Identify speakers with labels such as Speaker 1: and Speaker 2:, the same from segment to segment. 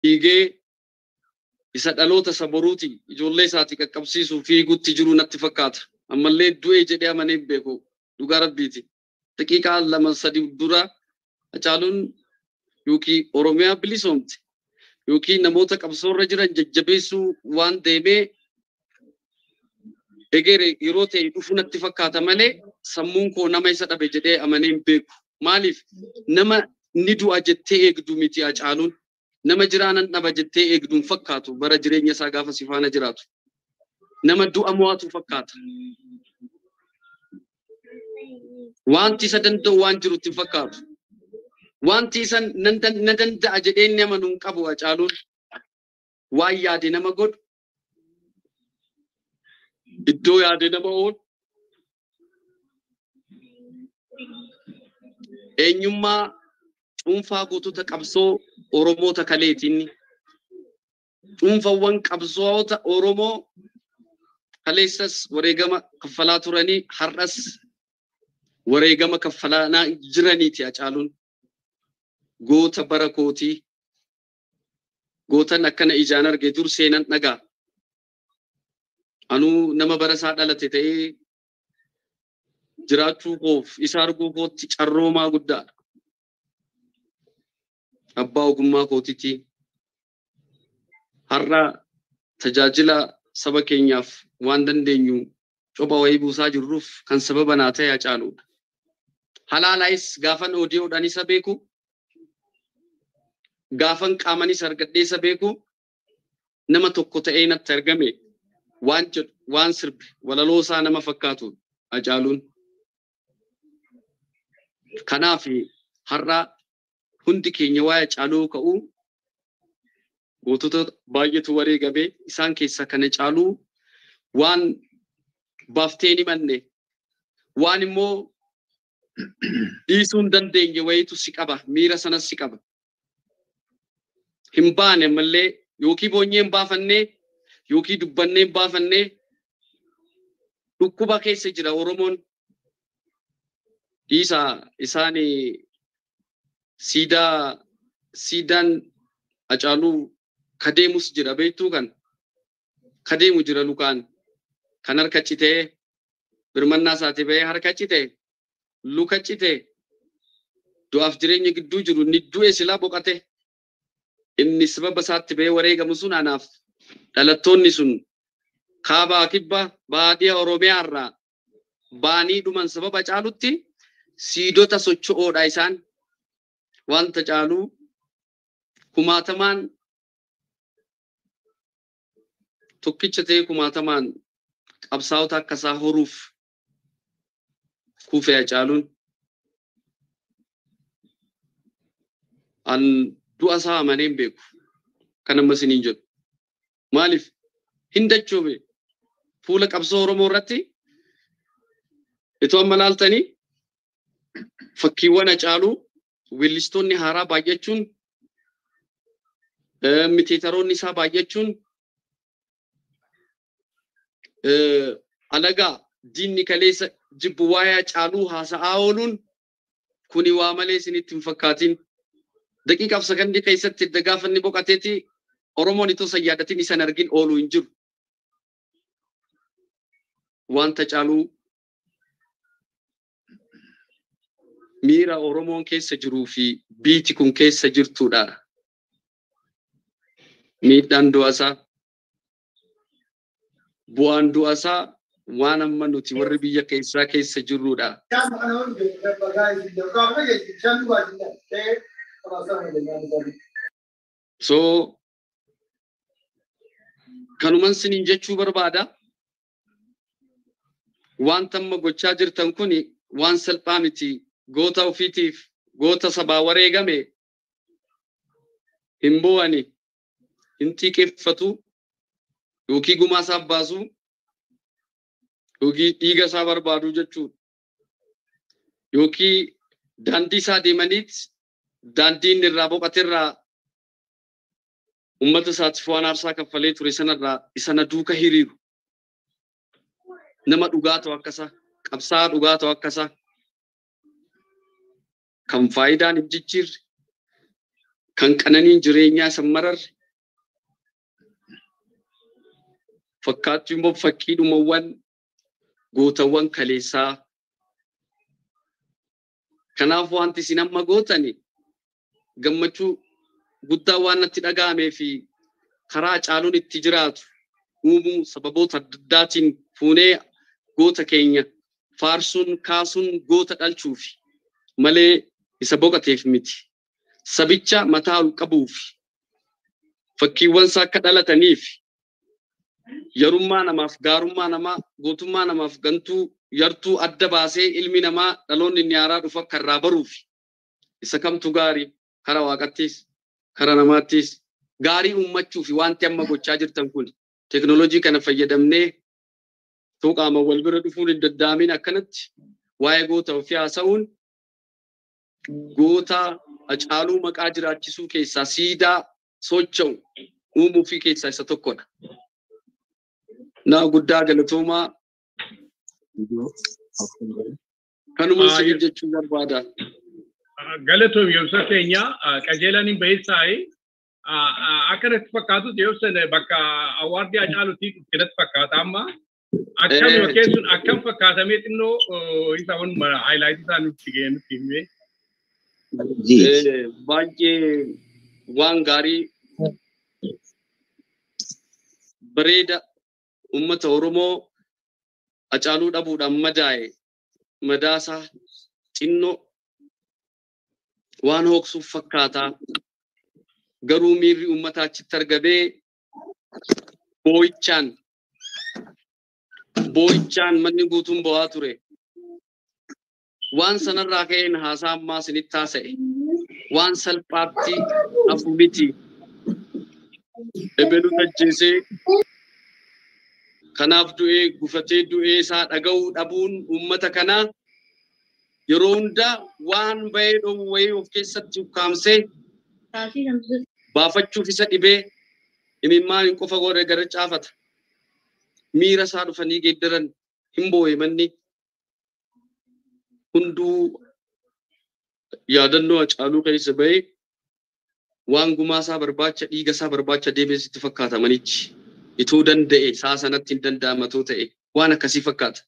Speaker 1: fiigee isa dhaloota isa boruuti ijoollee isaati qaqqabsiisuu fiigutti jiru natti fakkaata. Ammallee du'ee jedhee amanee hin beeku dhugaa rabbiiti. Daqiiqaa lama sadi dura Hacaaluun yookiin Oromiyaa bilisoomte yookiin namoota qabsoorra jiran jajjabeessuu waan deemee egere yeroo ta'e dhufu natti fakkaata malee sammuun koo nama isa dhabe jedhee amanee hin beeku. Maaliif nama ni du'a jettee eegdu miti Hacaaluun. Nama jiraanan dhaba jettee eegdu hin fakkaatu bara jireenya isaa gaafa si faana jiraatu. Nama du'a mo'atu fakkaata. Wanti isa danda'u waan jirutti hin fakkaatu. Wanti isa na danda'a jedhee inni amanu hin qabu Hacaaluun. Waan yaade nama godhu. Iddoo yaade nama oolu. Eenyummaa dhuunfaa gootota qabsoo Oromoota kaleetiin dhuunfawwan qabsoota Oromoo kaleessas wareegama kaffalaa turanii har'as wareegama kaffalaa jiraniiti Hacaaluun. Goota bara kootii gootan akkana ijaan arge dur seenan dhagaa. Anuu nama bara isaa dhalate ta'ee jiraachuu koof isa arguu kootti carroomaa guddaadha. Abbaa ogummaa kootiiti. Har'a tajaajila saba keenyaaf waan dandeenyu copha wayii buusaa jirruuf kan sababa naa ta'e Hacaaluudha. Halaalaayis gaafan oodiyoodhaan isa beeku. Gaafan qaamanis argadhee isa beeku. Nama tokko ta'ee natti argame waan jedhu waan sirbe walaloo isaa nama fakkaatu Hacaaluun. Kanaaf har'a hundi keenya waa'ee Hacaaluu ka'uu gootota baay'eetu wareegame isaan keessaa kana Hacaaluu waan baaftee ni manne waan immoo dhiisuu hin dandeenye wayitu si qaba miira sanas si qaba. Hin baane ammallee yookiin boonyee hin baafannee yookiin dubbannee hin baafannee dhukkuba keessa jira Oromoon. Dhiisa isaan siidaa siidaan Hacaaluu kadeemus jira beektuu kan kadeemu jira lukaan kan harka citee birmannaa isaati bahee harka citee luka citee du'aaf jireenya gidduu jiru ni du'e silaa boqate inni sababa isaatti bahee wareegamu sun anaaf dhalattoonni sun kaabaa kibba baadiyaa oromiyaa irraa baanii dhuman sababa Hacaaluutti siidota socho'oodha isaan wanta Hacaaluu kumaatamaan tokkicha ta'ee kumaatamaan qabsaa'ota akka isaa horuuf kuufee Hacaaluun an du'a isaa amanee hin beeku kan amma isiniin jedhu maaliif hin dachoome fuula qabsoo Oromoo irratti itoo amma laaltanii fakkiiwwan Hacaaluu weellistoonni haaraa baay'achuun miteetaroonni isaa baay'achuun alagaa diinni kaleessa jibbu waa'ee Hacaaluu haasa'aa ooluun kuni waa malee isinitti hin fakkaatin. Daqiiqaaf sakandii keessatti edda gaafa inni boqateeti Oromoon itoo san yaadatin isan argin ooluu hin jiru. Wanta Hacaaluu miira Oromoon keessa jiruu fi biiti kun keessa jirtudha. Miidhaan du'asaa bu'aan du'asaa waan amma nuti warri biyya keessaa keessa jirrudha. So kanuman siniin jechuu barbaada. Wanta amma gochaa jirtan kun waan salphaa miti. Goota ofiitiif goota sabaa wareegame hin bu'ani hin xiiqeeffatu yookiin gumaa isaaf baasu yookiin dhiiga isaa barbaadu jechuudha. Yookiin daandii isaa deemaniit daandii inni irraa boqoterraa uummata isaatiif waan aarsaa kaffalee ture sanarraa isana duuka hiriiru. Nama dhugaa ta'u akkasa qabsaa dhugaa ta'u akkasa kan faayidaan hin jijjiirre kan qananiin jireenyaa san mararre fakkaattuu immoo fakkiidhumawwan gootawwan kaleessaa kanaaf wanti isin amma gootani gammachuu guddaa waan natti dhaga'amee fi karaa caaluun itti jiraatu uumuu sababoota adda addaatiin fuunee goota keenya faarsuun kaasuun goota dhalchuuf malee isa boqateef miti. Sabicha mataa ol qabuuf fakkiiwwan isaa akka dhalataniif yarummaa namaaf gaarummaa namaa gootummaa namaaf gantuu yartuu adda baasee ilmi namaa dhaloonni inni haaraa dhufu akka irraa baruuf isa kamtu gaarii kara waaqattis kara namaattis gaarii uummachuuf wanti amma gochaa jirtan kun teknoolojii kana fayyadamnee tuqaama wal bira dhufuun hin danda'amin akkanatti waa'ee goota ofii haasa'uun goota Hacaaluu maqaa jiraachisuu keessaa siidaa socho'u uumuu fi keessaa isa tokkodha. Naa guddaa galatoomaa kanuma isin jechuu barbaada.
Speaker 2: Galatoom yoomsa keenya qajeelaan hin baheessaa'e akka natti fakkaatutti yoomsan bakka awwaardii Hacaaluutii natti fakkaata amma. Akkam yookiin sun akkam fakkaatamee xinnoo isa wanuma haayilaayitii isaa nutti ga'e nutti himee.
Speaker 1: baay'ee waan gaarii bareeda ummata Oromoo Hacaaluu dhabuudhaan madaa'e madaasaa xinnoo waan hoksuuf fakkaataa garuu miirri uummataa achitti argamee boo'ichaan boo'ichaan manni guutuun bo'aa ture. waan sanarraa ka'een haasaa ammaa isinitti haasa'e waan salphaatti hafu miti. Ebelu ajjeesee kanaaf du'ee gufatee du'ee isaa dhaga'uu dhabuun uummata kanaa yeroo hundaa waan bahee dhoowwu wayii of keessatti ukkaamsee baafachuuf isa dhibee imimmaan hin qofa godhe gara caafata. Miira isaa dhufanii geeddaran hin boo'e manni. hunduu yaadannoo Hacaaluu keessa bahee waan gumaa isaa barbaacha dhiiga isaa barbaacha deemee sitti fakkaata manichi. Ituu danda'e saa sanatti hin danda'amatoo ta'e waan akkasii fakkaata.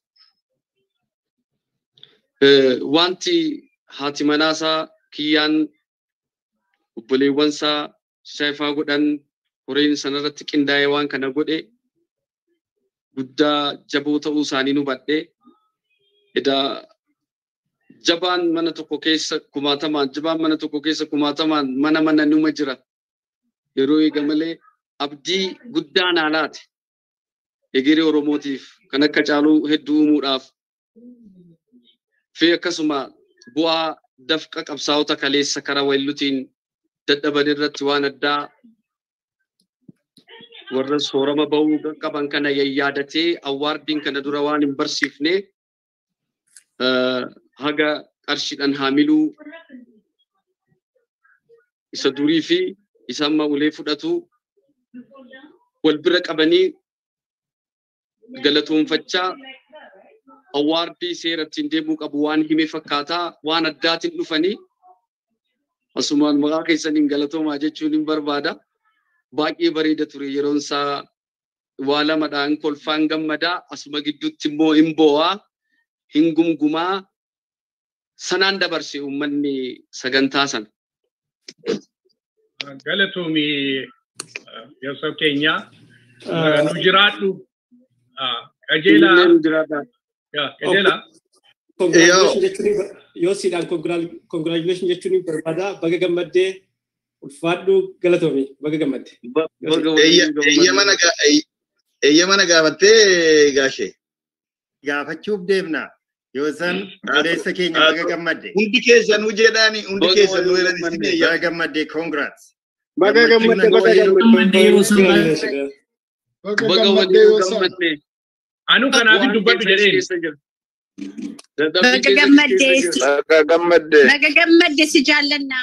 Speaker 1: Wanti haati manaasaa kiyyaan obboleewwan isaa saayifaa godhan horeen sanarratti qindaa'ee waan kana godhe guddaa jaboo ta'uu isaanii nu badhee edaa jabaan mana tokko keessa kumaatamaan jabaan mana tokko keessa kumaatamaan mana mana numa jira yeroo eega malee abdii guddaa naalaati egeree oromootiif kan akka caaluu hedduu uumuudhaaf fi akkasuma bu'aa dafqa qabsaa'ota kaleessa karaa weellutiin dadhaban irratti waan addaa warra soorama bahuu qaban kana yayyaadatee awwaardiin kana dura waan hin barsiifne haga qarshiidhaan haamiluu isa durii fi isa amma ulee fudhatu wal bira qabanii galatoonfachaa awwaardii seera ittiin deemuu qabu waan hime fakkaataa waan addaatiin dhufanii asumaan maqaa keessaniin galatoomaa jechuun hin barbaada. Baay'ee bareeda ture yeroon isaa waa lamadhaan kolfaan gammadaa asuma gidduutti immoo hin boo'aa hin gumgumaa sanaan dabarse uummanni sagantaa sana.
Speaker 2: Galatoomii Yoosef keenya nu jiraadhu qajeelaa qajeelaa.
Speaker 3: Yoo siidhaan congratulation jechuun barbaada baga gammaddee ulfaadhu galatoomii baga gammadde.
Speaker 4: Eeyyama na gaafattee gaashee.
Speaker 5: Gaafachuuf deemna. Yoo san odeessa keenya baga gammadde.
Speaker 4: Hundi keessanuu jedhaani hundi keessanuu jedhani
Speaker 5: Baga gammadde congrats.
Speaker 6: Baga gammadde baga gammadde yoo san
Speaker 1: Baga waliin gammadde.
Speaker 2: Anu kanaaf dubbadhu jedheen.
Speaker 7: Baga gammadde.
Speaker 6: Baga gammadde.
Speaker 7: Baga gammadde si jaallanna.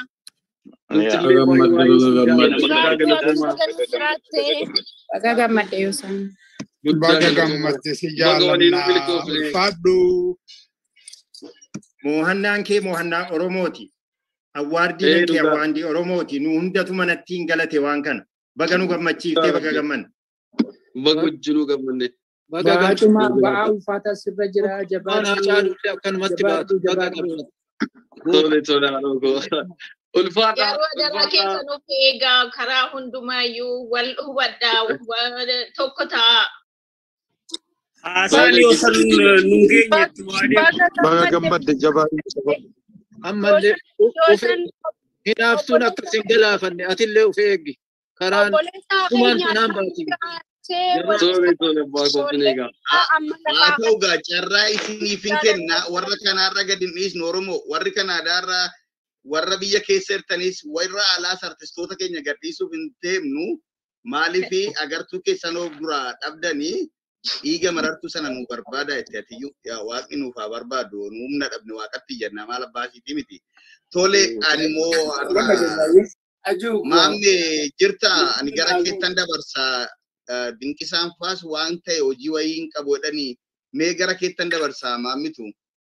Speaker 7: Baga gammadde yoo san.
Speaker 6: Baga gammadde si jaallanna. Ulfaadhu.
Speaker 5: Moohannaan kee moohannaa Oromooti. Awwaardii
Speaker 1: Eh,
Speaker 5: danqee
Speaker 1: dhugaa.
Speaker 5: awwaardii Oromooti. Nu hundatu manatti hin galate waan kana. Baga nu gammachiiftee baga gammanne.
Speaker 1: Baga wajjinuu gammanne.
Speaker 6: Baga
Speaker 8: Baatuma
Speaker 6: gammachiifte.
Speaker 8: ba'aa ulfaataa sirra jira
Speaker 6: Waan
Speaker 8: jabaadhu
Speaker 6: hacaalullee akkanumatti baatu.
Speaker 8: jabaadhu
Speaker 6: Baga
Speaker 8: jabaadhu.
Speaker 6: gammachiifte.
Speaker 1: Tole tole haadhoo Ulfaata.
Speaker 7: Yeroo dhala keessa nuuf eegaa karaa hundumaayyuu wal hubadhaa wal- tokko ta'a.
Speaker 3: Haasaan yoo san nun geenyetti waadee
Speaker 6: Baga gammadde jabaa. Ammallee of hinaaftuun akkas hin galaafanne atillee of eeggi. Karaan dhumaan kanaan baati.
Speaker 1: Tole tole abbaa koofin eegaa.
Speaker 4: haa ta'u gaa carraa isiniif hin kenna warra kanaarra gadi hin dhiisnu oromoo warri kanaadaarra warra biyya keessa jirtanis warra alaas artistoota keenya gadhiisuuf hin deemnu maaliifi agartuu keessan of duraa dhabdanii dhiiga marartuu sana nu barbaada itti atiyyuu yaa waaqni nuuf haa barbaadu nu humna dhabne waaqatti jenna maal abbaasiiti miti tole ani immoo har'a maamne jirta ani gara keettan dabarsa eh, dinqisaan faas waan ta'e hojii wayii hin qabu jedhanii mee gara keettan dabarsa maammitu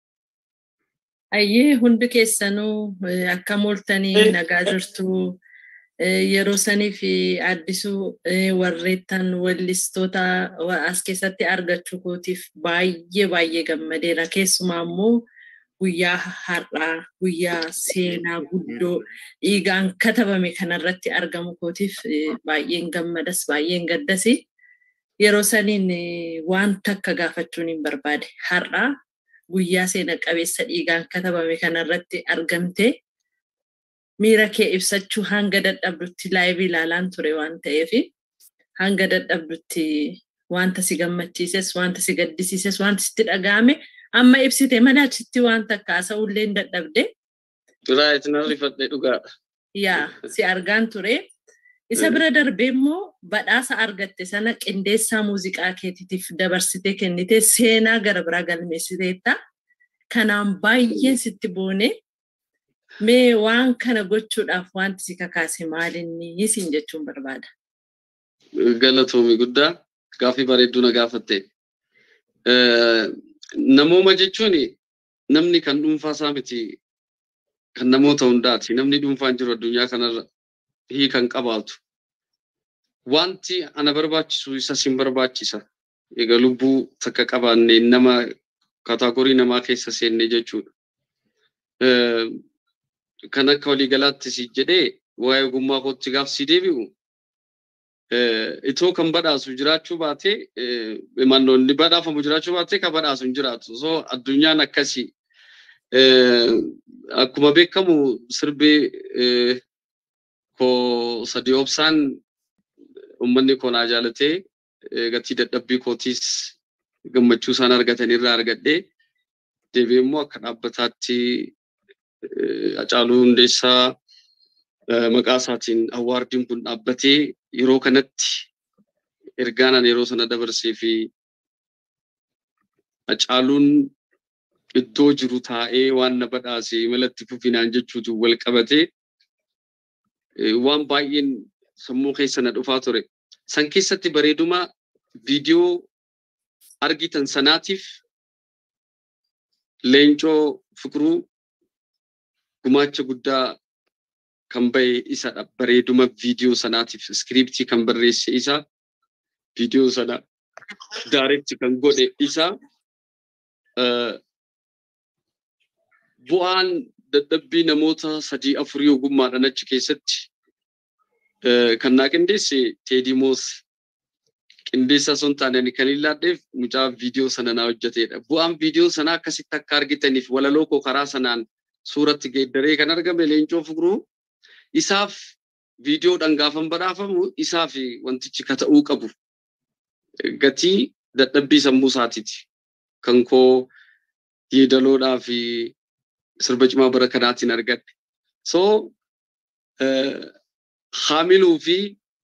Speaker 9: Ayyee hundi keessanuu eh, akkam ooltanii nagaa jirtu Eh, yeroo sanii fi addisuu eh, warreettan wallistoota wa- as keessatti argachuu kootiif baay'ee baay'ee gammadeera. Keessumaa immoo guyyaa har'aa guyyaa seenaa guddoo dhiigaan katabame kanarratti argamu kootiif eh, baay'een gammadas baay'een gaddasi. Yeroo saniin eh, wanta akka gaafachuun hin barbaade har'aa guyyaa seena qabeessa dhiigaan katabame kanarratti argamte miira kee ibsachuu hanga dadhabdutti laayivii ilaalaan ture waan ta'eef hanga dadhabdutti wanta si gammachiises wanta si gaddisiises wanta sitti dhaga'ame amma ibsite mana achitti wanta akka haasa'ullee hin dadhabde
Speaker 1: Raayit na rifadhe dhugaadha.
Speaker 9: yaa si argaan ture. Isa bira darbee immoo badhaasa argatte sana qindeessaa muuziqaa keetiitiif dabarsitee kennite seenaa gara biraa galmeessiteetta. Kanaan baay'een sitti boone mee waan kana gochuudhaaf wanti si kakaase maalinni siin jechuun barbaada.
Speaker 1: Galatoomi guddaa gaaffii bareedduu na gaafatte. Eh, Namooma jechuun namni kan dhuunfaa isaa miti kan namoota hundaati. Namni dhuunfaan jiru addunyaa kanarra hiikan qabaatu. Wanti ana barbaachisu isa sin barbaachisa. Egaa lubbuu takka qabaanne nama kaataagorii namaa keessa seenne jechuudha. Eh, Kan akka waliigalaatti si jedhee waa'ee ogummaa kootti gaaf si deebi'u eh, itoo kan badhaasu jiraachuu baate eh, mannoonni badhaafamu jiraachuu baate kan badhaasu hin jiraatu. So addunyaan akkasii eh, akkuma beekamu sirbee eh, koo sadii obsaan uummanni koo naa jaalatee eh, gatii dadhabbii kootiis gammachuu isaan argatan irraa argadhee deebi'ee immoo akka dhaabbataatti eh, Hacaaluu Hundeessaa eh, maqaa isaatiin awwaardiin kun dhaabbatee yeroo kanatti ergaanan yeroo sana dabarsee fi Hacaaluun iddoo jiru taa'ee waan na badhaase malatti fufinaan jechuutu wal qabatee eh, waan baay'een sammuu keessa na dhufaa ture. San keessatti bareeduma viidiyoo argitan sanaatiif leencoo fikruu gumaacha guddaa kan bahe isadha. Bareeduma viidiyoo sanaatiif iskiriiptii kan barreesse isa viidiyoo sana daaretti kan godhe isa eh, bu'aan dadhabbii namoota sadii afurii ogummaadhaan achi keessatti eh, kan naa qindeesse teedimoos qindeessa osoo hin taane ani kan ilaalleef mucaa viidiyoo sana naa hojjetedha. Bu'aan viidiyoo sanaa akkasitti akka argitaniif walaloo koo karaa sanaan suuratti geeddaree kan argame leencoo fikruu isaaf viidiyoodhaan gaafan badhaafamu isaaf wantichi ka ta'uu qabu gatii dadhabbii sammuu isaatiiti. Kan koo yeedaloodhaa fi sirba cimaa bara kanaatiin argadhe. So eh, haamiluu fi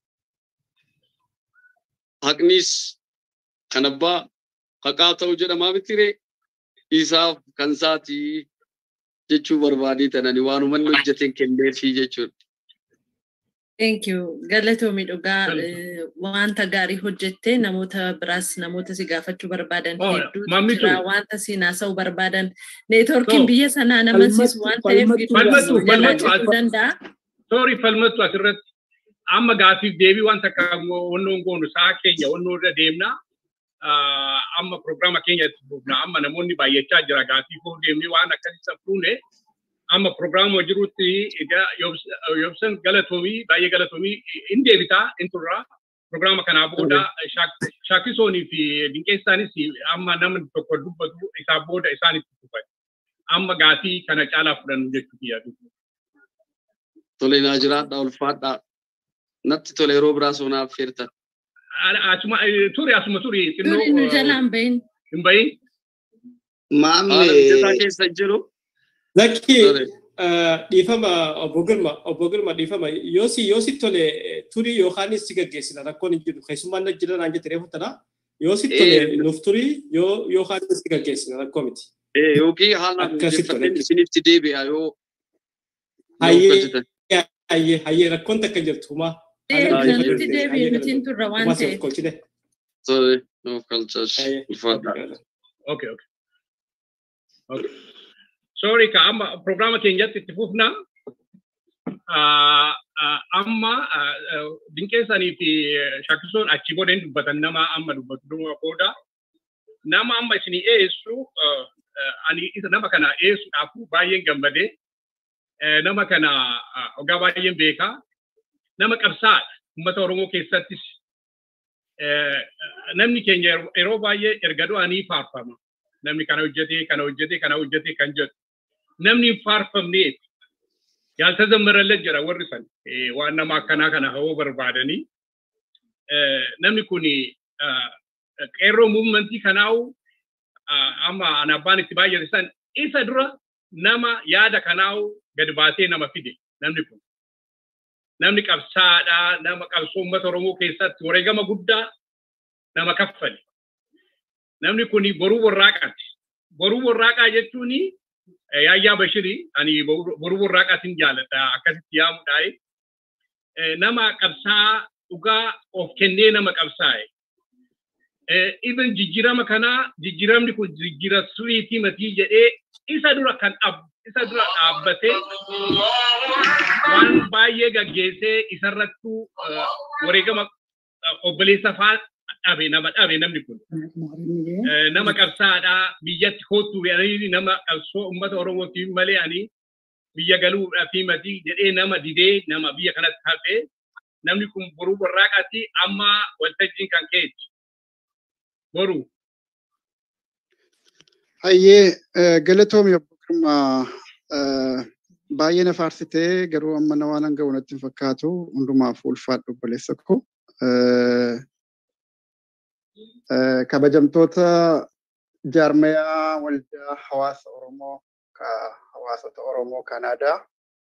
Speaker 1: haqnis kan abbaa haqaa ta'u jedhamaa mitiree isaaf kan isaatii jechuu barbaadee tanani waan uummanni hojjeteen kenneefii jechuudha.
Speaker 9: Thank you. Galatoomi dhugaa wanta gaarii hojjettee namoota biraas namoota si gaafachuu barbaadan hedduutu jira wanta si naasa'uu barbaadan neetworkiin biyya sanaa nama siisu waan ta'eef gidduu jalaa cibuu danda'a.
Speaker 2: Sorry falmattu asirratti amma gaafiif deebii wanta akka wannoon goonu sa'a keenya wannoo irra deemna. Amma pirogiraama keenya itti fufna amma namoonni baay'achaa jira gaafii koo deemnee waan akkasii fuune amma pirogiraama jirutti egaa yobsan galatoomii baay'ee galatoomii in deebitaa in turra pirogiraama kanaa booda shaakkisoonii fi dinqeessaanis amma namni tokko dubbatu isaa booda isaanitti dhufan amma gaafii kana caalaa fudhannu jechuuti yaadu.
Speaker 1: Tole naa jiraadha ulfaadha. Natti tole yeroo biraa soonaaf feertan.
Speaker 2: Asuma turi asuma turi
Speaker 9: xinnoo. Turi nu jalaan bahin.
Speaker 2: Hin bahin.
Speaker 1: Maamni. keessa jiru.
Speaker 3: Zakki dhiifama obbo Girma obbo Girma dhiifama yoo si yoo si tole turii yookaanis si gaggeessina rakkoon hin jiru keessummaan na jira naan jette reefu tana yoo si tole nuuf turii yoo yookaanis si gaggeessina rakkoo miti.
Speaker 1: Yookiin haala mijeeffateen isinitti deebi'a yoo.
Speaker 3: Hayyee hayyee hayyee rakkoon takka jirtu humaa.
Speaker 9: Nuti deebi'e nuti hin turre waan ta'eef.
Speaker 1: Sorry, nuuf galchaas ulfaadha.
Speaker 2: Okay, okay. Okay. sorry ka amma programa keenyatti itti fufna amma dinqeessanii fi shakkisoon achi booda hin dubbatan nama amma dubbatu dhuma booda nama amma isinii eessu ani isa nama kana eessuudhaaf baay'een gammadee nama kana ogaa baay'een beekaa nama qabsaadha uummata Oromoo keessattis namni keenya yeroo baay'ee erga du'anii faarfama namni kana hojjetee kana hojjetee kana hojjetee kan jedhu namni hin faarfamneef yaaltazammarallee jira warri san waan nama akkanaa kana hawoo barbaadanii namni kun qeerroo muumantii kanaawu amma an abbaan itti baay'ate san isa dura nama yaada kanaawu gad baasee nama fide namni kun namni qabsaadha nama qabsoo uummata Oromoo keessatti wareegama guddaa nama kaffale namni kun boruu warraaqaati boruu warraaqaa jechuuni yaayyaa bashirii ani boruu warraaqaatiin jaaladha akkasitti yaamudhaaye nama qabsaa dhugaa of kennee nama qabsaa'e. Even jijjiirama kanaa jijjiiramni kun jijjiira suriitii matii jedhee isa dura kan isa dura dhaabbatee waan baay'ee gaggeessee isarrattuu wareegama obboleessa faa dhabe nama dhabe namni kun. Nama qabsaadhaa biyyatti kootu nama qabsoo uummata Oromootiif malee ani biyya galuudhaaf mati jedhee nama didee nama biyya kanatti hafee namni kun boruu warraaqaatti amma waltajjiin kan keeti. Boruu.
Speaker 8: Hayyee galatoomi obbo Girmaa baay'ee na faarsitee garuu amma na waan hanga natti hin fakkaatu hundumaaf ulfaadhu obboleessa koo. kabajamtoota jaarmayaa waldaa hawaasa Oromoo hawaasota Oromoo Kanaadaa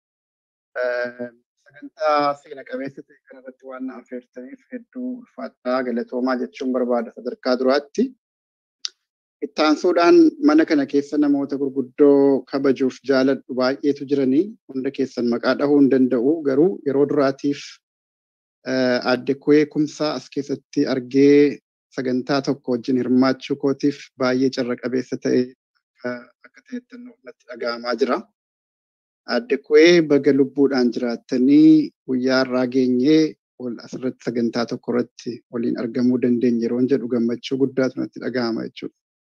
Speaker 8: sagantaa seena qabeessa ta'e kanarratti waan na affeertaniif hedduu ulfaataa galatoomaa jechuun barbaada sadarkaa duraatti. Ittaansuudhaan mana kana keessa namoota gurguddoo kabajuuf jaaladhu baay'eetu jiranii hunda keessan maqaa dhahuu hin danda'u garuu yeroo duraatiif adde kuwee kumsaa as keessatti argee sagantaa tokko wajjin hirmaachuu kootiif baay'ee carra qabeessa ta'e akka ta'ettan natti dhaga'amaa jira. Adde kuwee baga lubbuudhaan jiraattanii guyyaa irraa geenyee wal asirratti sagantaa tokko irratti waliin argamuu dandeenya yeroo jedhu gammachuu guddaatu natti dhaga'ama jechuudha.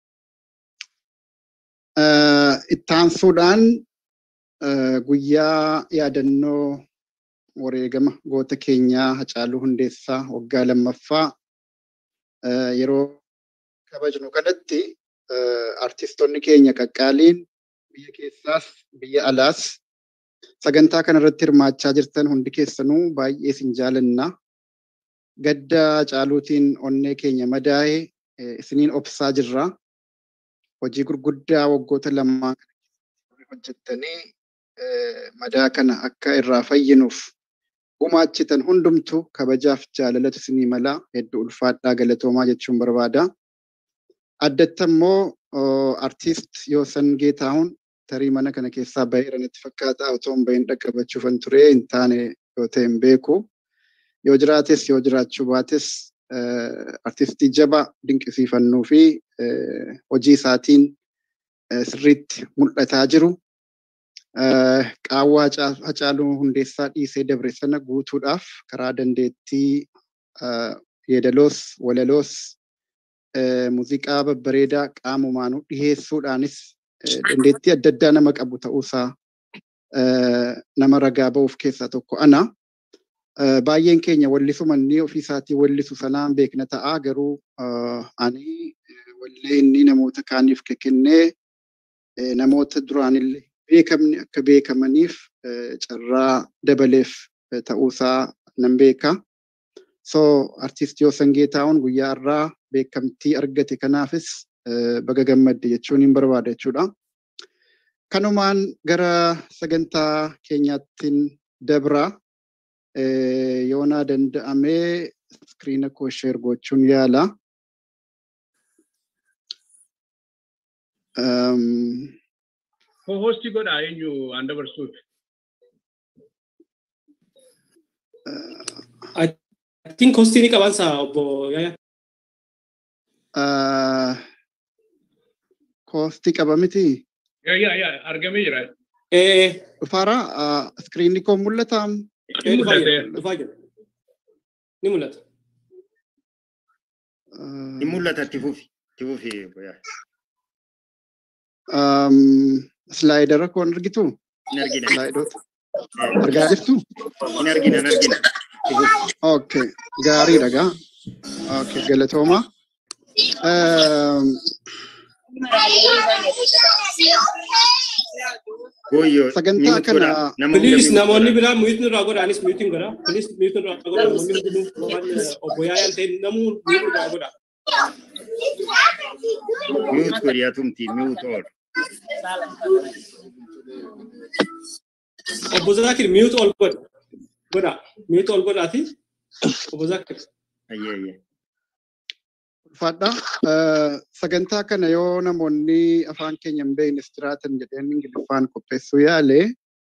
Speaker 8: Ittaansuudhaan guyyaa yaadannoo wareegama goota keenyaa Hacaaluu Hundeessaa waggaa lammaffaa yeroo kabajnu kanatti artistoonni keenya qaqqaaliin biyya keessaas biyya alaas sagantaa kanarratti hirmaachaa jirtan hundi keessanuu baay'ee isin jaalanna. Gadda Hacaaluutiin onnee keenya madaa'e isiniin obsaa jirra. Hojii gurguddaa waggoota lamaa hojjettanii madaa kana akka irraa fayyinuuf gumaachitan hundumtu kabajaaf jaalalatu isinii mala hedduu ulfaadhaa galatoomaa jechuun barbaada. Addatti immoo artiist Yoosan Geetaahun tarii mana kana keessaa baheera natti fakkaata otoo hin bahin dhaqqabachuufan ture hin taane yoo ta'e hin beeku. Yoo jiraates yoo jiraachuu baates artistii jabaa dinqisiifannuu fi hojii isaatiin sirriitti mul'ataa jiru. Qaawwaa Hacaaluu Hundeessaa dhiisee dabre sana guutuudhaaf karaa dandeettii yeedaloos walaloos muuziqaa babbareedaa qaamumaanuu dhiheessuudhaanis dandeettii adda addaa nama qabu ta'uusaa nama ragaa ba'uuf keessaa tokko ana. Baay'een keenya wallisuma inni ofii isaatii wallisu sanaan beekna ta'a garuu ani wallee inni namoota kaaniif kennee namoota duraanillee beekamni akka beekamaniif carraa dabaleef ta'uusaa nan beeka. So artiist Yoosan Geetaa'uun guyyaa irraa beekamtii argate kanaafis baga gammadde jechuun hin barbaada jechuudha. Kanumaan gara sagantaa keenyaattiin dabra yoonaa danda'amee iskiriina koo sheer gochuun yaala.
Speaker 2: Hoostii godhaa eenyu aan dabarsuuf?
Speaker 3: I think hostii ni qaban saa obbo Yaya.
Speaker 8: Koostii qaba miti.
Speaker 2: Yaa yaa argamee jira.
Speaker 3: Eh,
Speaker 8: Dhufaara iskiriinni koo mul'ata.
Speaker 3: eh, dhufaa jira, dhufaa jira. Ni mul'ata.
Speaker 5: Ni mul'ata itti fufi. Itti fufi boyaa.
Speaker 8: Slaayidara koo hin argitu?
Speaker 5: Hin argina.
Speaker 8: Slaayidoota. Argaa jirtu?
Speaker 5: Hin argina hin argina. Itti fufi.
Speaker 8: Okay, gaariidha gaa. Okay, galatooma.
Speaker 5: Gooyyoo.
Speaker 8: Sagantaa
Speaker 5: mute
Speaker 8: kana
Speaker 5: godhaa. Nama
Speaker 3: Please
Speaker 5: hunda
Speaker 3: namoonni
Speaker 5: mute
Speaker 3: biraa mute irraa godha anis mute godha. Please mute irraa godha namoonni hundinuu waan obbo Yaayaan ta'e namuu mute irraa godha.
Speaker 5: godhaa. Mute godhaa tumti. Mute all.
Speaker 3: Obbo Zakir mute ol godha. Godha. Mute ol godhaati. Obbo Zakir.
Speaker 5: Ayyee ayyee.
Speaker 8: Fadha. Sagantaa kana yoo namoonni afaan keenya hin beeknes jiraatan jedheen ingiliffaan qopheessuu yaale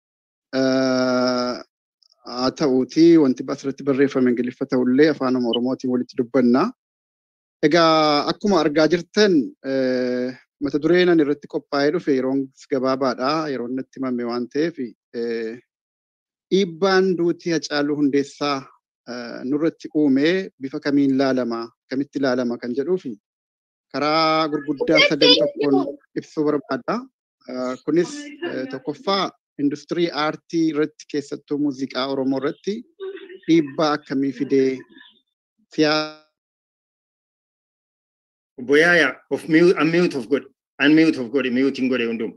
Speaker 8: haa ta'uuti wanti asirratti barreeffame ingiliffa ta'ullee afaanuma oromootiin walitti dubbanna. Egaa akkuma argaa jirtan mata dureen ani irratti qophaa'ee dhufe yeroon gabaabaadha yeroon natti himame waan ta'eef dhiibbaan duutii Hacaaluu Hundeessaa nurratti uume bifa kamiin laalama kamitti laalama kan jedhuufi karaa gurguddaa sadan tokkoon ibsuu barbaada. Kunis tokkoffaa industirii aartii irratti keessattuu muuziqaa Oromoo irratti dhiibbaa akkamii fidee siyaasa
Speaker 5: Obbo Yaayaa of mute unmute of godhe. Unmute of godhe. Mute hin godhe hundum.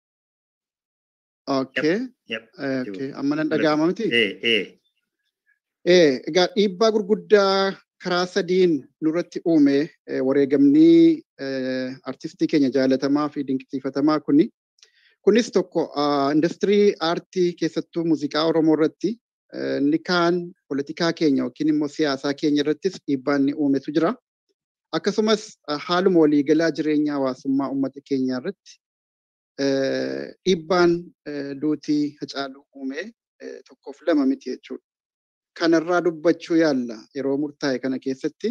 Speaker 8: Okay.
Speaker 5: Yep.
Speaker 8: Okay. Amma nan dhaga'ama miti.
Speaker 5: Eh eh.
Speaker 8: Eh, egaa dhiibbaa gurguddaa karaa sadiin nurratti uume eh, wareegamni eh, artistii keenya jaalatamaa fi dinqisiifatamaa kuni. Kunis tokko ah, industirii aartii keessattuu muuziqaa Oromoo irratti eh, inni kaan politikaa keenya yookiin immoo siyaasaa keenya irrattis dhiibbaa inni uumetu jira. Akkasumas ah, haaluma waliigalaa jireenya hawaasummaa uummata keenyaa irratti eh, dhiibbaan eh, duutii hacaaluu uume eh, tokkoof lama miti jechuudha. kanarraa dubbachuu yaalla yeroo murtaa'e kana keessatti.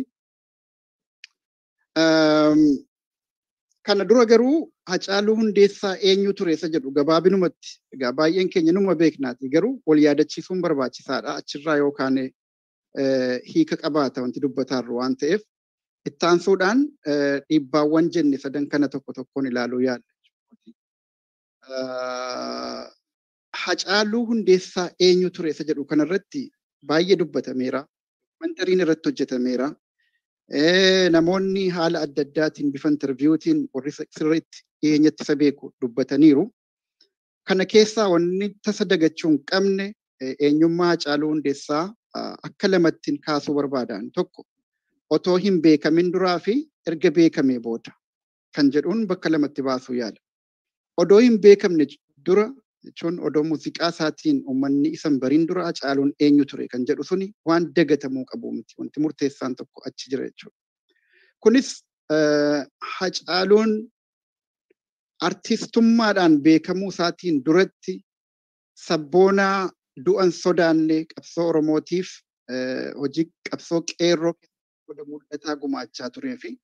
Speaker 8: Kana dura garuu Hacaaluu Hundeessaa eenyu ture isa jedhu gabaabinumatti egaa baay'een keenya numa beeknaati garuu wal yaadachiisuun barbaachisaadha achirraa yookaan hiika qabaata wanti dubbataarru waan ta'eef ittaansuudhaan dhiibbaawwan jenne sadan kana tokko tokkoon ilaaluu yaalla. Hacaaluu Hundeessaa eenyu ture isa jedhu kanarratti baay'ee dubbatameera. Mantariin irratti hojjetameera. Namoonni haala adda addaatiin bifa intarviiyuutiin warri sirriitti dhiyeenyatti isa beeku dubbataniiru. Kana keessaa wanni tasa dagachuu hin qabne eenyummaa Hacaaluu Hundeessaa akka lamattiin kaasuu barbaadan tokko otoo hin beekamin duraa fi erga beekamee booda kan jedhuun bakka lamatti baasuu yaala. Odoo hin beekamne dura jechuun odoo muuziqaa isaatiin uummanni isan bariin dura Hacaaluun eenyu ture kan jedhu suni waan dagatamuu qabu miti wanti murteessaan tokko achi jira jechuudha. Kunis Hacaaluun artistummaadhaan beekamuu isaatiin duratti sabboonaa du'an sodaanne qabsoo Oromootiif hojii qabsoo qeerroo keessatti mul'ataa gumaachaa turee fi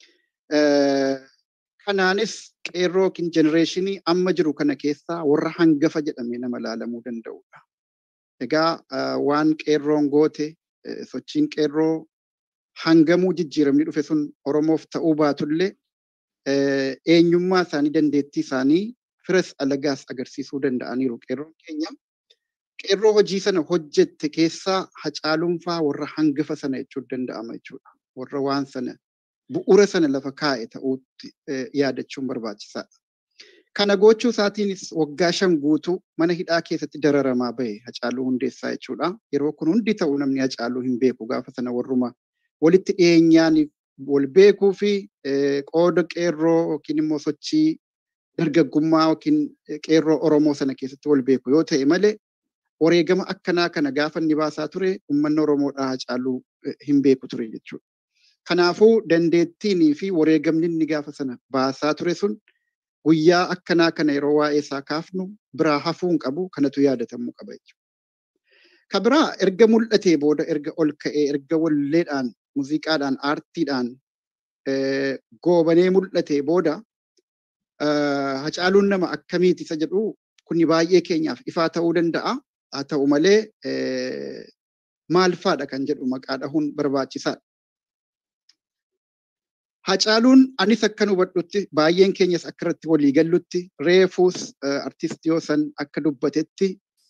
Speaker 8: kanaanis qeerroo yookiin jenereeshinii amma jiru kana keessaa warra hangafa jedhamee nama ilaalamuu danda'udha. Egaa waan qeerroon goote sochiin qeerroo hangamuu jijjiiramni dhufe sun Oromoof ta'uu baatullee eenyummaa isaanii dandeettii isaanii firas alagaas agarsiisuu danda'aniiru qeerroon keenya. Qeerroo hojii sana hojjette keessaa hacaaluunfaa warra hangafa sana jechuun danda'ama jechuudha. Warra waan sana bu'uura sana lafa kaa'e ta'uutti yaadachuun barbaachisaadha. Kana gochuu isaatiinis waggaa shan guutuu mana hidhaa keessatti dararamaa bahe hacaaluu hundeessaa jechuudha. Yeroo kun hundi ta'uu namni hacaaluu hin beeku gaafa sana warruma walitti dhiyeenyaan wal beekuu fi qooda qeerroo yookiin immoo sochii dargaggummaa yookiin qeerroo Oromoo sana keessatti wal beeku yoo ta'e malee wareegama akkanaa kana gaafa inni baasaa ture uummanni Oromoodhaa hacaaluu hin beeku ture jechuudha. Kanaafuu dandeettiinii fi wareegamni inni gaafa sana baasaa ture sun guyyaa akkanaa kana yeroo waa'ee isaa kaafnu biraa hafuu hin qabu kanatu yaadatamuu qaba jechuudha. Ka biraa erga mul'atee booda erga ol ka'ee erga walleedhaan muuziqaadhaan aartiidhaan goobanee mul'atee booda hacaaluun nama akkamiiti isa jedhu kuni baay'ee keenyaaf ifaa ta'uu danda'a. Haa ta'u malee maal faadha kan jedhu maqaa dhahuun barbaachisaadha. Hacaaluun anis akkan hubadhutti baay'een keenyas akka irratti walii gallutti reefuus artistii yoosan akka dubbatetti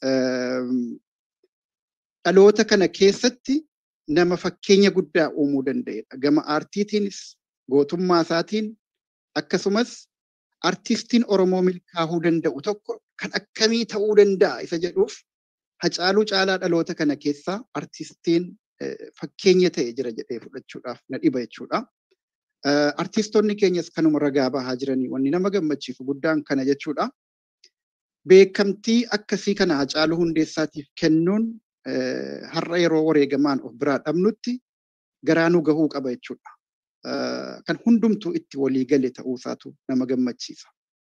Speaker 8: dhaloota kana keessatti nama fakkeenya guddaa uumuu danda'edha. Gama aartiitiinis gootummaa isaatiin akkasumas artistiin Oromoo milkaa'uu danda'u tokko kan akkamii ta'uu danda'a isa jedhuuf hacaaluu caalaa dhaloota kana keessaa artistiin fakkeenya ta'e jira jedhee fudhachuudhaaf na dhiba jechuudha. Artistoonni keenyas kanuma ragaa bahaa jiranii wanni nama gammachiisu guddaan kana jechuudha. Beekamtii akkasii kana hacaaluu hundeessaatiif kennuun har'a yeroo wareegamaan of biraa dhabnutti garaa nu gahuu qaba jechuudha. Kan hundumtuu itti walii gale ta'uusaatu nama gammachiisa.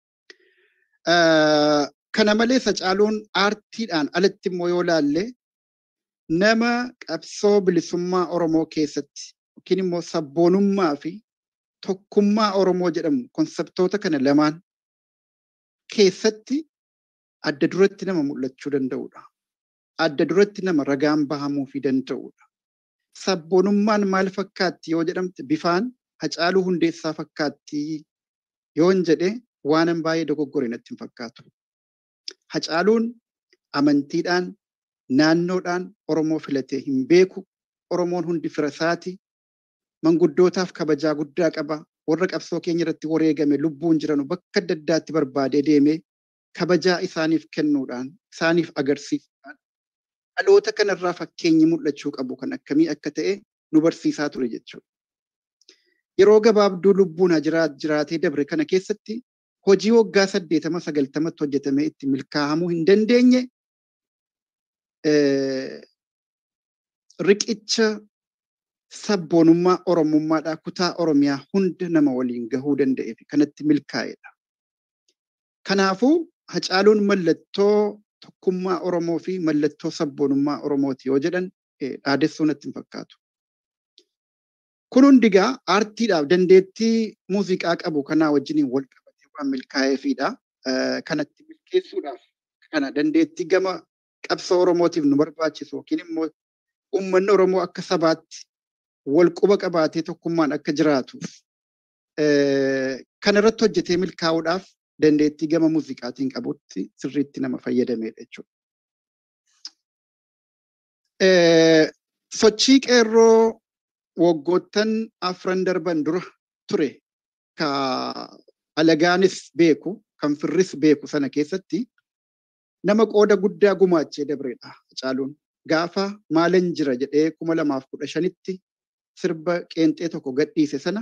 Speaker 8: Kana malees hacaaluun aartiidhaan alatti immoo yoo laalle nama qabsoo bilisummaa Oromoo keessatti yookiin immoo sabboonummaa fi tokkummaa Oromoo jedhamu konseptoota kana lamaan keessatti adda duratti nama mul'achuu danda'udha. Adda duratti nama ragaan bahamuu fi danda'udha. Sabboonummaan maal fakkaatti yoo jedhamte bifaan hacaaluu hundeessaa fakkaatti yoon jedhe waanan baay'ee dogoggore natti hin fakkaatu. Hacaaluun amantiidhaan naannoodhaan Oromoo filatee hin beeku. Oromoon hundi fira isaati. Manguddootaaf kabajaa guddaa qaba. Warra qabsoo keenya irratti wareegame lubbuun jiranu bakka adda addaatti barbaadee deemee kabajaa isaaniif kennuudhaan isaaniif agarsiisuudhaan dhaloota kanarraa fakkeenyi mul'achuu qabu kan akkamii akka ta'e nu barsiisaa ture jechuudha. Yeroo gabaabduu lubbuun jiraatee dabre kana keessatti hojii waggaa saddeetama sagaltamatti hojjetamee itti milkaa'amuu hin dandeenye riqicha sabboonummaa Oromummaadhaa kutaa Oromiyaa hunda nama waliin gahuu danda'ee fi kanatti milkaa'edha. Kanaafuu hacaaluun mallattoo tokkummaa Oromoo fi mallattoo sabboonummaa Oromooti yoo jedhan dhaadessuu natti hin fakkaatu. Kun hundigaa aartiidhaaf dandeettii muuziqaa qabu kanaa wajjiniin wal qabatee waan milkaa'eefidha. Kanatti milkeessuudhaaf kana dandeettii gama qabsoo Oromootiif nu barbaachisu yookiin immoo uummanni Oromoo akka sabaatti wal quba qabaatee tokkummaan akka jiraatuuf kana irratti hojjetee milkaa'uudhaaf dandeettii gama muuziqaatiin qabutti sirriitti nama fayyadamedha jechuudha. Sochii qeerroo waggoottan afran darban dura ture ka alagaanis beeku kan firris beeku sana keessatti nama qooda guddaa gumaachee dabreedha Hacaaluun. Gaafa maalan jira jedhee kuma lamaaf kudha shanitti sirba qeenxee tokko gadhiise sana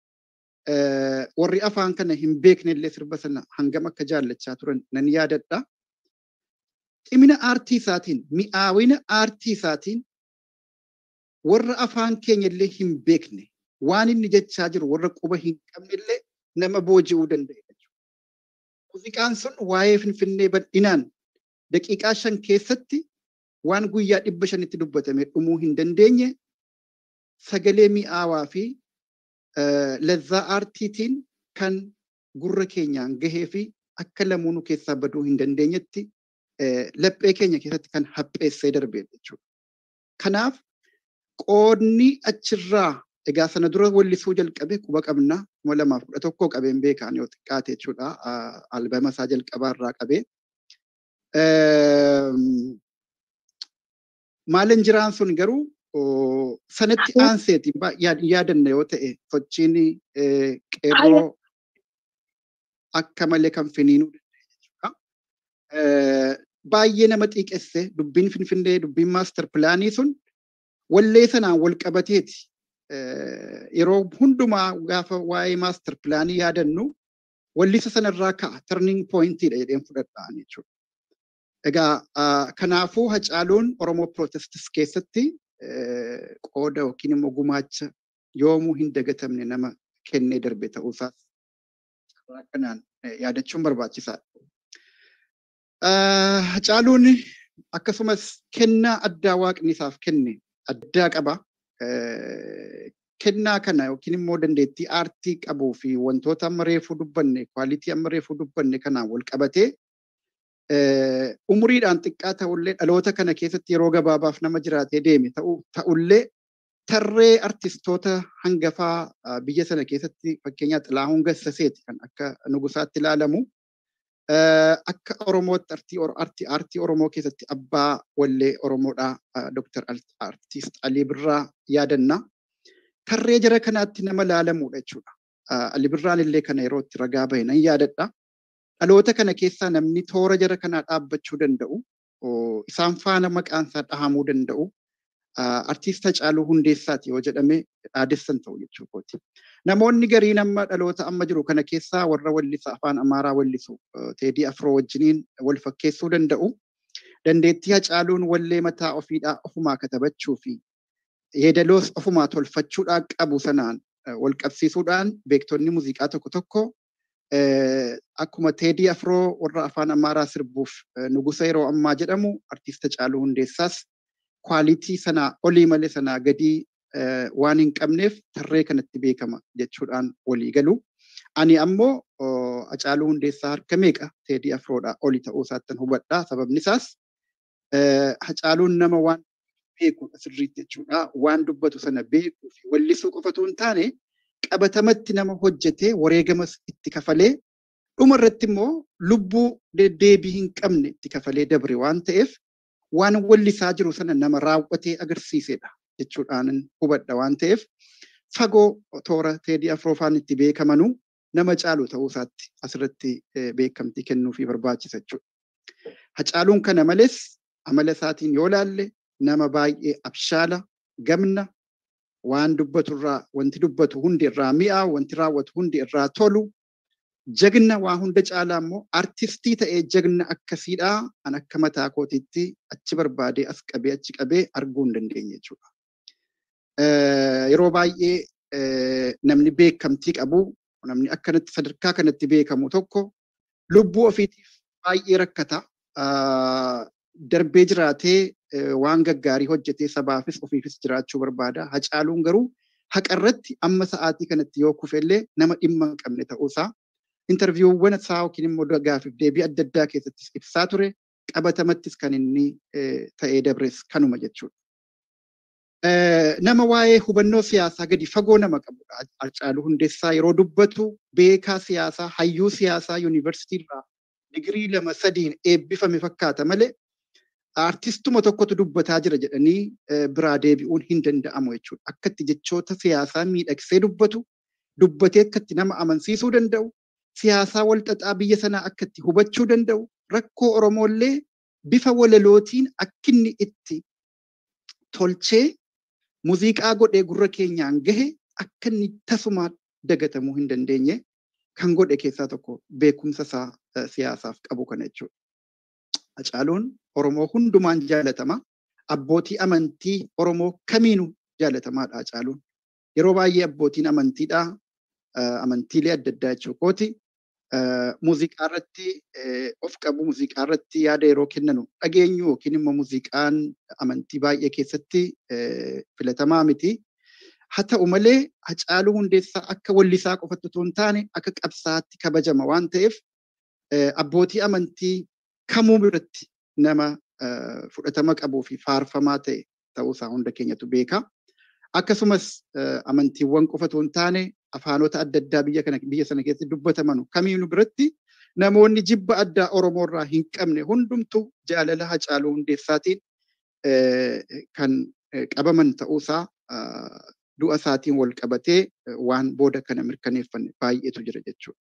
Speaker 8: warri afaan kana hin beekne illee sirba sana hangam akka jaallachaa turan nan yaadadha. Ximina aartii isaatiin, mi'aawina aartii isaatiin warra afaan keenya illee hin beekne waan inni jechaa jiru warra quba hin qabne illee nama booji'uu danda'e. Muuziqaan sun waa'ee Finfinnee bal'inaan daqiiqaa shan keessatti waan guyyaa dhibba shanitti dubbatame dhumuu hin dandeenye sagalee mi'aawaa fi lazzaa aartiitiin kan gurra keenyaan gahee fi akka lamuunuu keessaa baduu hin dandeenyetti laphee keenya keessatti kan hapheessee darbee jechuudha. Kanaaf qoodni achirraa egaa sana dura wallisuu jalqabe quba qabna kuma lamaaf kudha tokko qabeen beekaan yoo xiqqaate jechuudha albama isaa jalqabaa irraa qabee. Maalin jiraan sun garuu sanatti aanseeti yaadanna yoo ta'e sochiin qeerroo akka malee kan finiinuu danda'e jechuudha. Baay'ee nama xiiqesse dubbiin finfinnee dubbiin maastar pilaanii sun wallee sanaan wal qabateeti yeroo hundumaa gaafa waa'ee maastar pilaanii yaadannu wallisa sanarraa ka'a turning pointiidha jedheen fudhadhaan jechuudha. Egaa kanaafuu hacaaluun Oromoo Pirootestis keessatti qooda yookiin immoo gumaacha yoomuu hin dagatamne nama kennee darbe ta'uusaas kanaan yaadachuun barbaachisaadha. Hacaaluun akkasumas kennaa addaa waaqni isaaf kenne addaa qaba. Kennaa kana yookiin immoo dandeettii aartii qabuu fi wantoota amma reefuu dubbanne kwaalitii amma reefuu dubbanne kanaan wal qabatee umuriidhaan xiqqaa ta'ullee dhaloota kana keessatti yeroo gabaabaaf nama jiraatee deeme ta'ullee tarree artistoota hangafaa biyya sana keessatti fakkeenyaaf Xilaahuun Gassaseeti kan akka nugusaatti ilaalamu. Akka Oromootti artii aartii Oromoo keessatti abbaa wallee Oromoodhaa Dr. Artiist Alii Birraa yaadanna. Tarree jara kanaatti nama laalamuudha jechuudha. Alii Birraan illee kana yeroo itti ragaa bahe nan yaadadha. dhaloota kana keessaa namni toora jara kanaa dhaabbachuu danda'u isaan faana maqaan isaa dhahamuu danda'u artiist Hacaaluu Hundeessaati yoo jedhame dhaadessan ta'u jechuukooti. Namoonni garii nama dhaloota amma jiru kana keessaa warra wallisa afaan Amaaraa wallisu Teedii Afroo wajjiniin wal fakkeessuu danda'u. Dandeettii Hacaaluun wallee mataa ofiidhaa ofumaa katabachuu fi yeedaloos ofumaa tolfachuudhaan qabu sanaan wal qabsiisuudhaan beektonni muuziqaa tokko tokko akkuma Teedii Afroo warra afaan Amaaraa sirbuuf nugusa yeroo ammaa jedhamu artiist Hacaaluu Hundeessaas kwaalitii sanaa olii malee sanaa gadii waan hin qabneef tarree kanatti beekama jechuudhaan walii galu. Ani ammoo Hacaaluu Hundeessaa harka meeqa Teedii Afroodhaa oli ta'uu isaattan hubadha. Sababni isaas Hacaaluun nama waan beeku sirriitti jechuudha. Waan dubbatu sana beekuu fi wallisuu qofatu hin taane qabatamatti nama hojjetee wareegamas itti kafalee dhuma irratti immoo lubbuu deddeebii hin qabne itti kafalee dabre waan ta'eef waan wallisaa jiru sana nama raawwatee agarsiisedha jechuudhaan hubadha waan ta'eef fagoo toora teedii afroofaan itti beekamanu nama caalu ta'uu isaatti asirratti beekamtii kennuu fi barbaachisa jechuudha. Hacaaluun kana malees amala isaatiin yoo laalle nama baay'ee abshaala gamna waan dubbatu irraa wanti dubbatu hundi irraa mi'aa wanti raawwatu hundi irraa tolu jagna waa hunda caalaa immoo artistii ta'ee jagna akkasiidhaa an akka mataa kootiitti achi barbaadee as qabee achi qabee arguu hin dandeenye jechuudha. Yeroo baay'ee namni beekamtii qabu namni akkanatti sadarkaa kanatti beekamu tokko lubbuu ofiitiif baay'ee rakkata. Darbee jiraatee waan gaggaarii hojjetee sabaafis ofiifis jiraachuu barbaada. Hacaaluun garuu haqarratti amma sa'aatii kanatti yoo kufellee nama dhimma hin qabne ta'uusaa intarviiwwan isaa yookiin immoo gaafiif deebii adda addaa keessattis ibsaa ture qabatamattis kan inni ta'ee dabres kanuma jechuudha. Nama waa'ee hubannoo siyaasaa gadi fagoo nama qabudha. Hacaaluu Hundeessaa yeroo dubbatu beekaa siyaasaa hayyuu siyaasaa yuunivarsiitii irraa digirii lama sadiin eebbifame fakkaata malee artistuma tokkotu dubbataa jira jedhanii biraa deebi'uun hin danda'amu jechuudha. Akkatti jechoota siyaasaa miidhagsee dubbatu, dubbatee akkatti nama amansiisuu danda'u, siyaasaa walxaxaa biyya sanaa akkatti hubachuu danda'u, rakkoo Oromoollee bifa walalootiin akkinni itti tolchee muuziqaa godhee gurra keenyaan gahe akka inni tasumaa dagatamuu hin dandeenye kan godhe keessaa tokko beekumsa isaa siyaasaaf qabu kana jechuudha. Hacaaluun Oromoo hundumaan jaalatama. Abbootii amantii Oromoo kamiinuu jaalatamaadha Hacaaluun. Yeroo baay'ee abbootiin amantiidhaa amantiilee adda addaa jechuu kooti muuziqaa irratti of qabu muuziqaa irratti yaada yeroo kennanu dhageenyu yookiin immoo muuziqaan amantii baay'ee keessatti filatamaa miti. Haa ta'u malee Hacaaluu Hundeessaa akka wallisaa qofatti otoo hin taane akka qabsaatti kabajama waan ta'eef abbootii amantii kamuu biratti nama fudhatama qabuu fi faarfamaa ta'e ta'uusaa hunda keenyatu beeka. Akkasumas amantiiwwan qofa otoo hin taane afaanota adda addaa biyya kana biyya sana keessatti dubbataman kamiinuu biratti namoonni jibba addaa Oromoo irraa hin qabne hundumtuu jaalala Hacaaluu Hundeessaatiin kan qabaman ta'uusaa du'a isaatiin wal qabatee waan booda kana mirkaneeffanne baay'eetu jira jechuudha.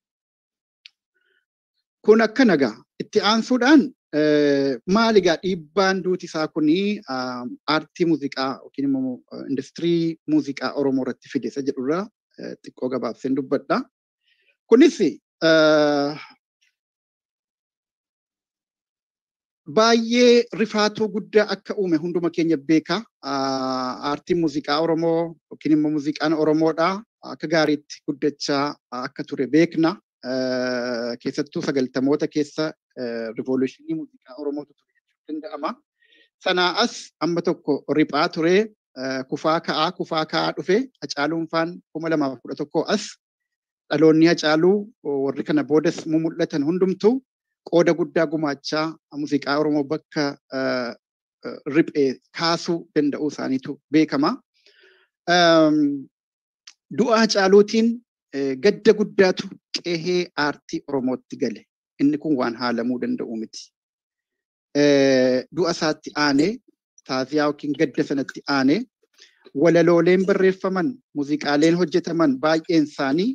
Speaker 8: Kun akka nagaa itti aansuudhaan maali egaa dhiibbaan duuti isaa kuni aartii muuziqaa yookiin immoo industirii muuziqaa Oromoo irratti fide isa jedhurraa xiqqoo gabaabseen dubbadha. Kunis baay'ee rifaatuu guddaa akka uume hunduma keenya beeka. Aartiin muuziqaa Oromoo yookiin immoo muuziqaan Oromoodha akka gaariitti guddachaa akka ture beekna. Keessattuu sagaltamoota keessa rivooluushinii muuziqaa Oromootu ture jechuun danda'ama. Sanaa as amma tokko riphaa ture kufaa ka'aa kufaa ka'aa dhufe Hacaaluun faan kuma lamaaf kudha tokko as dhaloonni Hacaaluu warri kana boodas mul'atan hundumtuu qooda guddaa gumaachaa muuziqaa Oromoo bakka riphee kaasuu danda'uu isaaniitu beekama. Du'a Hacaaluutiin gadda guddaatu qehee aartii Oromootti gale. Inni kun waan haalamuu danda'u miti. Du'a isaatti aanee taaziyaa yookiin gadda sanatti aanee walalooleen barreeffaman muuziqaaleen hojjetaman baay'een isaanii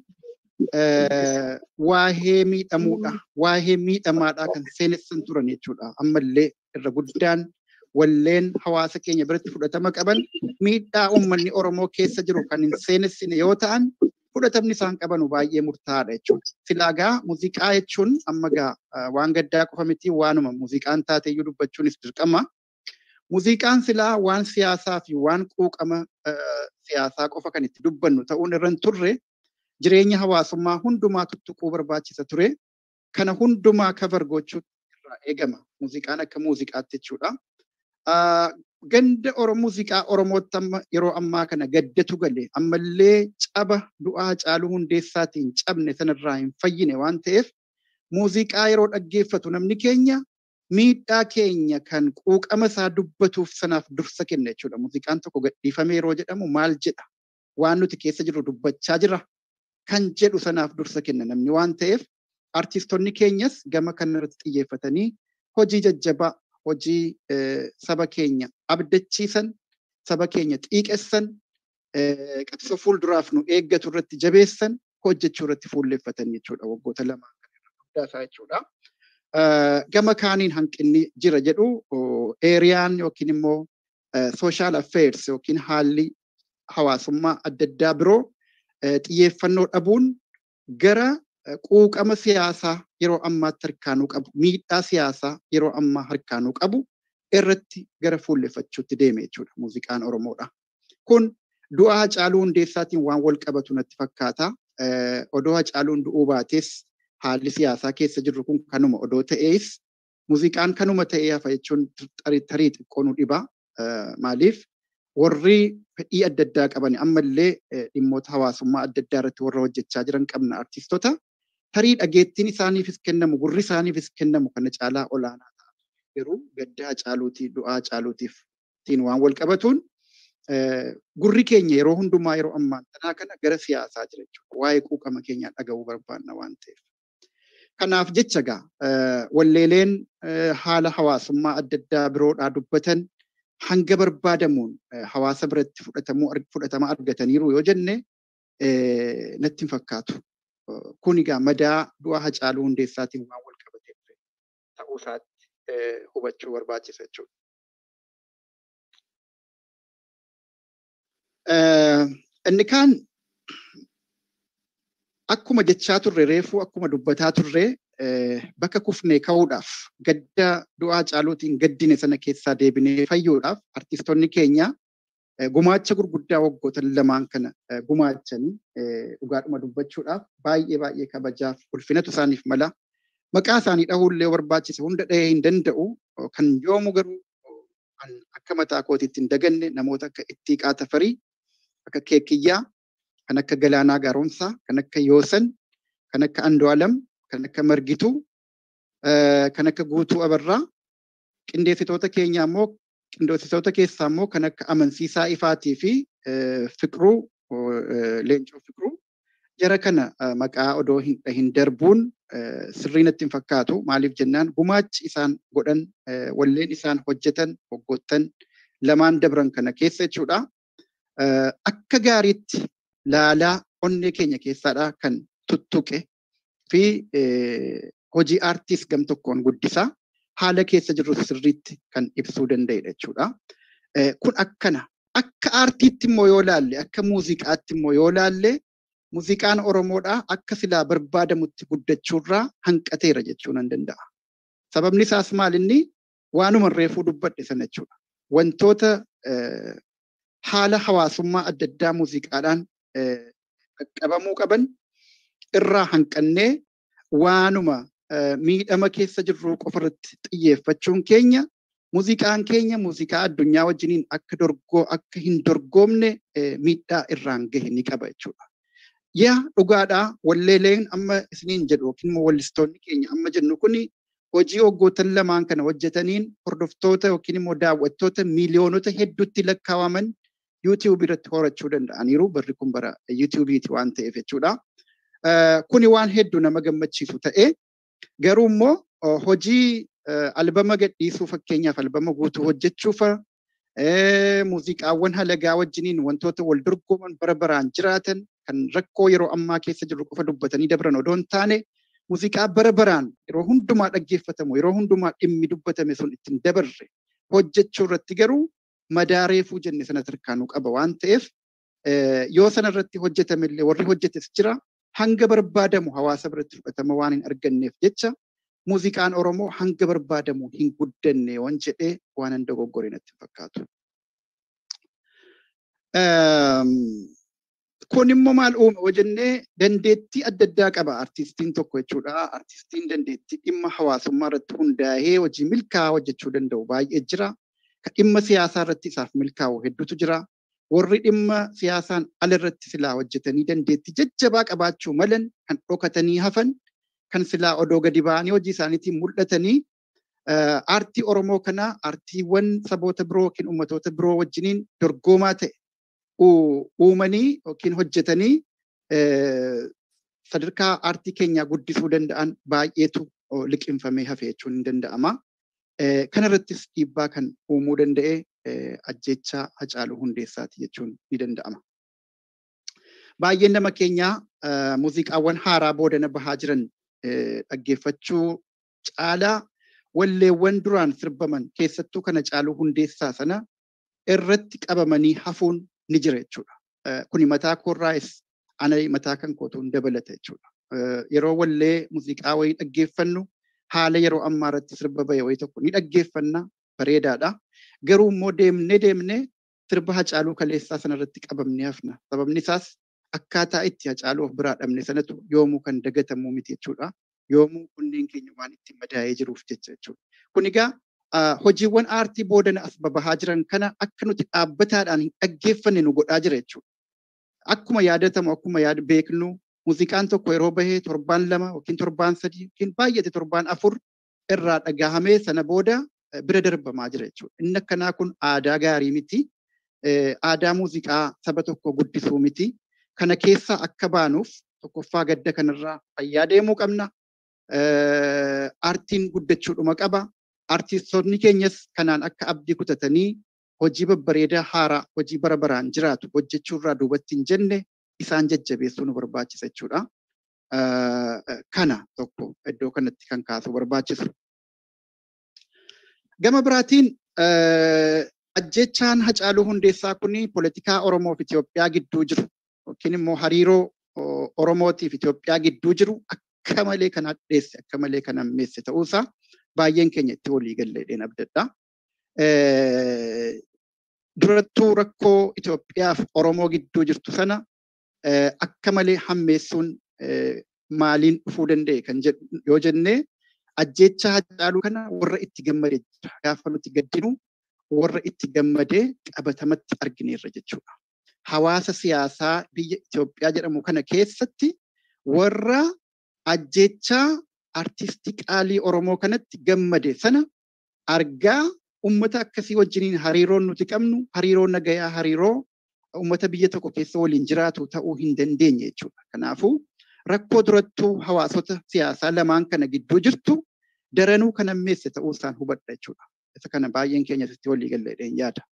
Speaker 8: waahee miidhamuudha waahee miidhamaadhaa kan seenessan turan jechuudha ammallee irra guddaan walleen hawaasa keenya biratti fudhatama qaban miidhaa uummanni Oromoo keessa jiru kan hin seenessine yoo ta'an fudhatamni isaan qabanu baay'ee murtaa'aadha jechuudha. Silaagaa muuziqaa jechuun amma gaa waan gaddaa qofa miti waanuma muuziqaan taateyyuu dubbachuunis dirqama. Muuziqaan silaa waan siyaasaa fi waan quuqama siyaasaa qofa kan itti dubbannu ta'uun irra hin turre jireenya hawaasummaa hundumaa tuttuquu barbaachisa ture. Kana hundumaa kabar gochuutu irraa eegama. Muuziqaan akka muuziqaatti jechuudha. Ganda muuziqaa Oromootti amma yeroo ammaa kana gaddatu gale ammallee caba du'aa Hacaaluu Hundeessaatiin cabne sanarraa hin fayyine waan ta'eef muuziqaa yeroo dhaggeeffatu namni keenya miidhaa keenya kan quuqama isaa dubbatuuf sanaaf dursa kenna jechuudha. Muuziqaan tokko gadhiifamee yeroo jedhamu maal jedha? Waan nuti keessa jirru dubbachaa jira kan jedhu sanaaf dursa kenna namni waan ta'eef artiistonni keenyas gama kanarratti xiyyeeffatanii hojii jajjabaa hojii saba keenya abdachiisan saba keenya xiiqessan qabsoo fuulduraaf nu eeggatu irratti jabeessan hojjechuu irratti fuulleeffatan jechuudha waggoota lamaan kan irra guddaa isaa jechuudha. Gama kaaniin hanqinni jira jedhu eeriyaan yookiin immoo sooshaal affeers yookiin haalli hawaasummaa adda addaa biroo xiyyeeffannoo dhabuun gara quuqama siyaasaa yeroo ammaatti harkaanuu qabu miidhaa siyaasaa yeroo ammaa harkaanuu qabu irratti gara fuulleffachuutti deeme jechuudha muuziqaan Oromoodha. Kun du'a Hacaaluu Hundeessaatiin waan wal qabatu natti fakkaata. Odoo Hacaaluun du'uu baates haalli siyaasaa keessa jirru kun kanuma odoo ta'ees muuziqaan kanuma ta'ee hafa jechuun tarii xiqqoo nu dhiba. Maaliif warri fedhii adda addaa qaban ammallee dhimmoota hawaasummaa adda addaa irratti warra hojjechaa jiran qabna artiistota tarii dhageettiin isaaniifis kennamu gurri isaaniifis kennamu kana caalaa olaanaa ta'a. Garuu gadda Hacaaluutii du'aa Hacaaluutiif waan wal qabatuun gurri keenya yeroo hundumaa yeroo ammaan tanaa kana gara siyaasaa jira jechuudha. Waa'ee quuqama keenyaa dhaga'uu barbaanna waan ta'eef. Kanaaf jecha gaa walleeleen haala hawaasummaa adda addaa biroodhaa dubbatan hanga barbaadamuun hawaasa biratti fudhatama argataniiru yoo jenne natti hin fakkaatu. Kun egaa madaa du'a Hacaaluu Hundeessaatiin waan wal qabatee ture ta'uu isaatti hubachuu barbaachisa jechuudha. Inni kaan akkuma jechaa turre reefuu akkuma dubbataa turre bakka kufnee ka'uudhaaf gadda du'aa Hacaaluutiin gaddine sana keessaa deebinee fayyuudhaaf artiistonni keenya gumaacha gurguddaa waggoota lamaan kana gumaachanii dhugaadhuma dubbachuudhaaf baay'ee baay'ee kabajaaf ulfinatu isaaniif mala. Maqaa isaanii dhahuullee barbaachise hunda dhahee hin danda'u kan yoomu garuu akka mataa kootiitti hin daganne namoota akka Ittiiqaa Tafarii, akka Keekiyyaa, kan akka Galaanaa Gaaromsaa, kan akka Yoosan, kan akka Andu'aalam, kan akka Margituu, kan akka Guutuu Abarraa, qindeessitoota keenya immoo qindeessitoota keessaa immoo kan akka Amansiisaa Ifaatii fi Fiqiruu Leencoo Fiqiruu jara kana maqaa odoo hin darbuun sirrii natti hin fakkaatu maaliif jennaan gumaachi isaan godhan walleen isaan hojjetan hoggoottan lamaan dabran kana keessa jechuudha. Akka gaariitti laalaa onnee keenya keessaadha kan tuttuqe fi hojii aartiis gam tokkoon guddisaa haala keessa jirru sirriitti kan ibsuu danda'edha jechuudha. Kun akkana akka aartiitti immoo yoo laalle akka muuziqaatti immoo yoo laalle muuziqaan Oromoodhaa akka silaa barbaadamutti guddachuurraa hanqateera jechuu nan danda'a. Sababni isaas maal inni waanuma reefuu dubbadhe sana jechuudha. Wantoota haala hawaasummaa adda addaa muuziqaadhaan qaqqabamuu qaban irraa hanqannee waanuma miidhama keessa jirru qofarratti xiyyeeffachuun keenya muuziqaan keenya muuziqaa addunyaa wajjiniin akka dorgoo akka hin dorgoomne miidhaa irraan gahe ni qaba jechuudha. yaa dhugaadhaa walleeleen amma isiniin jedhu yookiin immoo wallistoonni keenya amma jennu kuni hojii waggootan lamaan kana hojjetaniin hordoftoota yookiin immoo daawwattoota miiliyoonota hedduutti lakkaawaman yuutiyuubii irratti horachuu danda'aniiru barri kun bara yuutiyuubiiti waan ta'eef jechuudha. Kuni waan hedduu nama gammachiisu ta'ee garuu immoo hojii albama gadhiisuu fakkeenyaaf albama guutuu hojjechuufa muuziqaawwan halagaa wajjiniin wantoota wal dorgoman bara baraan jiraatan kan rakkoo yeroo ammaa keessa jiru qofa dubbatanii dabran odoo hin taane muuziqaa bara baraan yeroo hundumaa dhaggeeffatamu yeroo hundumaa dhimmi dubbatame sun ittiin dabarre hojjechuu irratti garuu madaa reefuu jenne sana tarkaanuu qaba waan ta'eef yoo sana irratti hojjetame illee warri hojjetes jira hanga barbaadamu hawaasa biratti fudhatama waan hin arganneef jecha muuziqaan Oromoo hanga barbaadamu hin guddanne waan jedhee waan hin dogoggore natti fakkaatu. Kun immoo maal uume yoo jennee dandeettii adda addaa qaba artistiin tokko jechuudha. Artistiin dandeettii dhimma hawaasummaa irratti hundaa'ee hojii milkaa'aa hojjechuu danda'u baay'ee jira. Kan dhimma siyaasaa irratti isaaf milkaa'u hedduutu jira. Warri dhimma siyaasaan ala irratti silaa hojjetanii dandeettii jajjabaa qabaachuu malan kan dhokatanii hafan kan silaa odoo gadi ba'anii hojii isaaniitiin mul'atanii aartii Oromoo kanaa aartiiwwan saboota biroo yookiin uummatoota biroo wajjiniin dorgomaa ta'e uumanii yookiin hojjetanii sadarkaa aartii keenyaa guddisuu danda'an baay'eetu liqinfamee hafe jechuun ni danda'ama. Kana irrattis dhiibbaa kan uumuu danda'e ajjechaa Hacaaluu Hundeessaati jechuun ni danda'ama. Baay'een nama keenyaa muuziqaawwan haaraa boodana bahaa jiran dhaggeeffachuu caalaa walleewwan duraan sirbaman keessattuu kana Hacaaluu Hundeessaa sana irratti qabamanii hafuun ni jira jechuudha. Kuni mataa koorraayis ana mataa kan kootuun dabalata jechuudha. Yeroo wallee muuziqaa wayii dhaggeeffannu haala yeroo ammaa irratti sirba bahe wayii tokko ni dhaggeeffanna bareedaadha. Garuu immoo deemnee deemnee sirba Hacaaluu Kaleessaa sana irratti qabamnee hafna. Sababni isaas akkaataa itti Hacaaluu of biraa dhabne sanatu yoomuu kan dagatamu miti jechuudha. Yoomuu kunneen keenya waan itti madaa'ee jiruuf jecha jechuudha. Kun egaa hojiiwwan aartii boodana as babahaa jiran kana akka nuti dhaabbataadhaan hin dhaggeeffanne nu godhaa jira jechuudha. Akkuma yaadatamu akkuma yaada beeknu muuziqaan tokko yeroo bahee torbaan lama yookiin torbaan sadii yookiin baay'ate torbaan afur irraa dhagahamee sana booda bira darbamaa jira jechuudha. Inni akkanaa kun aadaa gaarii miti. Aadaa muuziqaa saba tokko guddisuu miti. Kana keessaa akka baanuuf tokkoffaa gadda kanarraa fayyaa deemuu qabna. Aartiin guddachuudhuma qaba. Artistoonni keenyas kanaan akka abdii kutatanii hojii babbareedaa haaraa hojii bara baraan jiraatu hojjechuurraa duubatti hin jenne isaan jajjabeessuu nu barbaachisa jechuudha. Kana tokko iddoo kanatti kan kaasuu barbaachisu. Gama biraatiin ajjechaan Hacaaluu Hundeessaa kuni poolitikaa Oromoo fi Itoophiyaa gidduu jiru yookiin immoo hariiroo Oromootiif Itoophiyaa gidduu jiru akka malee kan hadheesse akka malee kan hammeesse ta'uusaa baay'een keenya itti walii galleedheen abdadha. durattuu rakkoo Itoophiyaaf Oromoo gidduu jirtu sana akka malee hammeessuun maaliin dhufuu danda'e kan jedhu yoo jennee ajjeechaa Haacaaluu kana warra itti gammadee jira. Gaafa nuti gaddinu warra itti gammadee qabatamatti argineerra jechuudha. Hawaasa siyaasaa biyya Itoophiyaa jedhamu kana keessatti warra ajjeechaa artistii qaalii Oromoo kanatti gammade sana argaa ummata akkasii wajjiniin hariiroon nuti qabnu hariiroo nagayaa hariiroo ummata biyya tokko keessa waliin jiraatu ta'uu hin dandeenye jechuudha. Kanaafuu rakkoo durattuu hawaasota siyaasaa lamaan kana gidduu jirtu daranuu kan ammeesse ta'uu isaan hubadha jechuudha. Isa kana baay'een keenya irratti walii galleedheen yaada.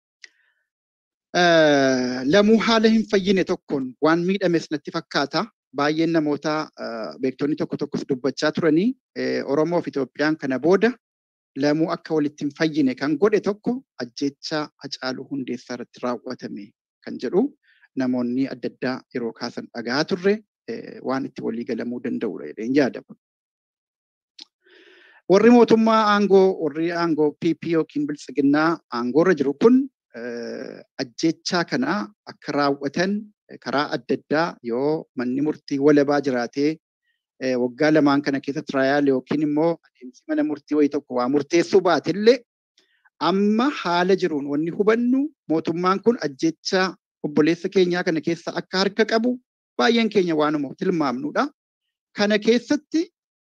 Speaker 8: Lamuu haala hin fayyine tokkoon waan miidhames natti fakkaata. Baay'een namoota beektonni tokko tokkos dubbachaa turanii Oromoo fi Itoophiyaan kana booda lamuu akka walitti hin fayyine kan godhe tokko ajjeechaa Hacaaluu Hundeessaa irratti raawwatame kan jedhu namoonni adda addaa yeroo kaasan dhagaa turre waan itti walii galamuu danda'udha jedheen yaada. Warri mootummaa aangoo warri aangoo PP yookiin biltsiginnaa aangoorra jiru kun ajjeechaa kana akka raawwatan karaa adda addaa yoo manni murtii walabaa jiraatee waggaa lamaan kana keessa tiraayal yookiin immoo adeemsi mana murtii wayii tokko waa murteessuu baatillee amma haala jiruun wanni hubannu mootummaan kun ajjeechaa obboleessa keenyaa kana keessa akka harka qabu baay'een keenya waanuma tilmaamnudha. Kana keessatti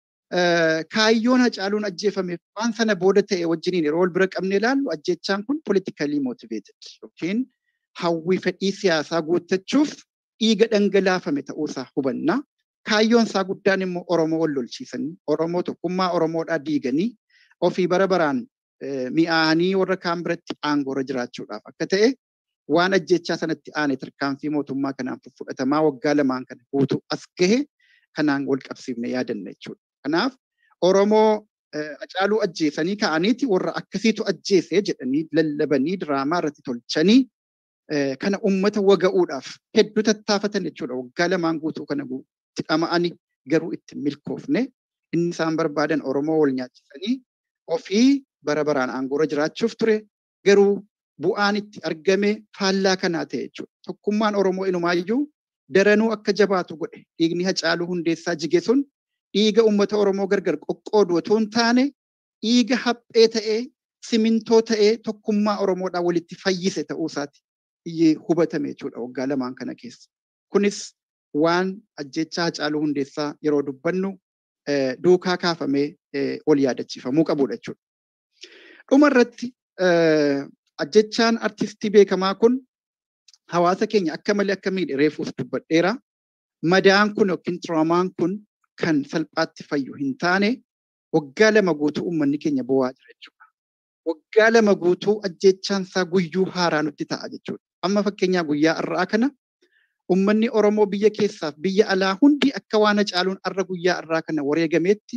Speaker 8: kaayyoon hacaaluun ajjeefameef waan sana booda ta'e wajjiniin yeroo wal bira qabne ilaallu ajjeechaan kun politikalii motiveeted yookiin hawwii fedhii siyaasaa guuttachuuf dhiiga dhangalaafame ta'uusaa hubanna. Kaayyoon isaa guddaan immoo Oromoo wal lolchiisanii Oromoo tokkummaa Oromoodhaa diiganii ofii bara baraan mi'aanii warra kaan biratti aangoorra jiraachuudhaaf akka ta'e waan ajjechaa sanatti aane tarkaanfii mootummaa kanaan fudhatamaa waggaa lamaan kana guutuu as gahe kanaan wal qabsiifne yaadanna jechuudha. Kanaaf Oromoo Hacaaluu ajjeesanii ka'aniiti warra akkasiitu ajjeese jedhanii lallabanii diraamaa irratti tolchanii kana ummata waga'uudhaaf hedduu tattaafatan jechuudha. Waggaa lamaan guutuu kana itti dhama'anii garuu itti milkoofne inni isaan barbaadan Oromoo wal nyaachisanii ofii bara baraan aangoorra jiraachuuf ture garuu bu'aan itti argame faallaa kanaa ta'e jechuudha. Tokkummaan Oromoo inumaayyuu daranuu akka jabaatu godhe dhiigni Hacaaluu Hundeessaa jige sun dhiiga uummata Oromoo gargar qoqqoodu otoo hin taane dhiiga haphee ta'ee simintoo ta'ee tokkummaa Oromoodhaa walitti fayyise ta'uu isaati hubatame jechuudha waggaa lamaan kana keessa. Kunis waan ajjechaa Hacaaluu Hundeessaa yeroo dubbannu duukaa kaafamee ol yaadachiifamuu qabudha jechuudha. Dhuma irratti ajjechaan artistii beekamaa kun hawaasa keenya akka malee akka miidhe reefuus dubbadheera. Madaan kun yookiin tiraamaan kun kan salphaatti fayyu hin taane waggaa lama guutuu uummanni keenya bo'aa jira jechuudha. Waggaa lama guutuu ajjechaan isaa guyyuu haaraa nutti ta'a jechuudha. Amma fakkeenyaa guyyaa har'aa kana uummanni Oromoo biyya keessaaf biyya alaa hundi akka waan Hacaaluun har'a guyyaa har'aa kana wareegameetti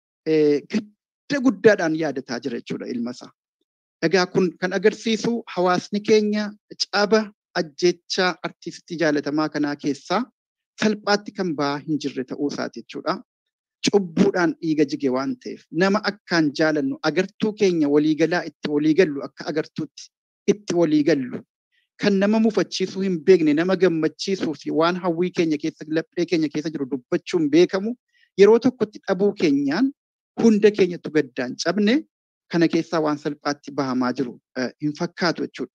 Speaker 8: gadda guddaadhaan yaadataa jira jechuudha ilma isaa. Egaa kun kan agarsiisu hawaasni keenya caba ajjechaa artistii jaalatamaa kanaa keessaa salphaatti kan ba'aa hin jirre ta'uu isaati jechuudha. Cubbuudhaan dhiiga jige waan ta'eef nama akkaan jaalannu agartuu keenya waliigalaa itti waliigallu akka agartuutti itti waliigallu kan nama mufachiisuu hin beekne nama gammachiisuu fi waan hawwii keenya keessa laphee keenya keessa jiru dubbachuun beekamu yeroo tokkotti dhabuu keenyaan hunda keenyattu gaddaan cabne kana keessaa waan salphaatti bahamaa jiru hin fakkaatu jechuudha.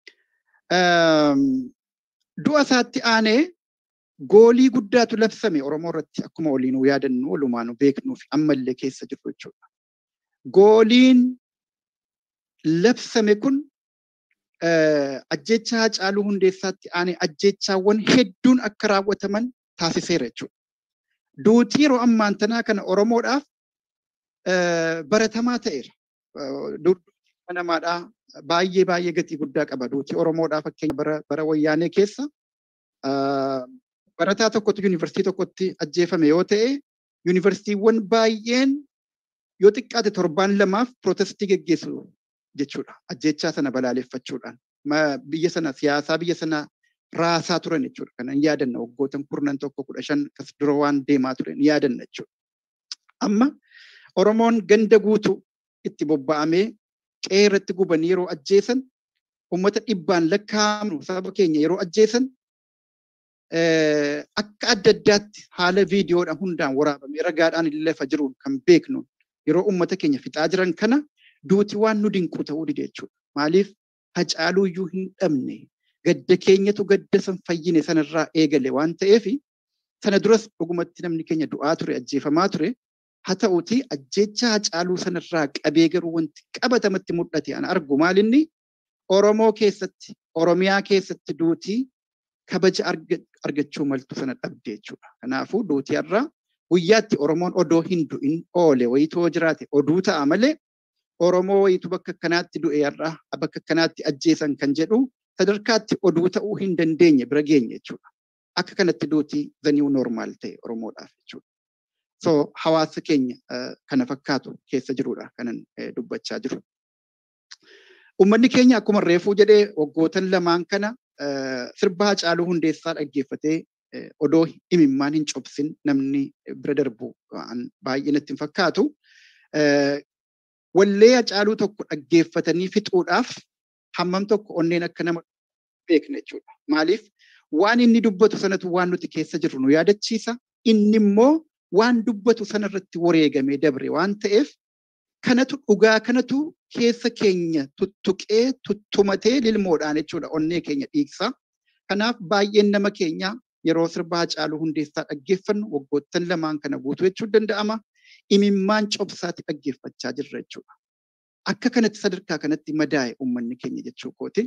Speaker 8: Du'a isaatti aanee goolii guddaatu labsame Oromoo irratti akkuma waliinuu yaadannu walumaanuu beeknuu fi ammallee keessa jiru jechuudha. Gooliin labsame kun ajjecha Hacaaluu Hundeessaatti aanee ajjechaawwan hedduun akka raawwataman taasiseera jechuudha. Duutii yeroo ammaan tanaa kana Oromoodhaaf baratamaa ta'eera. Duutii namaadhaa baay'ee baay'ee gatii guddaa qaba. Duutii Oromoodhaa fakkeenya bara, bara wayyaanee keessa barataa tokkotu yuunivarsiitii tokkotti ajjeefame yoo ta'e yuunivarsiitiiwwan baay'een yoo xiqqaate torbaan lamaaf pirootestii geggeessu jechuudha. Ajjechaa sana balaaleffachuudhaan. Biyya sana siyaasaa biyya sana raasaa turan jechuudha. Kanan yaadanna waggootan kurnan tokko kudha shan kas dura waan deemaa turan yaadanna jechuudha. Amma Oromoon ganda guutuu itti bobba'amee qe'ee irratti gubanii yeroo ajjeesan uummata dhibbaan lakkaa'amnu saba keenya yeroo ajjeesan akka adda addaatti haala viidiyoodhaan hundaan waraabamee ragaadhaan illee lafa jiruun kan beeknu yeroo uummata keenya fixaa jiran kana duuti waan nu dinqu ta'uu dide jechuudha. Maaliif hacaaluu iyyuu hin dhabne gadda keenyatu gadda san fayyine sanarraa eegale waan ta'eef sana duras dhugumatti namni keenya du'aa ture ajjeefamaa ture haa ta'uuti ajjeecha hacaaluu sanarraa qabee garuu wanti qabatamatti mul'ate ana argu maalinni Oromoo keessatti Oromiyaa keessatti duutii kabaja argachuu maltu sana dhabde jechuudha. Kanaafuu duutii irraa guyyaatti Oromoon odoo hin du'in oole wayitoo jiraate oduu ta'a malee Oromoo wayitu bakka akkanaatti du'e irraa bakka akkanaatti ajjeesan kan jedhu sadarkaatti oduu ta'uu hin dandeenye bira geenye jechuudha. Akka kanatti duutii zaniu normaal ta'e Oromoodhaaf jechuudha. So hawaasa keenya kana fakkaatu keessa jirudha kanan dubbachaa jiru. Uummanni keenya akkuma reefuu jedhee waggootan lamaan kana sirba Hacaaluu Hundeessaa dhaggeeffatee odoo imimmaan hin cobsin namni bira darbu baay'ee natti hin fakkaatu. Wallee Hacaaluu tokko dhaggeeffatanii fixuudhaaf hammam tokko onneen akka nama beekna jechuudha. Maaliif waan inni dubbatu sanatu waan nuti keessa jirru nu yaadachiisa. Inni immoo waan dubbatu sanarratti wareegamee dabre waan ta'eef kanatu dhugaa kanatu keessa keenya tuttuqee tuttumatee lilmoodhaan jechuudha onnee keenya dhiigsa. Kanaaf baay'een nama keenya yeroo sirba Hacaaluu Hundeessaa dhaggeeffannu waggoottan lamaan kana guutuu jechuun danda'ama. Imimmaan cobsaatti dhaggeeffachaa jirra jechuudha. Akka kanatti sadarkaa kanatti madaa'e uummanni keenya jechuu kooti.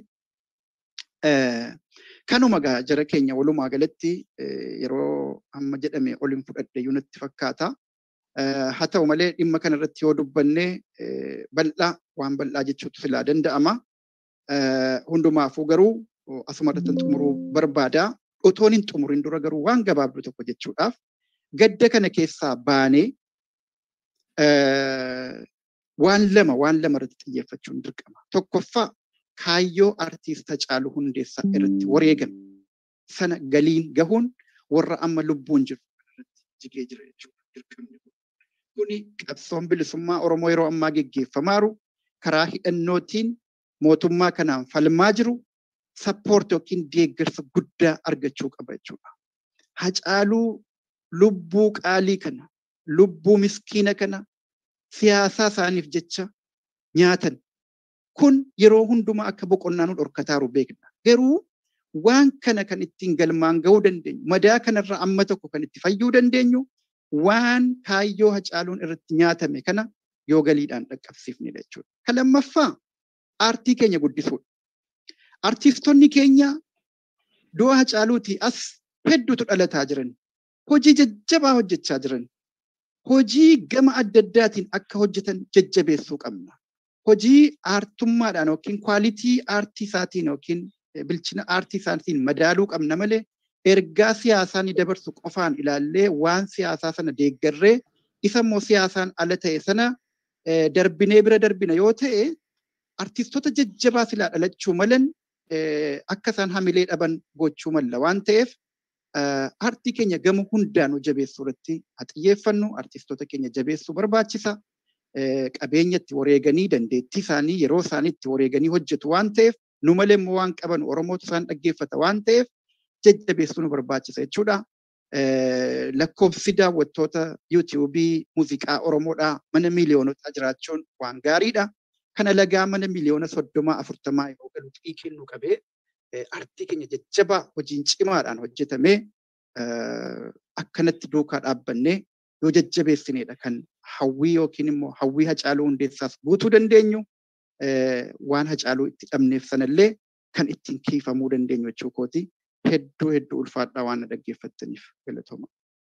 Speaker 8: Kanuma gaa jara keenya walumaa galatti yeroo amma jedhame olin fudhadhe iyyuu natti fakkaata. Haa ta'u malee dhimma kanarratti yoo dubbanne bal'aa waan bal'aa jechuutu silaa danda'ama. Hundumaafuu garuu asuma irratti xumuruu barbaada. Otoon hin xumurin dura garuu waan gabaabduu tokko jechuudhaaf gadda kana keessaa baanee waan lama waan lama irratti xiyyeeffachuun dirqama. Tokkoffaa kaayyoo artiist Hacaaluu Hundeessaa irratti wareegame sana galiin gahuun warra amma lubbuun jiru irratti jigee jira jechuudha. Kuni qabsoon bilisummaa Oromoo yeroo ammaa geggeeffamaaru karaa hidhannootiin mootummaa kanaan falmaa jiru sappoort yookiin deeggarsa guddaa argachuu qaba jechuudha. Hacaaluu lubbuu qaalii kana lubbuu miskiina kana siyaasaa isaaniif jecha nyaatan kun yeroo hundumaa akka boqonnaa nu dhorkataaru beekna. Garuu waan kana kan ittiin galmaan gahuu dandeenyu madaa kanarraa amma tokko kan itti fayyuu dandeenyu waan kaayyoo hacaaluun irratti nyaatame kana yoo galiidhaan dhaqqabsiifnedha jechuudha. Kan lammaffaa aartii keenya guddisuudha. Artiistonni keenya du'a hacaaluutii as hedduutu dhalataa jiran. Hojii jajjabaa hojjechaa jiran. Hojii gama adda addaatiin akka hojjetan jajjabeessuu qabna. Hojii aartummaadhaan yookiin kwaalitii aartii isaatiin yookiin bilchina aartii isaatiin madaaluu qabna malee ergaa siyaasaa ni dabarsu qofaan ilaallee waan siyaasaa sana deeggarree isa immoo siyaasaan ala ta'e sana darbinee bira darbina yoo ta'e artiistota jajjabaa silaa dhalachuu malan akka isaan hamilee dhaban gochuu malla waan ta'eef aartii keenya gama hundaanuu jabeessuu irratti haa xiyyeeffannu artiistota keenya jabeessuu barbaachisa. Qabeenya itti wareeganii dandeettii isaanii yeroo isaanii itti wareeganii hojjetu waan ta'eef nu malee immoo waan qaban Oromootu isaan dhaggeeffata waan ta'eef jajjabeessuu nu barbaachisa jechuudha. Lakkoofsi daawwattoota yuutiyuubii muuziqaa Oromoodhaa mana miiliyoonotaa jiraachuun waan gaariidha. Kana lagaa mana miliyoona soddomaa afurtamaa yeroo galu xiqqii kennuu qabee aartii keenya jajjabaa hojiin cimaadhaan hojjetamee akkanatti duukaa dhaabbannee yoo jajjabeessinedha kan hawwii yookiin immoo hawwii hacaaluu hundeessaas guutuu dandeenyu waan hacaaluu itti dhabneef sanallee kan ittiin kiifamuu dandeenyu jechuu kooti hedduu hedduu ulfaadhaa waan na dhaggeeffattaniif galatooma.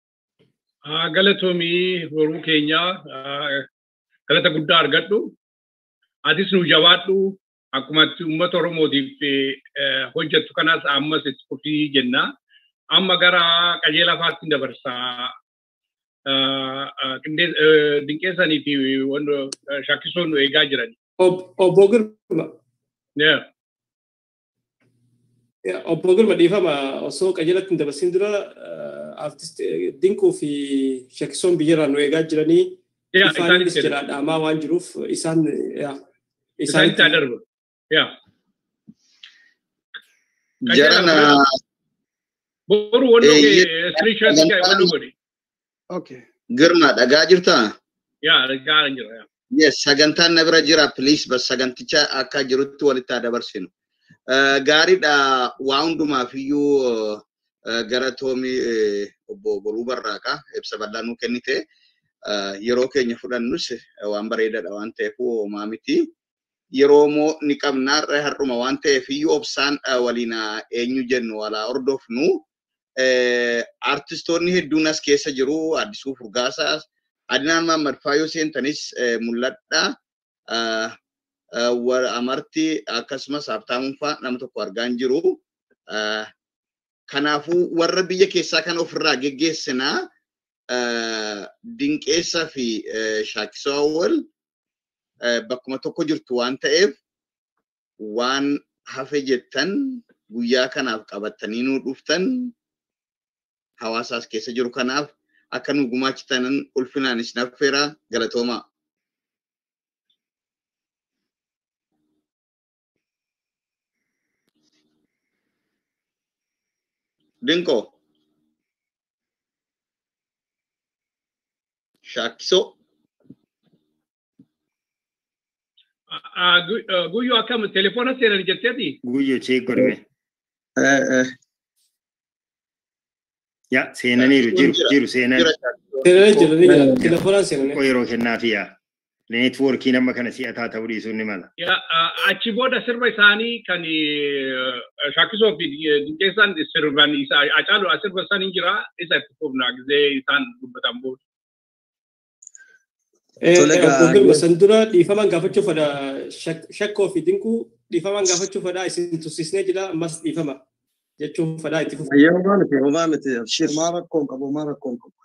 Speaker 2: Galatoomii horuu keenyaa galata guddaa argadhu. Atis nu jabaadhu akkuma uummata Oromootiif hojjettu kanas ammas itti fufii jenna. Amma gara qajeela faatti dabarsaa. Dinqeessanii fi shakkisoon nu eegaa jiran.
Speaker 3: Obbo Girma. Obbo Girma dhiifama osoo qajeelatti hin dabarsin dura artist dinquu fi shakkisoon biyyarraa nu eegaa jiranii ifaanis jira dhaamaa waan jiruuf isaan
Speaker 2: isaanitti adarba.
Speaker 4: Jarana
Speaker 2: Boru wannoo
Speaker 4: Eh,
Speaker 2: kee screenshot kee wannoo godhe.
Speaker 8: Okay.
Speaker 4: girma dhagaa jirtaa?
Speaker 2: Yaa argaa jira. yaa.
Speaker 4: Yes, sagantaan na bira jira. Please, bas saganticha akka jirutti walitti haa dabarsinu. Eh, Gaariidha. Waa hundumaaf iyyuu eh, gara toomii eh, obbo Boruu Barraaqaa ibsa bal'aa nuu kennite. Eh, Yeroo keenya fudhannus eh, waan bareedaadha waan ta'eef homaa miti. Yeroo moo ni qabnaarra har'uma waan ta'eef iyyuu obsaan eh, waliin haa eenyu jennu walaa hordofnu. Eh, Artistoonni hedduun as keessa jiru. Addisuu Furgaasaas, Adinaan Mahammad Faayoo seentanis eh, mul'adha. Ah, ah, wa- Amartii akkasumas Habtaamuun fa'aa nama tokko argaa hin jiru. Ah, Kanaafuu warra biyya keessaa kana ofirraa geggeessinaa ah, Dinqeessaa fi eh, Shaakisoo Awwal eh, bakkuma tokko jirtu waan ta'eef waan hafe jettan guyyaa kanaaf qabattanii nuu dhuftan hawaasaas keessa jiru kanaaf akka nu gumaachitanan ulfinaanis naffeera galatoomaa. Dinqoo. Shaakkisoo.
Speaker 2: Ah, gu- ah, Guyyoo akkam telefoona seenan jetteeti?
Speaker 5: Guyyoo chee godhame. Ya seenaniiru jiru jiru seenan.
Speaker 4: Jira Shaakkisoo.
Speaker 3: Seenanii jiru ni jira. Telefoonaan seenanii.
Speaker 5: Xiqqoo yeroo kennaafiya. Neetwoorkiin amma kana si'ataa ta'uu dhiisuun ni mala.
Speaker 2: Yaa, ah, Achi booda sirba isaanii kan shaakisoo fi dinqeessaan sirban isaa acaalu sirba isaanii jira isa itti fufna gizee isaan dubbatan booda.
Speaker 10: Tole gaa-
Speaker 3: Obbo Girma san dura dhiifaman gaafachuu fedha Shak- shakkoo fi dinquu dhiifaman gaafachuu fedha isin tussisnee jira ammas dhiifama jechuun fedha itti fufu.
Speaker 10: Ayyee homaa miti homaa miti abshir. Homaa rakkoon qabu homaa rakkoon qabu.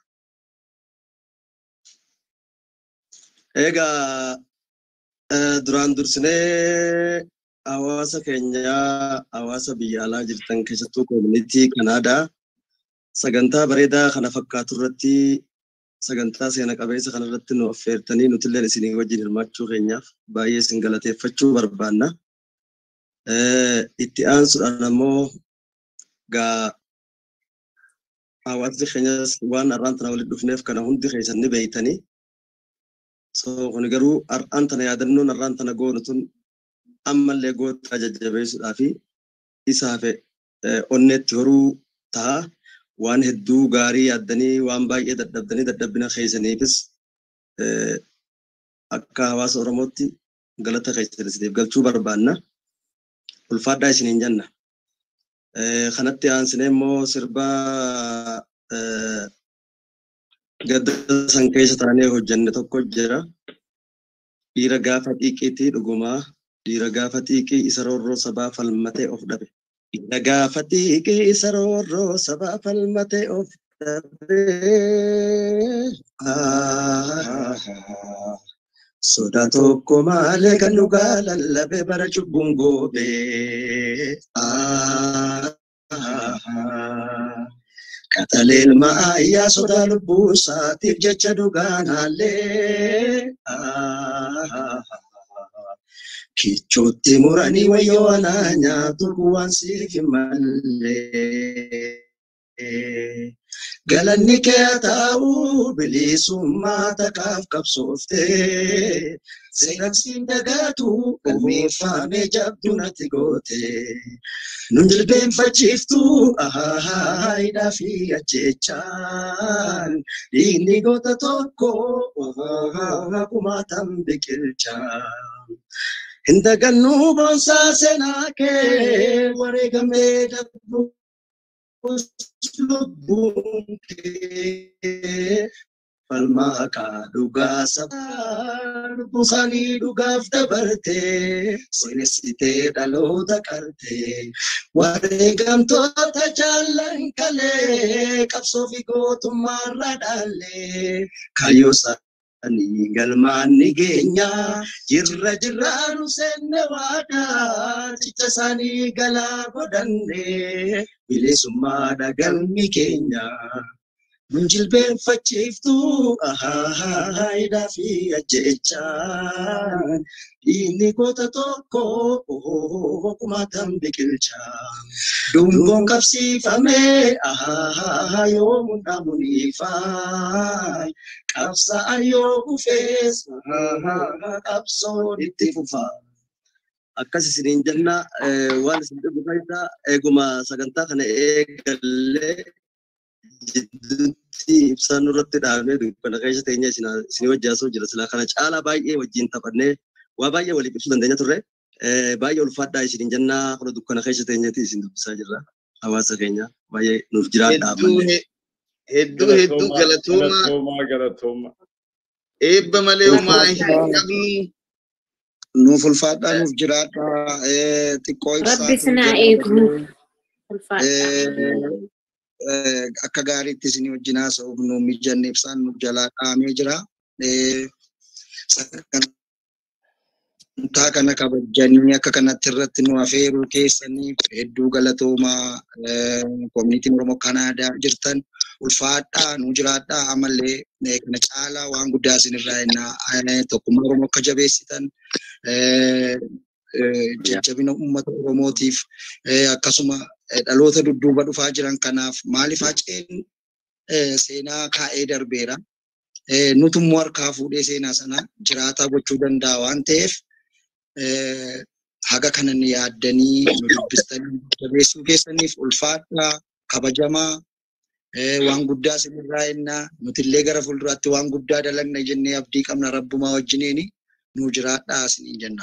Speaker 10: Egaa eh, duraan dursinee hawaasa keenyaa hawaasa biyya alaa jirtan keessattuu koomunitii Kanaadaa sagantaa bareedaa kana fakkaatu irratti sagantaa seena qabeessa kana irratti nu affeertanii nutillee isinii wajjin hirmaachuu keenyaaf baay'ee isin galateeffachuu barbaanna. Eh, Itti aansuudhaan ammoo gaa hawaasni keenyas waan har'aan tana walitti dhufneef kana hundi keessan ni beeytanii. So kun garuu har'aan tana yaadannoon har'aan tana goonu tun ammallee goota jajjabeessuudhaa fi isaaf eh, onneetti horuu ta'a. Waan hedduu gaarii yaaddanii waan baay'ee dadhabdanii dadhabbina keessaniifis eh, akka hawaasa Oromootti galata keessan isiniif galchuu barbaanna. Ulfaadhaa isiniin jenna. Eh, kanatti aansinee immoo sirba eh, gadda san keessa taanee hojjenne tokko jira. Dhiira gaafa xiiqiitii dhugumaa dhiira gaafa xiiqii isa roorroo sabaa falmatee of dhabe. Dhiira gaafa xiiqii isa roorroo sabaa falmatee of dhabe. Ah, Sodaa tokko malee kan dhugaa lallabe bara cubbuun goobee. Ah, Qaxaleen ma'ayyaa sodaa lubbuu isaatiif jecha dhugaan haallee. Kichootti muranii wayyoo anaa nyaatu waan siif hin mallee. Galanni kee haa ta'u bilisummaa takaaf qabsooftee. Seeraqsiin dagaatu galmeeffamee jabduu natti goote. Nun jilbeenfachiiftu hidhaa fi ajjechaan. Dhiigni goota tokko kumaatam biqilchaan. Hin dagannuu boonsaa seenaa kee wareegamee darbuu lubbuun kee falmaa kaa dhugaa sabaa lubbuu isaanii dhugaaf dabartee seenessitee dhaloota qartee wareegamtoota jaallan kalee qabsoo fi gootummaarra dhaallee kaayyoo isaanii galmaan ni geenya jirra jirraa nu seenne waadaa cicha isaanii galaa godhannee bilisummaadha galmi keenya. Munjilbeenfachiiftu ahaayiidhaa fi ajjechaan dhiigni goota tokko kumaatan biqilchaa. Dungoon qabsiifamee ahaa yoo mundaamuniifaa qabsa'a yoo kufees qabsoon itti fufaa. Akkas isiniin jenna waan isin dhibu faayidaa eeguma sagantaa kana eegallee jidduutti ibsaan nurratti dhaabnee dukkana keessa teenya isin wajjaasoo jira silaa kana caalaa baay'ee wajjin taphannee waa baay'ee waliif ibsuu dandeenya turre baay'ee ulfaadhaa isiniin jennaa kuna dukkana keessa teenyatti isin dubbisaa jirra hawaasa keenya baay'ee nuuf jiraadhaa
Speaker 4: Hedduu hedduu hedduu galatooma
Speaker 2: Galatooma galatooma.
Speaker 4: eebba malee homaa hin qabnu.
Speaker 8: Nuuf ulfaadhaa nuuf jiraadhaa xiqqoo ibsaa.
Speaker 9: Rabbi sinaa eegu.
Speaker 8: akka gaariitti isin wajjin haasa'uuf nu mijanne ibsaan nuuf jalaa dhaamee jira. Sagantaa kana kabajanii akka kanatti irratti nu afeeruu keessaniif hedduu galatoomaa koominitiin Oromoo Kanaadaa jirtan ulfaadhaa nu jiraadhaa amallee kana caalaa waan guddaa isin irraa ennaa tokkummaa Oromoo akka jabeessitan jajjabina uummata Oromootiif akkasuma dhaloota dudduuba dhufaa jiran kanaaf maaliif haceen seenaa kaa'ee darbeera. Nutummoo harkaa fuudhee seenaa sana jiraataa gochuu danda'a waan ta'eef haga kanan yaaddanii nu dubbistanii jabeessuu keessaniif ulfaadhaa kabajamaa waan guddaa isinirraa ennaa nutillee gara fuulduraatti waan guddaa dalagna jennee abdii qabna rabbumaa wajjiniini nu jiraadhaa isiniin jenna.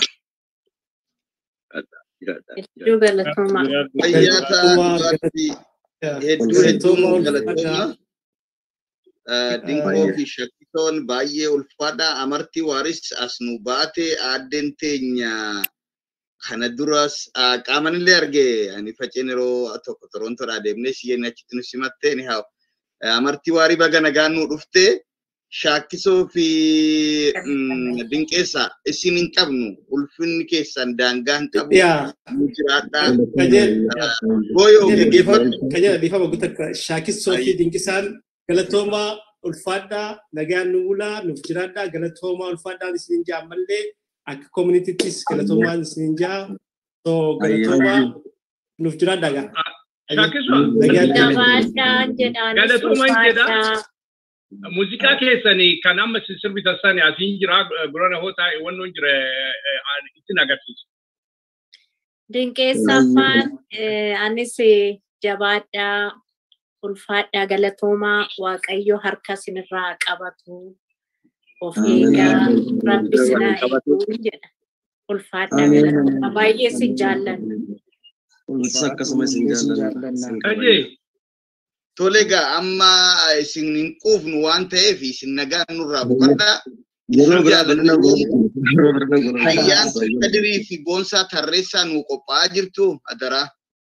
Speaker 9: Hedduu galatoomaa.
Speaker 4: Fayyaa ta'aa hedduu hedduu galatooma. Dinkoo fi shakkitoon baay'ee ulfaadha. Amartii waaris as nu baate aaddeen teenya kana duras qaamanillee arge ani faceen yeroo tokko torontoodhaa deemnee siyyeen achitti nu simatte ni haa amartii waarii baga nagaan nu dhufte shaakkisoo fi dinqeessa isin hin qabnu ulfinni keessan daangaa hin qabu nu jiraadhaa. Booyoo geggeeffatu.
Speaker 3: Kajala dhiifama guutakka shaakisoo fi dinqisaan galatoomaa ulfaadhaa nagaan nu bulaa nuuf jiraadhaa galatoomaa ulfaadhaan isinin jaa ammallee akka koominitittis galatoomaan isinin jaa so galatoomaa nuuf jiraadhaa gaa.
Speaker 2: Shaakisoo.
Speaker 9: Gabaadhaa jedhaan
Speaker 2: Galatooma hin jedhaa. Muuziqaa keessanii kan amma sirbitan sani asiin jira gurana hoo taa'e wannoon jira ittiin agarsiisa.
Speaker 9: Dinqeessaffaan anis jabaadhaa ulfaadhaa galatoomaa waaqayyo harka sinirraa qabatu of eegaa rabbi sinaa eeguu jedha. Ulfaadhaa galatoomaa baay'ee sin jaalladha.
Speaker 10: Akkasuma isin jaalladha.
Speaker 2: Kajee.
Speaker 4: Tole egaa amma isin hin quufnu waan ta'eef isin nagaan nurraa boqadhaa.
Speaker 10: Yeroo biraa bal'ina
Speaker 4: Ayyaan Kadirii fi Boonsaa Tarreessaa nuu qophaa'aa jirtu adaraa.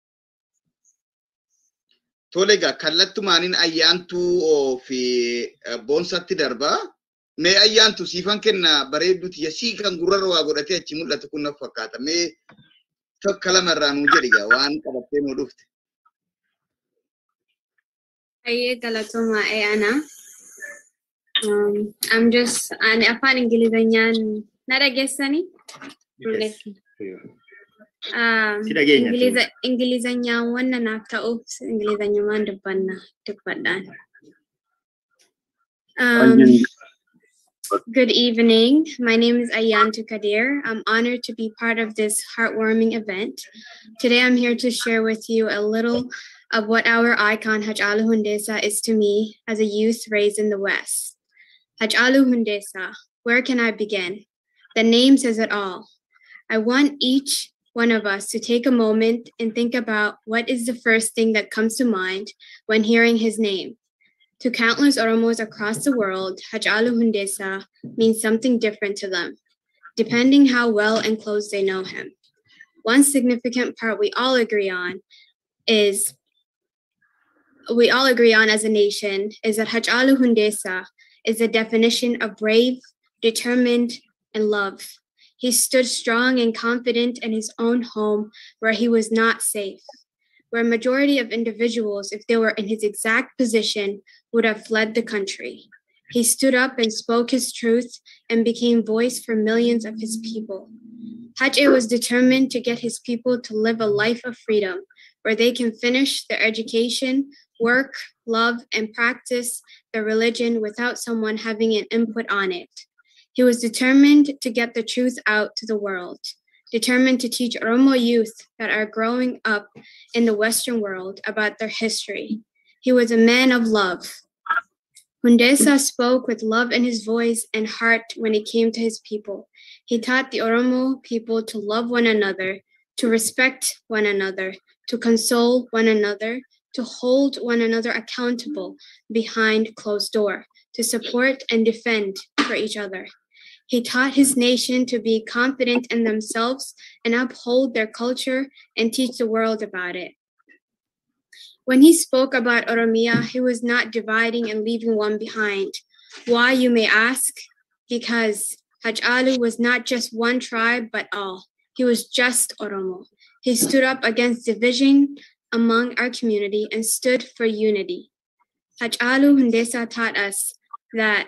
Speaker 4: Tole egaa kallattumaaniin ayyaantuu fi boonsatti darbaa. Mee ayyaantu siifan kenna bareedduuti yasii kan gurrarra waa godhatee achi mul'atu kun naf fakkaata. Mee tokko lamarraa nuu jedhi egaa waan qabattee nuu dhufte.
Speaker 11: Ayyee galatooma ana. Um, I'm just ani afaan Ingilizanyaan na dhageessani? Um,
Speaker 5: Si dhageenya.
Speaker 11: Ingiliza Ingilizanyaan wanna naaf ta'uuf Ingilizanyumaan dubbanna dubbadhaan. Um, Good evening. My name is Ayantu Kadir. I'm honored to be part of this heartwarming event. Today I'm here to share with you a little of what our icon Hajalu Hundesa is to me as a youth raised in the West. Hajalu Hundesa, where can I begin? The name says it all. I want each one of us to take a moment and think about what is the first thing that comes to mind when hearing his name. To countless Oromos across the world, Hajalu Hundesa means something different to them, depending how well and close they know him. One significant part we all agree on is we all agree on as a nation is that Hajalu Hundesa is the definition of brave, determined, and love. He stood strong and confident in his own home where he was not safe. where a majority of individuals, if they were in his exact position, would have fled the country. He stood up and spoke his truth and became voice for millions of his people. Hajj was determined to get his people to live a life of freedom where they can finish their education, work, love, and practice their religion without someone having an input on it. He was determined to get the truth out to the world, determined to teach Oromo youth that are growing up in the Western world about their history. He was a man of love. Hundesa spoke with love in his voice and heart when he came to his people. He taught the Oromo people to love one another, to respect one another, to console one another, to hold one another accountable behind closed door, to support and defend for each other. He taught his nation to be confident in themselves and uphold their culture and teach the world about it. When he spoke about Oromia, he was not dividing and leaving one behind. Why, you may ask? Because Haj Ali was not just one tribe, but all. He was just Oromo. He stood up against division among our community and stood for unity. Haj Alu Hundesa taught us that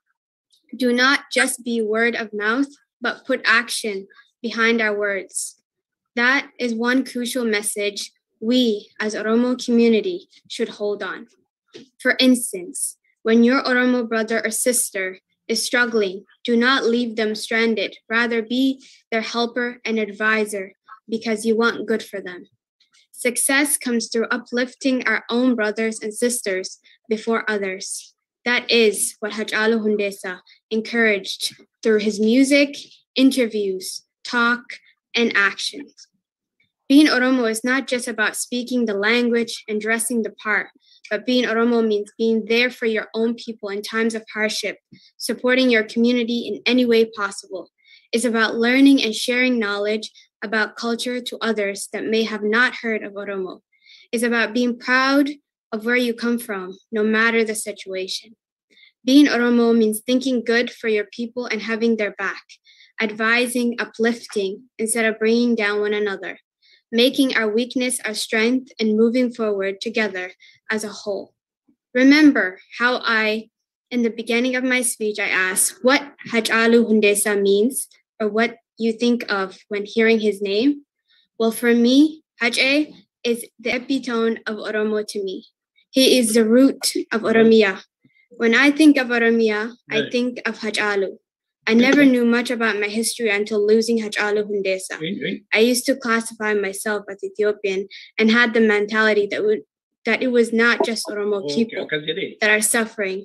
Speaker 11: do not just be word of mouth, but put action behind our words. That is one crucial message we as Oromo community should hold on. For instance, when your Oromo brother or sister is struggling, do not leave them stranded. Rather be their helper and advisor because you want good for them. Success comes through uplifting our own brothers and sisters before others. That is what Haj Alu Hundesa encouraged through his music, interviews, talk, and actions. Being Oromo is not just about speaking the language and dressing the part, but being Oromo means being there for your own people in times of hardship, supporting your community in any way possible. It's about learning and sharing knowledge about culture to others that may have not heard of Oromo. It's about being proud of where you come from, no matter the situation. Being Oromo means thinking good for your people and having their back, advising, uplifting, instead of bringing down one another, making our weakness our strength and moving forward together as a whole. Remember how I, in the beginning of my speech, I asked what Haj Alu Hundesa means or what you think of when hearing his name? Well, for me, Haj A is the epitome of Oromo to me. He is the root of Oromia. When I think of Oromia, I think of Haj Alu. I never knew much about my history until losing Haj Alu Hundesa. I used to classify myself as Ethiopian and had the mentality that would, that it was not just Oromo people that are suffering.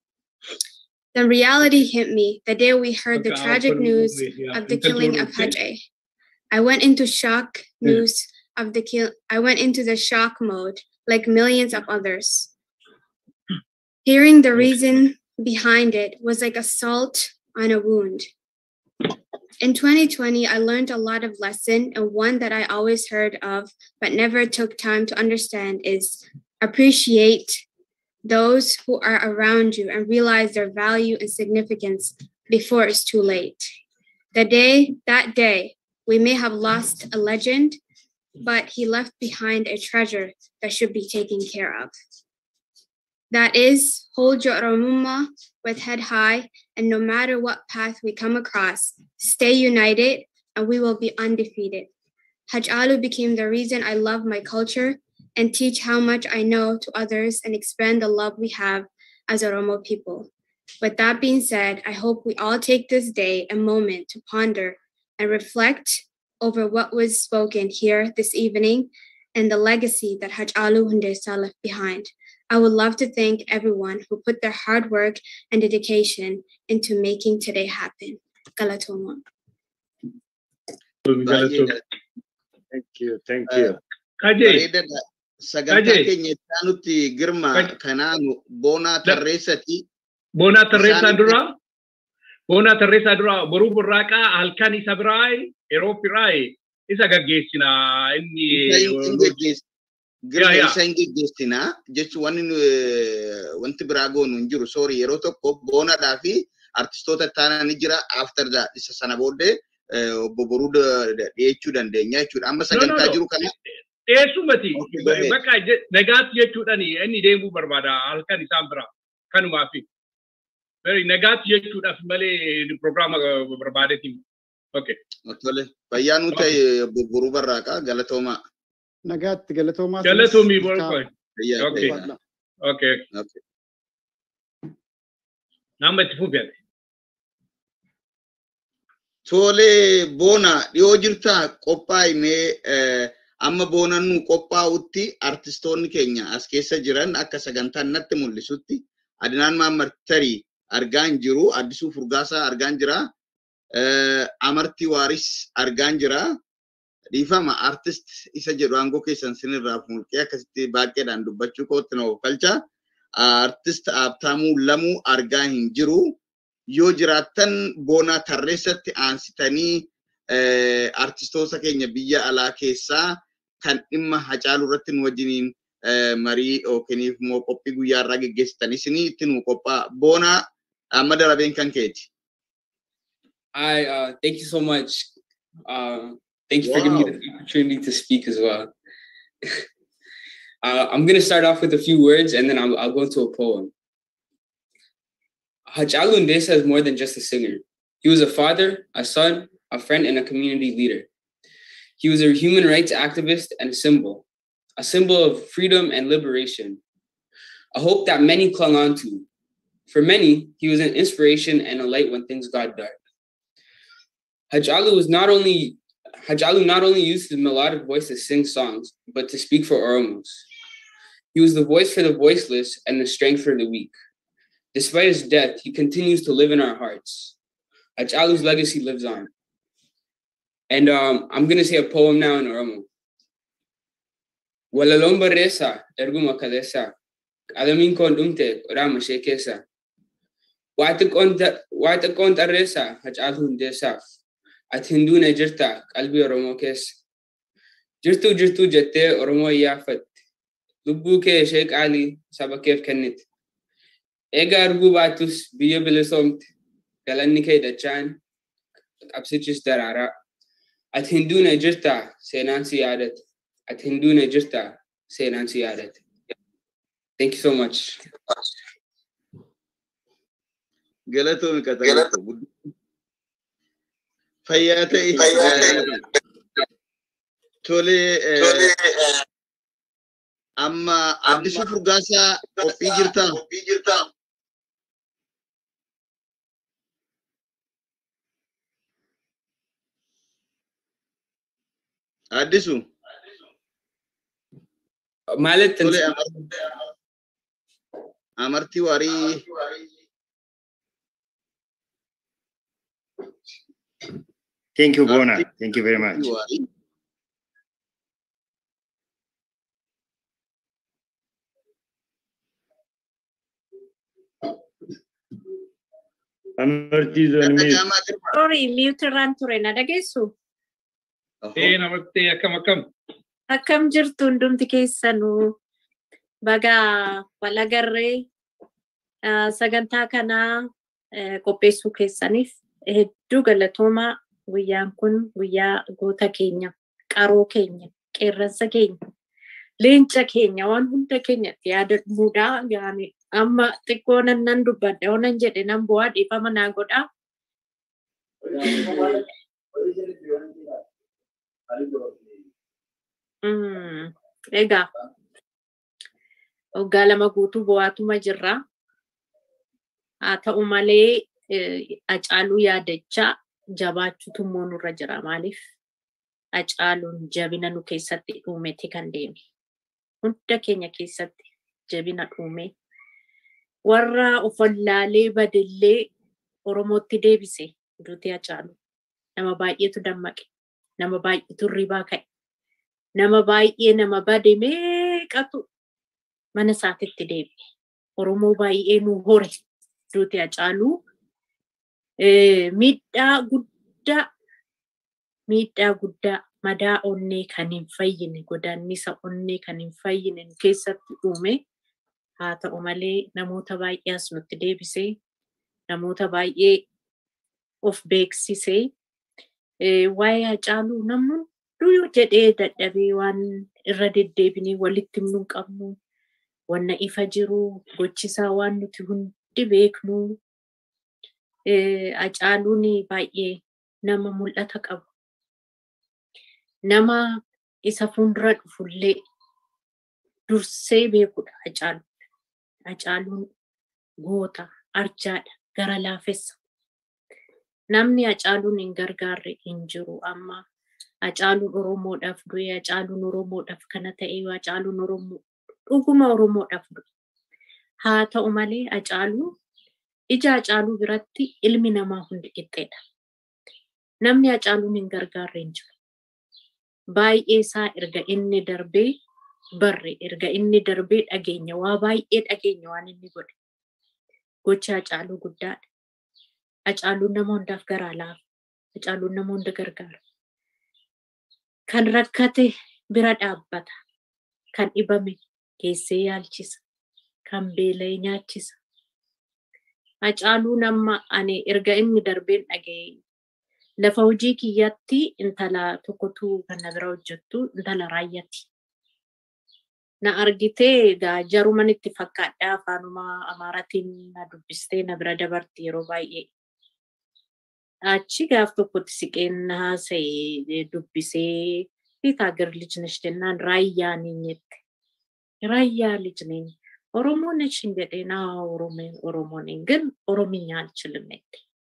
Speaker 11: The reality hit me the day we heard the tragic news of the killing of Haj A. I went into shock news of the kill. I went into the shock mode like millions of others. Hearing the reason behind it was like a salt on a wound. In 2020, I learned a lot of lesson, and one that I always heard of but never took time to understand is appreciate those who are around you and realize their value and significance before it's too late. The day, that day, we may have lost a legend, but he left behind a treasure that should be taken care of. That is, hold your Oromuma with head high, and no matter what path we come across, stay united, and we will be undefeated. Haj Alu became the reason I love my culture and teach how much I know to others and expand the love we have as Oromo people. With that being said, I hope we all take this day a moment to ponder and reflect over what was spoken here this evening and the legacy that Haj Alu Hundesa left behind. I would love to thank everyone who put their hard work and dedication into making today happen. Galatoma.
Speaker 5: Thank you, thank you.
Speaker 2: Kajee.
Speaker 4: Sagantaa keenya itti nuti girma kanaanu boonaa tarreessati.
Speaker 2: Boonaa tarreessaa dura. Boonaa tarreessaa dura boruu burraaqaa halkan isa biraay yeroo biraay isa gaggeessina inni.
Speaker 4: Girma isa hin gaggeessinaa jechuun wanni wanti biraa goonu hin jiru. Soori yeroo tokko boonaadhaa fi artistoota taanaa ni jira after that isa sana booddee obbo boruu dhiyeechuu dandeenya jechuudha. Amma sagantaa jiru kana
Speaker 2: Eessumati bakka nagaatti jechuudhaan inni deemuu barbaada halkan isaan bira kanumaaf. Nagaatti jechuudhaaf malee pirogiraama barbaadeetiin.
Speaker 4: Tole fayyaa nu ta'e burburuu barraaqa galatoomaa.
Speaker 8: Nagaatti galatoomaa.
Speaker 2: Galatoomii borkoi. Okay. Okay. Nama itti fufiate.
Speaker 4: Tole boona dhiyoo jirtaa qophaa'inee amma boonannu qophaa'utti artistoonni keenya as keessa jiran akka sagantaan natti mul'isutti Adinaan Maammartarii argaan jiru, Addisuu Furgaasaa argaan jira, Amartii Waaris argaan jira. Dhiifama artist isa jedhu aangoo keessan sinirraa mulqee akkasitti baay'eedhaan dubbachuu kootti na oofalcha. Artist Abtaamuu Lamuu argaa hin jiru. Yoo jiraattan boonaa tarreessatti aansitanii artistoota keenya biyya alaa keessaa kan dhimma hacaaluu irratti nu wajjiniin marii yookiin immoo qophii guyyaa irraa geggeessitan isinii itti nu qophaa'a. Boonaa amma darabeen kan keeti.
Speaker 12: Hi, uh, thank you so much. Uh, thank you for giving me the opportunity to speak as well. uh, I'm going to start off with a few words and then I'll, I'll go into a poem. Hachalu Ndesa is more than just a singer. He was a father, a son, a friend, and a community leader. He was a human rights activist and a symbol, a symbol of freedom and liberation, a hope that many clung on to. For many, he was an inspiration and a light when things got dark. Hajalu was not only Hajalu not only used his melodic voice to sing songs, but to speak for Oromos. He was the voice for the voiceless and the strength for the weak. Despite his death, he continues to live in our hearts. Hajalu's legacy lives on. And um, I'm going to say a poem now in Oromo. Walalon barreessa erguma kaleessa qalamiin koon dhumte qoraama ishee keessa waa xiqqoon tarreessa hacaaluu hundeessaaf ati hinduune jirta qalbii Oromoo keessa jirtuu jirtuu jettee Oromoo iyyaafatte lubbuu kee ishee qaalii saba keef kennite eega arguu baattus biyya bilisoomte galanni kee dachaan qabsichis daraaraa ati hinduune jirta seenaan si yaadate ati hinduune jirta seenaan si yaadate thank you so much
Speaker 4: galatoomi qaxalaa fayyaa ta'e tole amma addisuu furgaasaa qophii jirtaa addisu
Speaker 12: ማለት
Speaker 4: tole amartii waarii
Speaker 5: Thank you, Bona. Thank you very much. Amartii zoonii.
Speaker 13: Sorry, mute irraan ture na dhageessu.
Speaker 2: Ee namatti akkam akkam.
Speaker 13: Akkam jirtu hundumti keessanuu baga walagarree sagantaa kanaa qopheessuu keessaniif hedduu galatoomaa guyyaan kun guyyaa goota keenya qaroo keenya qeerransa keenya leenca keenya waan hunda keenyatti yaadamuudha yaani amma xiqqoo nan nan dubbadha yoo nan jedhe nan bu'aa dhiifama naa godhaa. Egaa waggaa lama guutuu bu'aatuma jirra. Haa ta'u malee Hacaaluu yaadachaa jabaachuutu immoo nurra jira. Maaliif Hacaaluun jabina nu keessatti dhuumete kan deeme. Hunda keenya keessatti jabina dhuume. Warra ofallaalee badillee Oromootti deebise duuti Hacaaluu. Nama baay'eetu dammaqe. Nama baay'eetu ribaa ka'e. Nama baay'ee nama bade meeqatu mana isaatitti deebi'e. Oromoo baay'ee nu hore duuti Hacaaluu. miidhaa guddaa miidhaa guddaa madaa onnee kan hin fayyine godaannisa onnee kan hin fayyine nu keessatti uume haa ta'u malee namoota baay'ee as nutti deebisee namoota baay'ee of beeksisee waa'ee Hacaaluu namni hunduu jedhee dadhabee waan irra deddeebinee walitti himnuu hin qabnu. Wanna ifa jiru gochisaa waan nuti hundi beeknu. Acaaluun baay'ee nama mul'ata qabu. Nama isa fuuldura dhufullee dursee beekudha Hacaaluun. Hacaaluun goota, arjaadha, gara laafessa. Namni Hacaaluun hin gargaarre hin jiru amma. Hacaaluun Oromoodhaaf du'e, Hacaaluun Oromoodhaaf kana ta'e, Hacaaluun Oromoo dhuguma Oromoodhaaf du'e. Haa ta'u malee Hacaaluun ija Hacaaluu biratti ilmi namaa hundi qixxeedha. Namni Hacaaluun hin gargaarre hin jiru. Baay'ee isaa erga inni darbee barre erga inni darbee dhageenya waa baay'ee dhageenya waan inni godhe. Gochi Hacaaluu guddaadha. Hacaaluun nama hundaaf garaa laafa. Hacaaluun nama hunda gargaara. Kan rakkate bira dhaabbata. Kan dhibame geessee yaalchisa. Kan beela'e nyaachisa. Hacaaluun amma ani erga inni darbeen dhaga'e lafa hojii kiyyaatti intala tokkotu kan na bira hojjettu intala raayyaati. Na argitee egaa jaruman itti fakkaadhaa afaanuma amaaratiin na dubbistee na bira dabarti yeroo baay'ee. Achi gaaf tokkotti siqeen na haasa'e dubbisee fiitaa gar lijnesh jennaan raayyaa niin jette. Raayyaa lijneen Oromoo ነሽ እንዴ? ና ኦሮሞ ነኝ ግን ኦሮምኛ አልችልም ነች።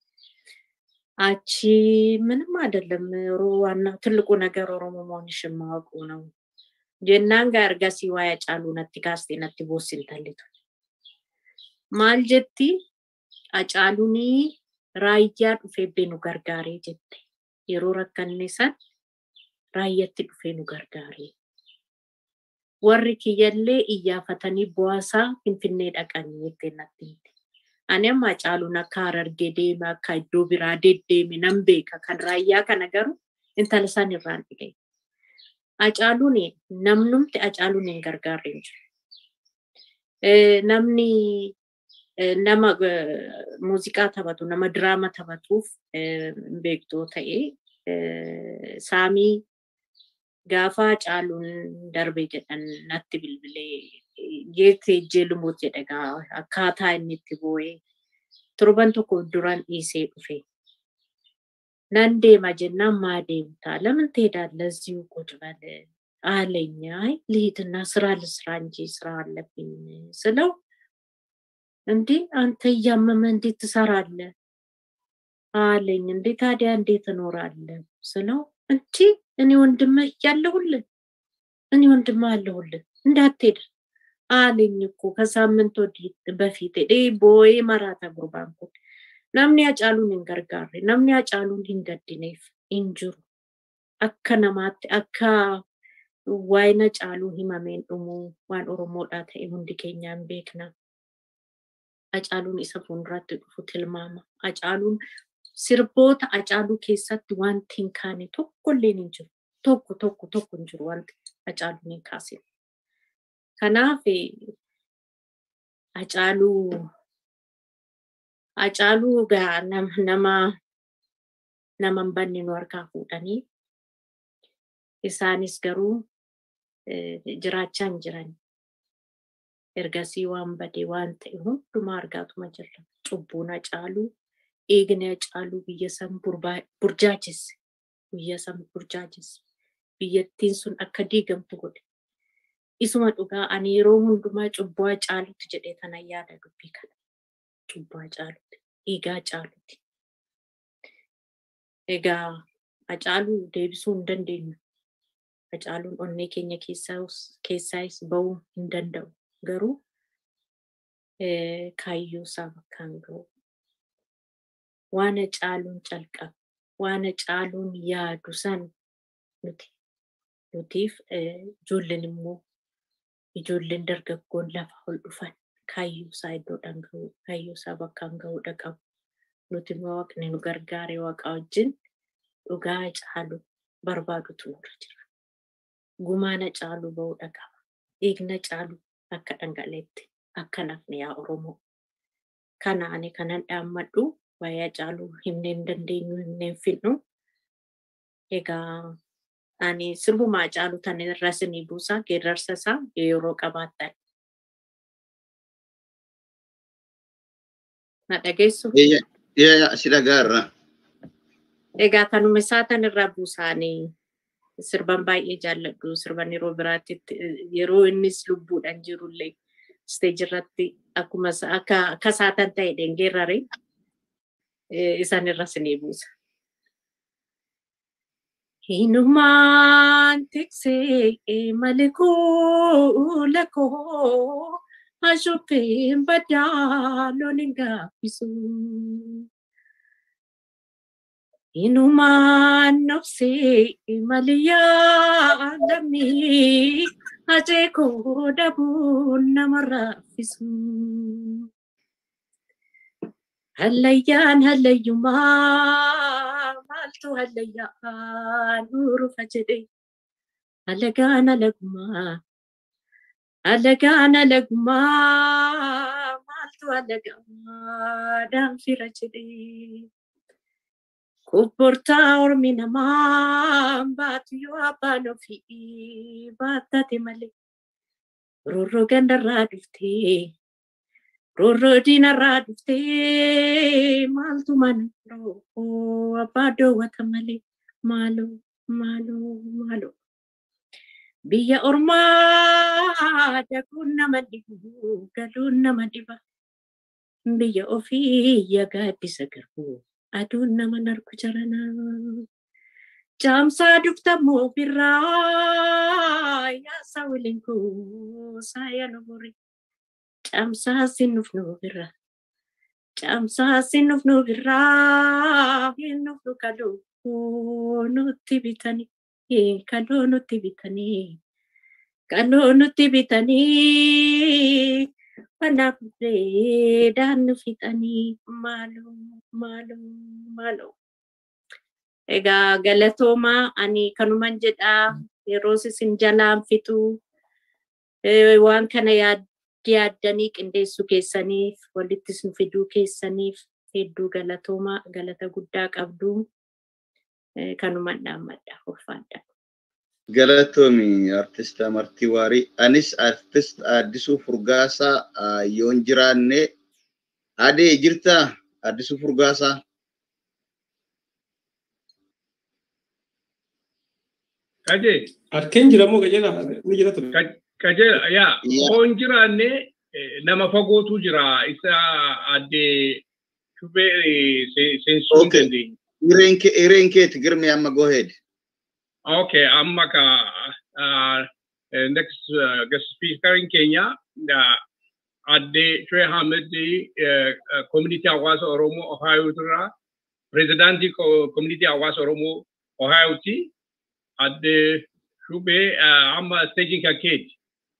Speaker 13: አቺ ምንም አይደለም። ዋና ትልቁ ነገር ኦሮሞ መሆንሽን ማወቁ ነው። ጀናን ጋር ገሲ ዋያ ጫሉ ነቲ ካስቴ ነቲ ቦሲን ተሊቱ ማል ጀቲ አጫሉኒ ራያ ዱፌ ቤኑ ገርጋሬ ጀቴ የሮ ረከኔ ሰን ራየtti dhufee nu gargaare. warri kiyyallee iyyafatanii bu'aasaa finfinnee dhaqanii jettee natti himte. Ani amma Hacaaluun akka harargee deeme akka iddoo biraa deddeeme nan beeka kan raayyaa kana garuu intala isaan irraan dhigee. Hacaaluun namnumti Hacaaluun hin gargaarre hin jiru. Namni nama muuziqaa taphatu nama diraama taphatuuf beektoo ta'ee saamii gaafa Hacaaluun darbe jedhan natti bilbilee jeettee ijjee lumuut jedhe gaa akkaataa inni itti boo'ee torban tokko duraan dhiisee dhufe. Nan deema jennaan maa deemtaa? ለምን ትሄዳለህ? እዚሁ ቁጭ በል አለኝ። አይ ልሂድና ስራ ልስራ እንጂ ስራ አለብኝ ስለው እንዴ አንተ እያመመ እንዴት ትሰራለህ አለኝ። እንዴ ታዲያ እንዴት እኖራለሁ ስለው እንጂ እኔ ወንድምህ እያለሁልህ እኔ ወንድምህ አለሁልህ እንዳትሄድ አለኝ እኮ ከሳምንት ወዲህ በፊት ሄዴ ቦዬ መራታ ጉርባን kun namni hacaaluun hin gargaarre namni hacaaluun hin gaddineef hin jiru akka namaatti akka waa'ina hacaaluu himameen dhumu waan oromoodhaa ta'e hundi keenya hin beekna. Hacaaluun isa fuulduratti dhufu tilmaama. Hacaaluun sirboota hacaaluu keessatti wanti hin kaane tokkollee hin jiru. Tokko tokko tokko hin jiru wanti hacaaluun hin kaasine. Kanaaf hacaaluu hacaaluu gaa nama nama hin banne nu harkaa fuudhanii isaanis garuu jiraachaa hin jiran. Ergasii waan badee waan ta'e hundumaa argaatuma jirra. Cubbuun hacaaluu eegni hacaaluu biyya san burjaachesse. Biyya san burjaachesse. Biyyattiin sun akka diigamtu godhe. Isuma dhugaa ani yeroo hundumaa cubbuu hacaaluutti jedhee tanan yaada dubbii kana. Cubbuu hacaaluutti. Dhiigaa hacaaluutti. Egaa hacaaluu deebisuu hin dandeenyu. Hacaaluun onnee keenya keessaayis bahuu hin danda'u. Garuu kaayyoo isaa bakkaan gahu. Waan hacaaluun calqabe, waan hacaaluun yaadu san nuti nutiif ijoolleen immoo ijoolleen dargaggoon lafa ol dhufan kaayyoo isaa iddoodhaan gahu, kaayyoo isaa bakkaan gahuudha qabu. Nuti immoo waaqni nu gargaare waaqa wajjin dhugaa hacaaluu barbaadutu nurra jira. Gumaan hacaaluu bahuudha qaba. Dhiigna hacaaluu akka dhangala'etti akka nafne yaa Oromoo. Kana ani kanan dhaammadhu waa'ee hacaaluu himnee hin dandeenyu himnee hin fixnu. Egaa ani sirbuma Hacaaluu tan irra isinii buusa geerarsa isaa yeroo qabaattan. Na dhageessu?
Speaker 4: Yaa si dhagaarra.
Speaker 13: Egaa kanuma isaa tan irraa buusaanii sirban baay'ee jaalladhu sirban yeroo biraatti yeroo innis lubbuudhaan jirullee isteeji irratti akkuma akka akka saatan ta'e dhengeerrare isaan irra isinii buusa. Hinumaan tiksee malikoo lakoo ashuppeen badaa loon hin gaaffisu. Inumaan nobsee maliyaa lammii ajee koo dhabuun nama raffisu. Hallayyaan hallayyumaa maaltu hallayyaan urufa jedhe alagaan alagumaa alagaan alagumaa maaltu alagaa daanfira jedhe. Kubburtaa ormi namaa baatu yoo abbaan ofii baattate malee roorroo gandarraa dhuftee roorroo diinarraa dhuftee maaltu manaroo abbaa doowwata malee maaloo maaloo maaloo. Biyya ormaa dakuun nama dhibu galuun nama dhiba biyya ofii yagaaddisa garbuu. aduun nama narku jarana. Jaamsaa duftamoo birraa yaasaa waliin kuusaa yaanuburi. Jaamsaa sinnufnu birraa. Jaamsaa sinnufnu birraa hinnufnu kadhoo nutti bitanii. Kadhoo nutti bitanii. Kadhoo nutti bitanii. Kanaaf dhaan nu fixanii maaloo maaloo maaloo. Egaa galatoomaa ani kanuman jedhaa yeroo isin jalaan fitu waan kana yaaddanii qindeessuu keessaniif walittis nu fiduu keessaniif hedduu galatoomaa galata guddaa qabdu kanuman dhaammadha ulfaadha.
Speaker 4: Galatoomi artist Amartii Waarii. Anis artist Addisuu Furgaasaa yoon jiraanne adee jirtaa Addisuu Furgaasaa.
Speaker 2: Kajee.
Speaker 3: Harkeen jiramoo qajeelaa ni jira ture.
Speaker 2: Qajeela yaa yoon jiraanne nama fagootu jira isa addee shubee seensuu hin dandeenye.
Speaker 4: Ireen keeti girmi amma go ahead.
Speaker 2: Okay, amma ka uh, next uh, guest speaker in Kenya, uh, adde Shwe Hamid, uh, uh, community hawaasa Oromoo Ohio tura, presidenti community hawaasa Oromoo Ohio ti, adde Shube uh, amma staging ka keeti.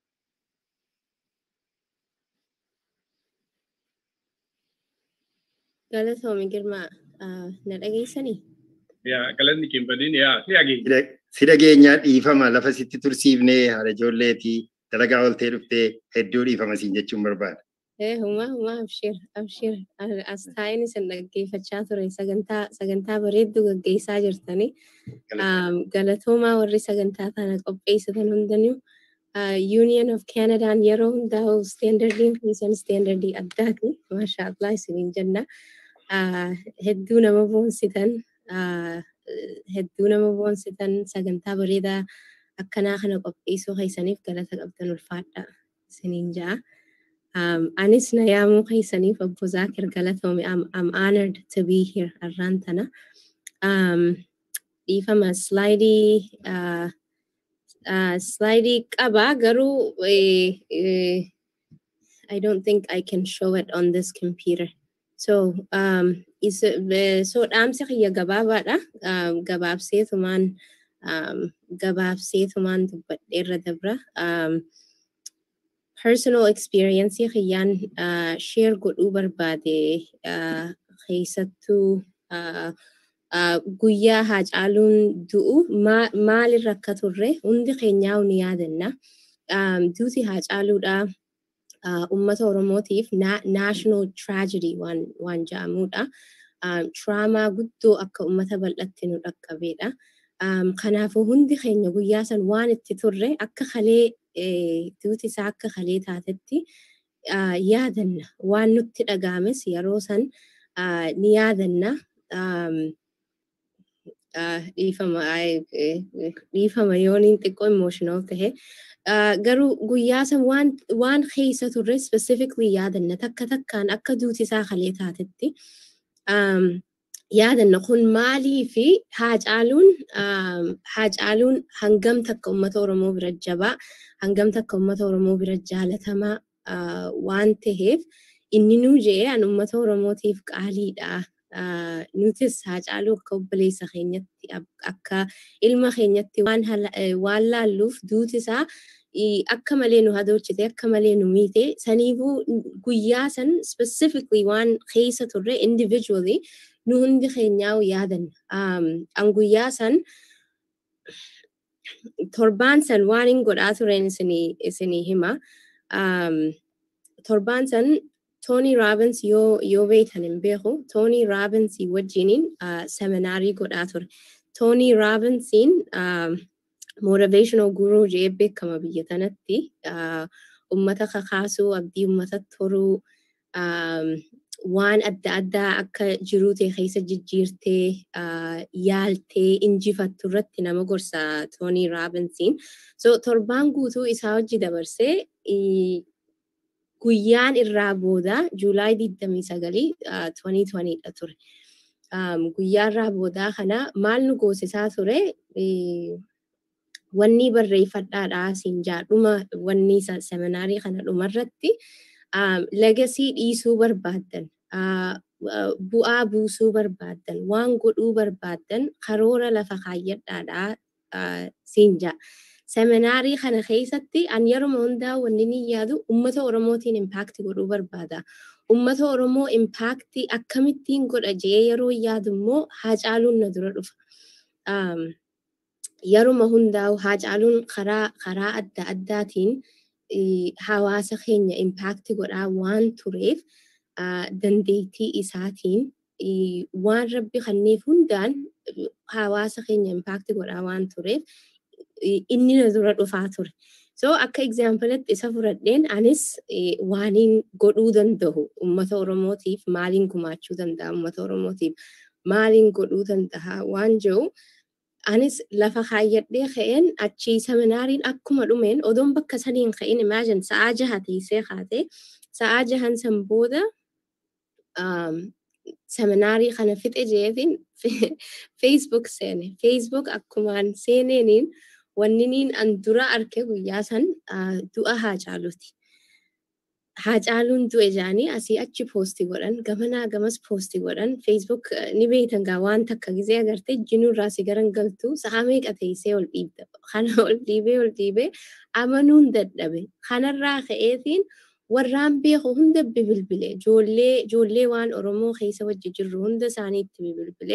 Speaker 14: Galatoomi Girma, na dhageessanii?
Speaker 2: Yaa galanni kimbadiin yaa si dhageenya.
Speaker 5: Si dhageenyaa dhiifama lafa sitti tursiifnee haadha ijoolleetii dalagaa ooltee dhuftee hedduu dhiifama siin jechuun barbaada.
Speaker 14: Eh, huma huma abshir abshir as taa'in isin dhaggeeffachaa ture sagantaa sagantaa bareedduu gaggeessaa jirtanii galatoomaa warri sagantaa kana qopheessatan hundinuu Union of Canadaan yeroo hundaa'u standardiin keessan standardii addaati. Maashaa Allah isiniin jenna. Hedduu nama boonsitan hedduu nama boonsitan sagantaa bareedaa akkanaa kana qopheessuu keessaniif galata qabdan ulfaadha isiniin ja'a. Um, anis na yaamuu keessaniif obbo Zaakir galatoome. I'm, I'm honored to be here arraan tana. Um, dhiifama slaidii uh, uh, slaidii qaba garuu eh, eh, I don't think I can show it on this computer. So, um, is, uh, so dhaamsi kiyya gabaabaadha. Um, gabaabseetumaan um, gabaabseetumaan dubbadheerra dabra. Um, personal experience kiyyaan uh, share godhuu barbaade uh, keessattuu uh, uh, guyyaa haacaaluun du'u ma maalirra akka turre hundi keenyaa ni yaadanna. Um, duuti haacaaluudha uh, ummata Oromootiif na national tragedy waan, waan jedhamudha. Um, traamaa guddoo akka ummata bal'atti nu dhaqqabeedha. Kanaafuu hundi keenya guyyaa san waan itti turre akka kalee duuti isaa akka kalee taatetti yaadanna. Waan nutti dhagaames yeroo san ni yaadanna. Dhiifama yooniin xiqqoo emotional tahe. Garuu guyyaa san waan keessa turre specifically yaadanna takka takkaan akka duuti isaa kalee taatetti. yaadanna kun maalii fi haacaaluun haacaaluun hangam takka uummata Oromoo bira jabaa hangam takka uummata Oromoo bira jaalatamaa waan taheef inni nuu jee an uummata Oromootiif qaaliidha. Nutis haacaaluu akka obboleessa keenyatti akka ilma keenyatti waan laalluuf duuti isaa akka malee nu hadochite akka malee nu miite saniifuu guyyaa san specifically waan keessa turre individually nu hundi keenyaa yaadan an guyyaa san torbaan san waan hin godhaa turen isinii hima torbaan san Tony Robbins yoo yoo beektan hin beeku Tony Robbins wajjiniin seminaarii godhaa ture Tony Robbinsiin motivational guruu jee beekama biyya tanatti ummata kakaasuu abdii ummata toruu waan adda addaa akka jiruu ta'e keessa jijjiirtee yaaltee injifattu irratti nama gorsa Tony Robbinsiin. So torbaan guutuu isaa hojii dabarsee guyyaan irraa booda Juulaay 29 2020 dha ture. Guyyaa irraa boodaa kana maal nu goosisaa ture wanni barreeffadhaadhaa siin jaadhuma wanni seminaarii kana dhumarratti legasii dhiisuu barbaaddan bu'aa buusuu barbaaddan waan godhuu barbaaddan karoora lafa kaayyadhaadhaa siin jaa. Seminaarii kana keessatti an yeruma hundaa wanni ni yaadu ummata Oromootiin impaakti godhuu barbaada. Ummata Oromoo impaakti akkamittiin godha jee yeroo yaadu immoo haacaaluun na dura dhufa. Yeruma hundaa'u haacaaluun karaa karaa adda addaatiin hawaasa keenya impaakti godhaa waan tureef dandeettii isaatiin waan rabbi kanneef hundaan hawaasa keenya impaakti godhaa waan tureef inni na dura dhufaa ture. So akka egzaampilatti isa fudhadheen anis waaniin godhuu danda'u uummata Oromootiif maaliin gumaachuu danda'a uummata Oromootiif maaliin godhuu danda'a waan jiru anis lafa kaayyadhee ka'een achii seminaariin akkuma dhumeen odoon bakka saniin ka'in imagine sa'aa jaha teessee kaatee sa'aa jahan san booda seminaarii kana fixe jeetiin Facebook seene. Facebook akkumaan seeneeniin wanniniin an dura arke guyyaa san du'a haacaaluuti. Haacaaluun du'e jaanii asii achi poosti godhan gamanaa gamas poosti godhan Facebook ni beektan gaa waan takka gizee agartee jinuurraa si garan galtu sa'a meeqa teessee ol dhiibda. Kana ol dhiibee ol dhiibee amanuun dadhabe. Kanarraa ka'eetiin warraan beeku hunda bibilbile ijoollee ijoollee waan Oromoo keessa wajji jirru hunda isaaniitti bibilbile.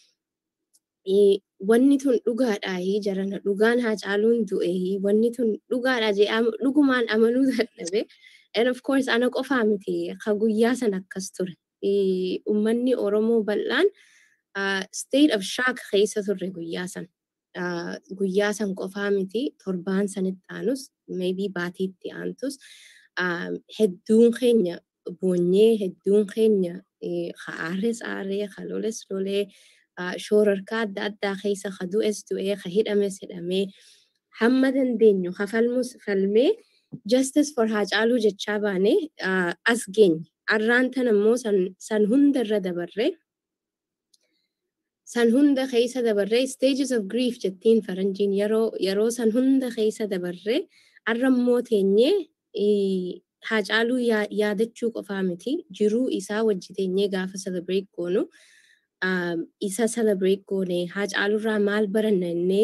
Speaker 14: Wanni tun dhugaadhaa jarana dhugaan haacaaluun du'e wanni tun dhugaadhaa jee dhugumaan amanuu dadhabe. And of course ana qofaa miti ka guyyaa san akkas ture. Uummanni Oromoo bal'aan state of shock keessa turre guyyaa san. Guyyaa san qofaa miti torbaan sanitti aanus maybe baatiitti aantus hedduun keenya boonyee hedduun keenya ka aarres aarree ka loles lolee shoorarkaa adda addaa keessa ka du'es du'ee ka hidhames hidhamee hamma dandeenyu ka falmus falmee justice for haacaaluu jechaa baane as geenye arraan tan ammoo san hunda irra dabarree san hunda keessa dabarree stages of grief jettiin faranjiin yeroo yeroo san hunda keessa dabarree arrammoo teenyee haacaaluu yaadachuu qofaa miti jiruu isaa wajji teenyee gaafa celebrate goonu isa celebrate goone haacaaluurraa maal baranna innee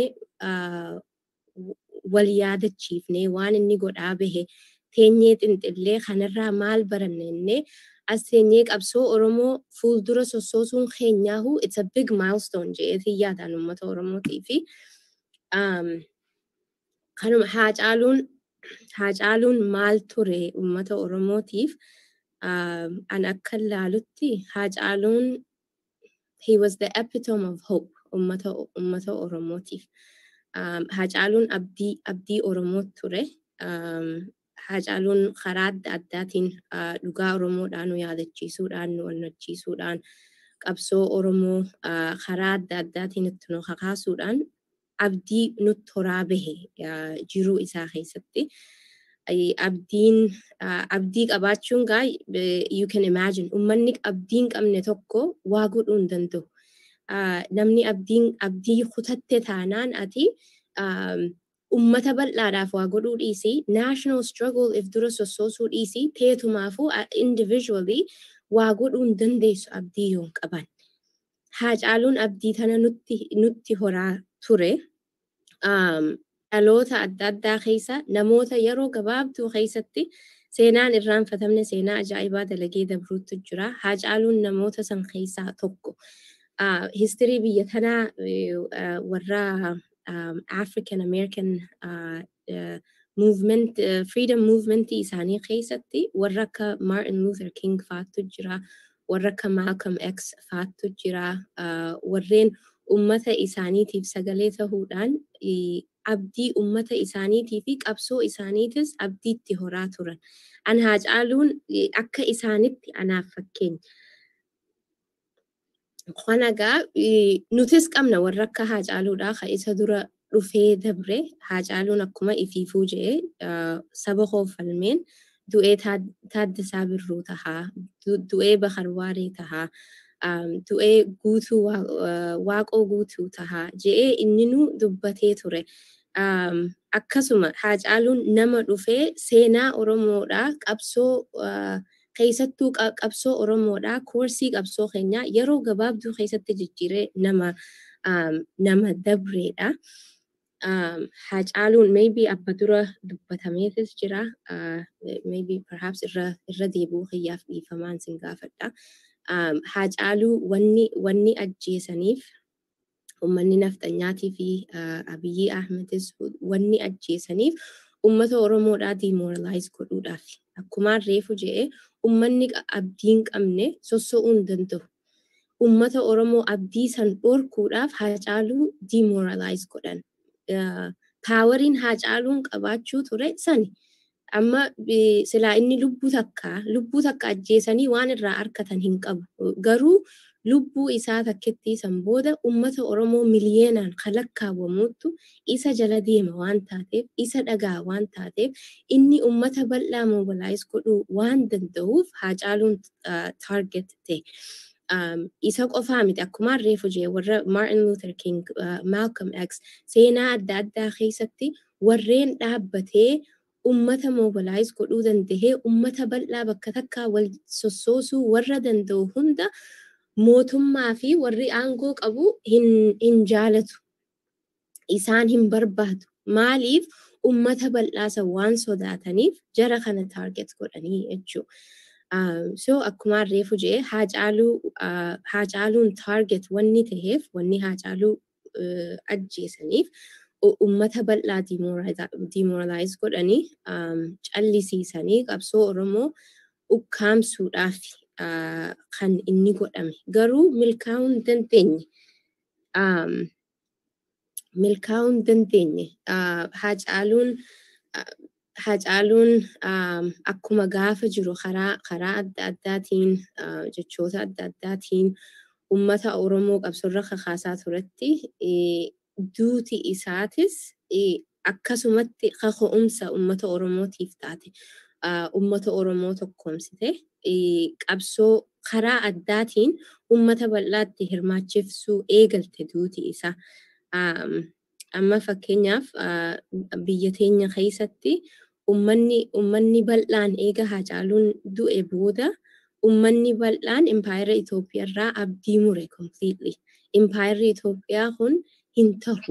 Speaker 14: wal yaadachiifnee waan inni godhaa bahe teenyee xinxillee kanarraa maal baranna innee as teenyee qabsoo Oromoo fuuldura sossoosuun keenyaahu it's a big milestone jedheetii yaadaan uummata Oromootii fi kanuma haacaaluun haacaaluun maal ture uummata Oromootiif an akka ilaalutti haacaaluun he was the epitome of hope ummata ummata Oromootiif. Haacaaluun abdii abdii Oromoo ture. Haacaaluun karaa adda addaatiin dhugaa Oromoodhaan nu yaadachiisuudhaan nu onnachiisuudhaan qabsoo Oromoo karaa adda addaatiin itti nu kakaasuudhaan abdii nutti horaa bahe jiruu isaa keessatti. Abdiin abdii qabaachuun gaa you can imagine ummanni abdii hin qabne tokko waa godhuu hin danda'u. Namni abdiin abdii kutatte taanaan ati ummata bal'aadhaaf waa godhuu dhiisi national struggle if dura sossoosuu dhiisi teetumaafuu individually waa godhuu hin dandeessu abdii yoo hin qaban. Haacaaluun abdii tana nutti nutti horaa ture. Dhaloota adda addaa keessa namoota yeroo gabaabduu keessatti seenaan irraanfatamne seenaa ajaa'ibaa dalagee dabruutu jira. Haacaaluun namoota san keessaa tokko. Histirii biyya tanaa warra African American movement freedom movement isaanii keessatti warra akka Martin Luther King faatu jira. Warra akka Malcolm X faatu jira. Warreen ummata isaaniitiif sagalee tahuudhaan abdii ummata isaaniitii fi qabsoo isaaniitis abdiitti horaa turan. An haacaaluun akka isaanitti anaaf fakkeenya. Kanagaa nutis qabna warra akka haacaaluudhaa ka isa dura dhufee dabre haacaaluun akkuma ifiifuu jedhee saba hoofalmeen du'ee taaddasaa birruu tahaa du'ee bakarwaaree tahaa du'ee guutuu waaqoo guutuu tahaa jedhee inninuu dubbatee ture. Akkasuma haacaaluun nama dhufee seenaa Oromoodhaa qabsoo keessattuu qabsoo Oromoodhaa koorsii qabsoo keenyaa yeroo gabaabduu keessatti jijjiiree nama nama dabreedha. Haacaaluun maybe abba dura dubbatameetis jira. Maybe perhaps irra irra deebi'uu kiyyaaf dhiifamaan sin gaafadha. Haacaaluu wanni wanni ajjeesaniif ummanni nafxanyaatii fi Abiyyi Ahmedis wanni ajjeesaniif ummata Oromoodhaa demoralize godhuudhaaf. Akkumaan reefu jedhee ummanni abdii hin qabne sossoo'uu hin danda'u. Ummata Oromoo abdii san dhorkuudhaaf haacaaluu demoralize godhan. Paawariin haacaaluun qabaachuu ture sani. Amma silaa inni lubbuu takka lubbuu takka ajjeesanii waan irraa argatan hin qabu. Garuu lubbuu isaa takketti san booda ummata Oromoo miliyeenaan kalakkaawwamuuttu isa jala deema waan taateef isa dhagaa waan taateef inni ummata bal'aa mobilize godhuu waan danda'uuf haacaaluun target ta'e. Isa qofaa miti akkuma reefu jee warra Martin Luther King, Malcolm X seenaa adda addaa keessatti warreen dhaabbatee ummata mobilize godhuu dandahee ummata bal'aa bakka takkaa wal sossoosuu warra danda'u hunda mootummaa fi warri aangoo qabu hin jaalatu. Isaan hin barbaadu. Maaliif ummata bal'aasa waan sodaataniif jara kana target godhanii jechuudha. So akkuma reefu jee haacaaluun target wanni taheef wanni haacaaluu ajjeesaniif ummata bal'aa demoralize godhanii callisiisanii qabsoo Oromoo ukkaamsuudhaaf kan inni godhame. Garuu milkaa'uu hin dandeenye. Milkaa'uu hin dandeenye. Haacaaluun Haacaaluun akkuma gaafa jiru karaa adda addaatiin jechoota adda addaatiin ummata Oromoo qabsoorra kakaasaa turetti duuti isaatis akkasumatti kaka'umsa ummata Oromootiif taate. Ummata Oromoo tokkoomsite qabsoo karaa addaatiin ummata bal'aatti hirmaachifsuu eegalte duuti isaa. Amma fakkeenyaaf biyya teenya keessatti ummanni ummanni bal'aan eega haacaaluun du'e booda ummanni bal'aan impaayera Itoophiyaarraa abdii mure completely. Impaayerri Itoophiyaa kun hin tahu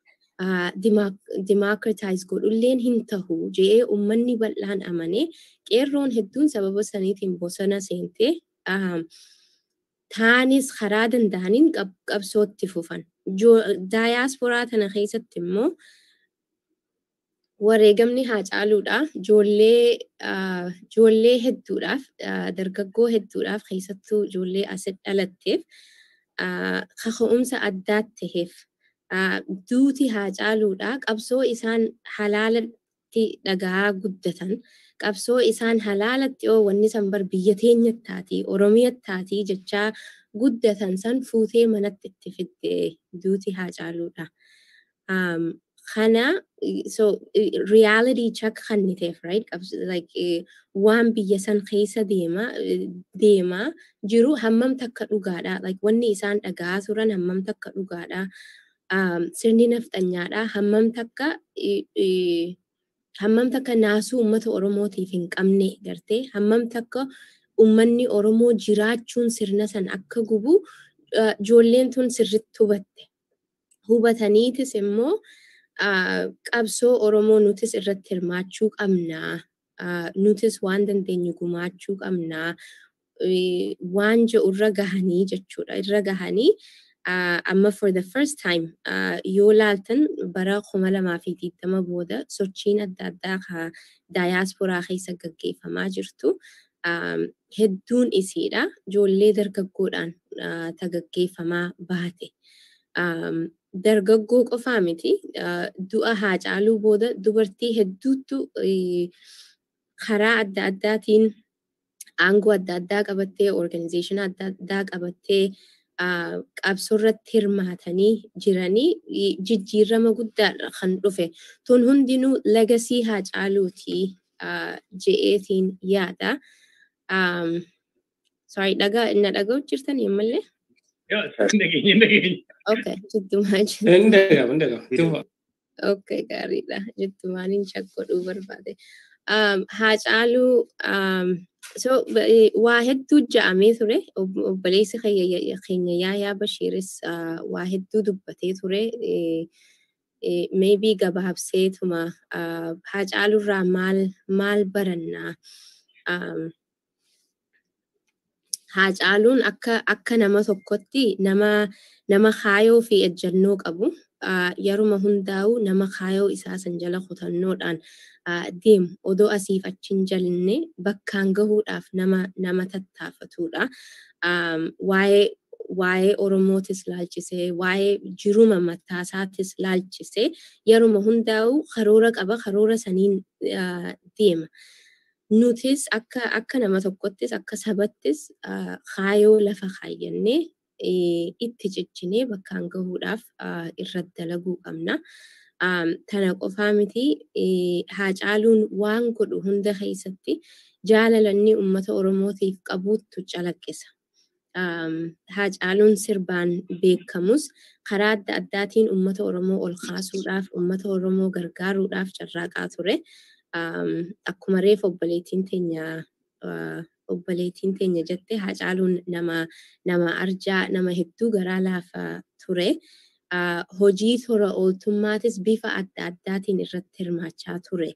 Speaker 14: democratize godhulleen hin tahu jedhee ummanni bal'aan amanee qeerroon hedduun sababa saniitiin bosona seentee taanis karaa danda'aniin qabsootti fufan. Daayaasporaa tana keessatti immoo wareegamni haacaaluudha. Ijoollee hedduudhaaf dargaggoo hedduudhaaf keessattuu ijoollee as dhalatteef kaka'umsa addaat taheef duuti haa caaluudha qabsoo isaan halaalatti dhagaa guddatan qabsoo isaan halaalatti oo wanni san bar biyya teenyattaatii oromiyattaatii jechaa guddatan san fuutee manatti itti fidde duuti haa caaluudha. Kana so reality check kan ni ta'eef right like waan biyya san keessa deema deema jiru hammam takka dhugaadha like wanni isaan dhagaa turan hammam takka dhugaadha sirni nafxanyaadha hammam takka hammam takka naasuu uummata oromootiif hin qabne gartee hammam takka uummanni oromoo jiraachuun sirna san akka gubu ijoolleen tun sirritti hubatte hubataniitis immoo qabsoo oromoo nutis irratti hirmaachuu qabnaa nutis waan dandeenyu gumaachuu qabnaa waan jedhu irra gahanii jechuudha irra gahanii amma for the first time yoo laaltan bara kuma lamaa fi digdama booda sochiin adda addaa ka daayaasporaa keessa gaggeeffamaa jirtu hedduun isiidha ijoollee dargaggoodhaan ta gaggeeffamaa baate. dargaggoo qofaa miti du'a haa caaluu booda dubartii hedduutu karaa adda addaatiin aangoo adda addaa qabattee organizeeshina adda addaa qabattee qabsoo irratti hirmaatanii jiranii jijjiirama guddaadha kan dhufe tun hundinuu legasii haa caaluuti je'eetiin yaada. Sorry, dhagaa na dhaga'u jirtan ammallee? Okay, jittumaa jira.
Speaker 3: Indega, indega. Tufa.
Speaker 14: Okay, gaariidha. Jittumaan hin shakkodhuu barbaade. Haa caaluu so waa hedduu ja'amee ture obboleessi keenya yaayaa bashiiris waa hedduu dubbatee ture maybe gabaabseetuma haa caaluurraa maal maal barannaa haa caaluun akka akka nama tokkotti nama nama kaayoo fi ejjannoo qabu yeruma hundaa'u nama kaayoo isaa san jala kutannoodhaan deemu odoo asiif achiin jalne bakkaan gahuudhaaf nama nama tattaafatudha. Waa'ee waa'ee Oromootis laalchisee waa'ee jiruma mataasaattis laalchisee yeruma hundaa'u karoora qaba karoora saniin deema. Nutis akka akka nama tokkottis akka sabattis kaayoo lafa kaayyannee itti ciccinee bakkaan gahuudhaaf irratti dalaguu qabna. Tana qofaa miti haa caaluun waan godhu hunda keessatti jaalalanni uummata Oromootiif qabuuttu calaqqisa. Haa caaluun sirbaan beekamus karaa adda addaatiin uummata Oromoo ol kaasuudhaaf uummata Oromoo gargaaruudhaaf carraaqaa ture. Akkuma reef obboleettiin teenya obboleettiin teenya jette haa caaluun nama nama arjaa nama hedduu garaa laafaa ture. Hojii tola ooltummaatis bifa adda addaatiin irratti hirmaachaa ture.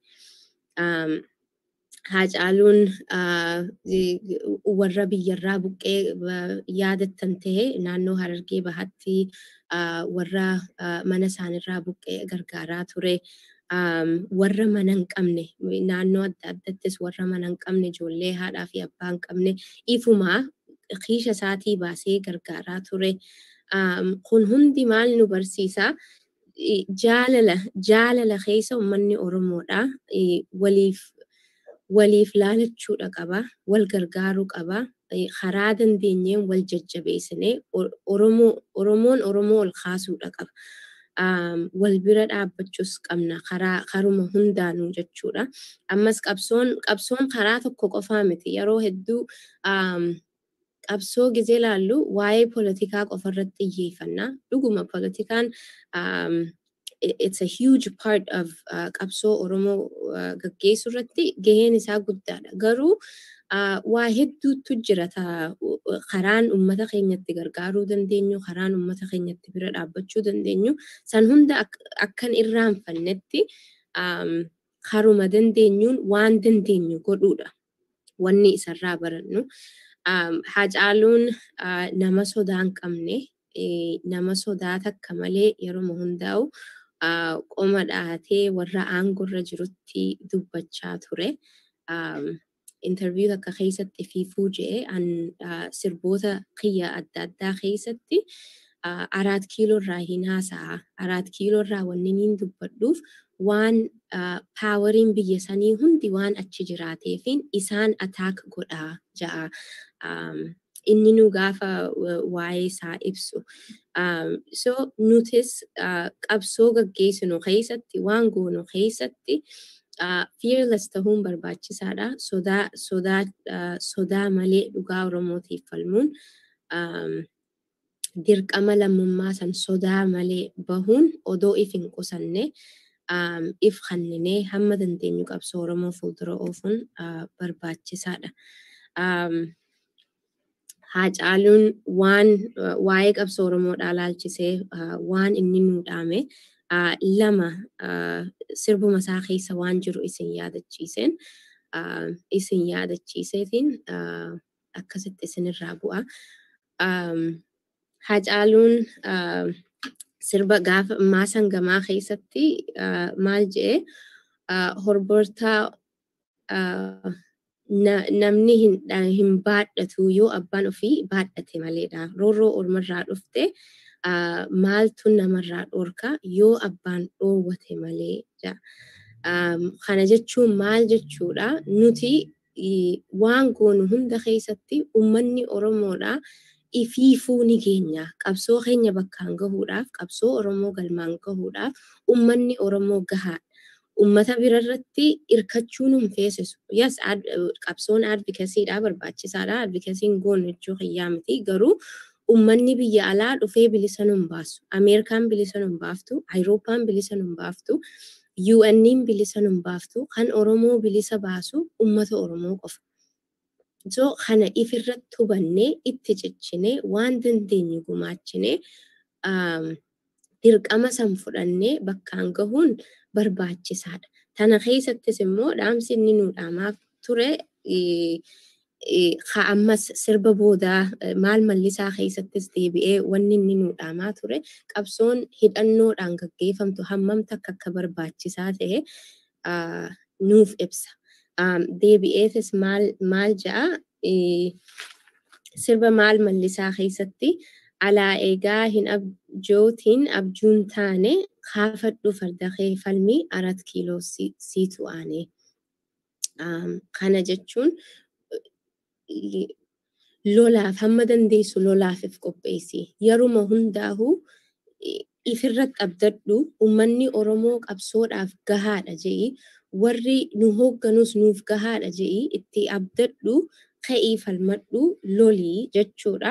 Speaker 14: Haa caaluun warra biyyarraa buqqee yaadattan ta'e naannoo Harargee bahatti warra mana isaanirraa buqqee gargaaraa ture. warra mana hin qabne naannoo adda addattis warra mana hin qabne ijoollee haadhaa fi abbaa hin qabne ifumaa kiisha isaatii baasee gargaaraa ture. Kun hundi maal nu barsiisa? Jaalala jaalala keessa uummanni Oromoodha. Waliif waliif laalachuudha qaba. Wal gargaaruu qaba. Karaa dandeenyeen wal jajjabeessinee Oromoon Oromoo ol kaasuudha qaba. wal bira dhaabbachuus qabna karaa karuma hundaanuu jechuudha. Ammas qabsoon qabsoon karaa tokko qofaa miti yeroo hedduu qabsoo gizee laallu waa'ee politikaa qofa irratti xiyyeeffanna. Dhuguma politikaan it's a huge part of qabsoo Oromoo gaggeessuu irratti gaheen isaa guddaadha. Garuu waa hedduutu jira karaan uummata keenyatti gargaaruu dandeenyu, karaan uummata keenyatti bira dhaabbachuu dandeenyu, san hunda akkan irraanfannetti karuma dandeenyuun waan dandeenyu godhuudha. Wanni isarraa barannu. Hacaaluun nama sodaa hin qabne, nama sodaa takka malee yeroo hundaa'u qoma dhahatee warra aangorra jirutti dubbachaa ture. interview takka keessatti fiifuu je'e an sirboota kiyya adda addaa keessatti araat kiiloo irraa hin haasa'a. Araat kiiloo irraa wanni niin dubbadhuuf waan paawariin biyya sanii hundi waan achi jiraateefin isaan ataak godhaa ja'a. Inni nu gaafa waa'ee isaa ibsu. So nutis qabsoo gaggeessinu keessatti waan goonu keessatti fearless ta'uun barbaachisaadha. Sodaa sodaa sodaa malee dhugaa Oromootiif falmuun dirqama lammummaa san sodaa malee bahuun odoo if hin qusanne if hanninee hamma dandeenyu qabsoo Oromoo fuuldura oofuun barbaachisaadha. Haacaaluun waan waa'ee qabsoo Oromoodhaa laalchisee waan inni nuu dhaame lama sirbuma isaa keessa waan jiru isin yaadachiiseen isin yaadachiiseetiin akkasitti isinirraa bu'a. Haacaaluun sirba gaafa maasan gamaa keessatti maal je'e horbortaa namni hin baadhatu yoo abbaan ofii baadhate maleedha. Roorroo ormarraa dhufte maaltu namarraa dhorka yoo abbaan dhoowwate malee. Kana jechuun maal jechuudha nuti waan goonu hunda keessatti uummanni Oromoodha. ifiifuu ni keenya qabsoo keenya bakkaan gahuudhaaf qabsoo Oromoo galmaan gahuudhaaf uummanni Oromoo gahaadha. Uummata birarratti hirkachuu nun feesisu. Yes, qabsoon advokasiidha barbaachisaadha. Advokasiin goonu jechuu kiyyaa miti. Garuu uummanni biyya alaa dhufee bilisa nun baasu. Ameerikaan bilisa nun baaftu. Awurooppaan bilisa nun baaftu. UN'n bilisa nun baaftu. Kan Oromoo bilisa baasu uummata Oromoo qofa. So kana ifirratti hubannee itti ciccinee waan dandeenyu gumaachinee dirqama san fudhannee bakkaan gahuun barbaachisaadha. Tana keessattis immoo dhaamsi inni nuu dhaamaa ture ka ammas sirba boodaa maal mallisaa keessattis deebi'ee wanni inni nuu dhaamaa ture qabsoon hidhannoodhaan gaggeeffamtu hammam takka akka barbaachisaa ta'e nuuf ibsa. deebi'eetis maal maal ja'a sirba maal mallisaa keessatti alaa eegaa hin abjootiin abjuun taane kaafadhu farda kee falmii arat kiiloo siitu aanee. Kana jechuun lolaaf hamma dandeessu lolaafif qopheessi. Yeruma hundaa'uu ifirratti abdadhu uummanni Oromoo qabsoodhaaf gahaadha je'i warri nu hoogganus nuuf gahaadha je'i itti abdadhu ka'ii falmadhu lolii jechuudha.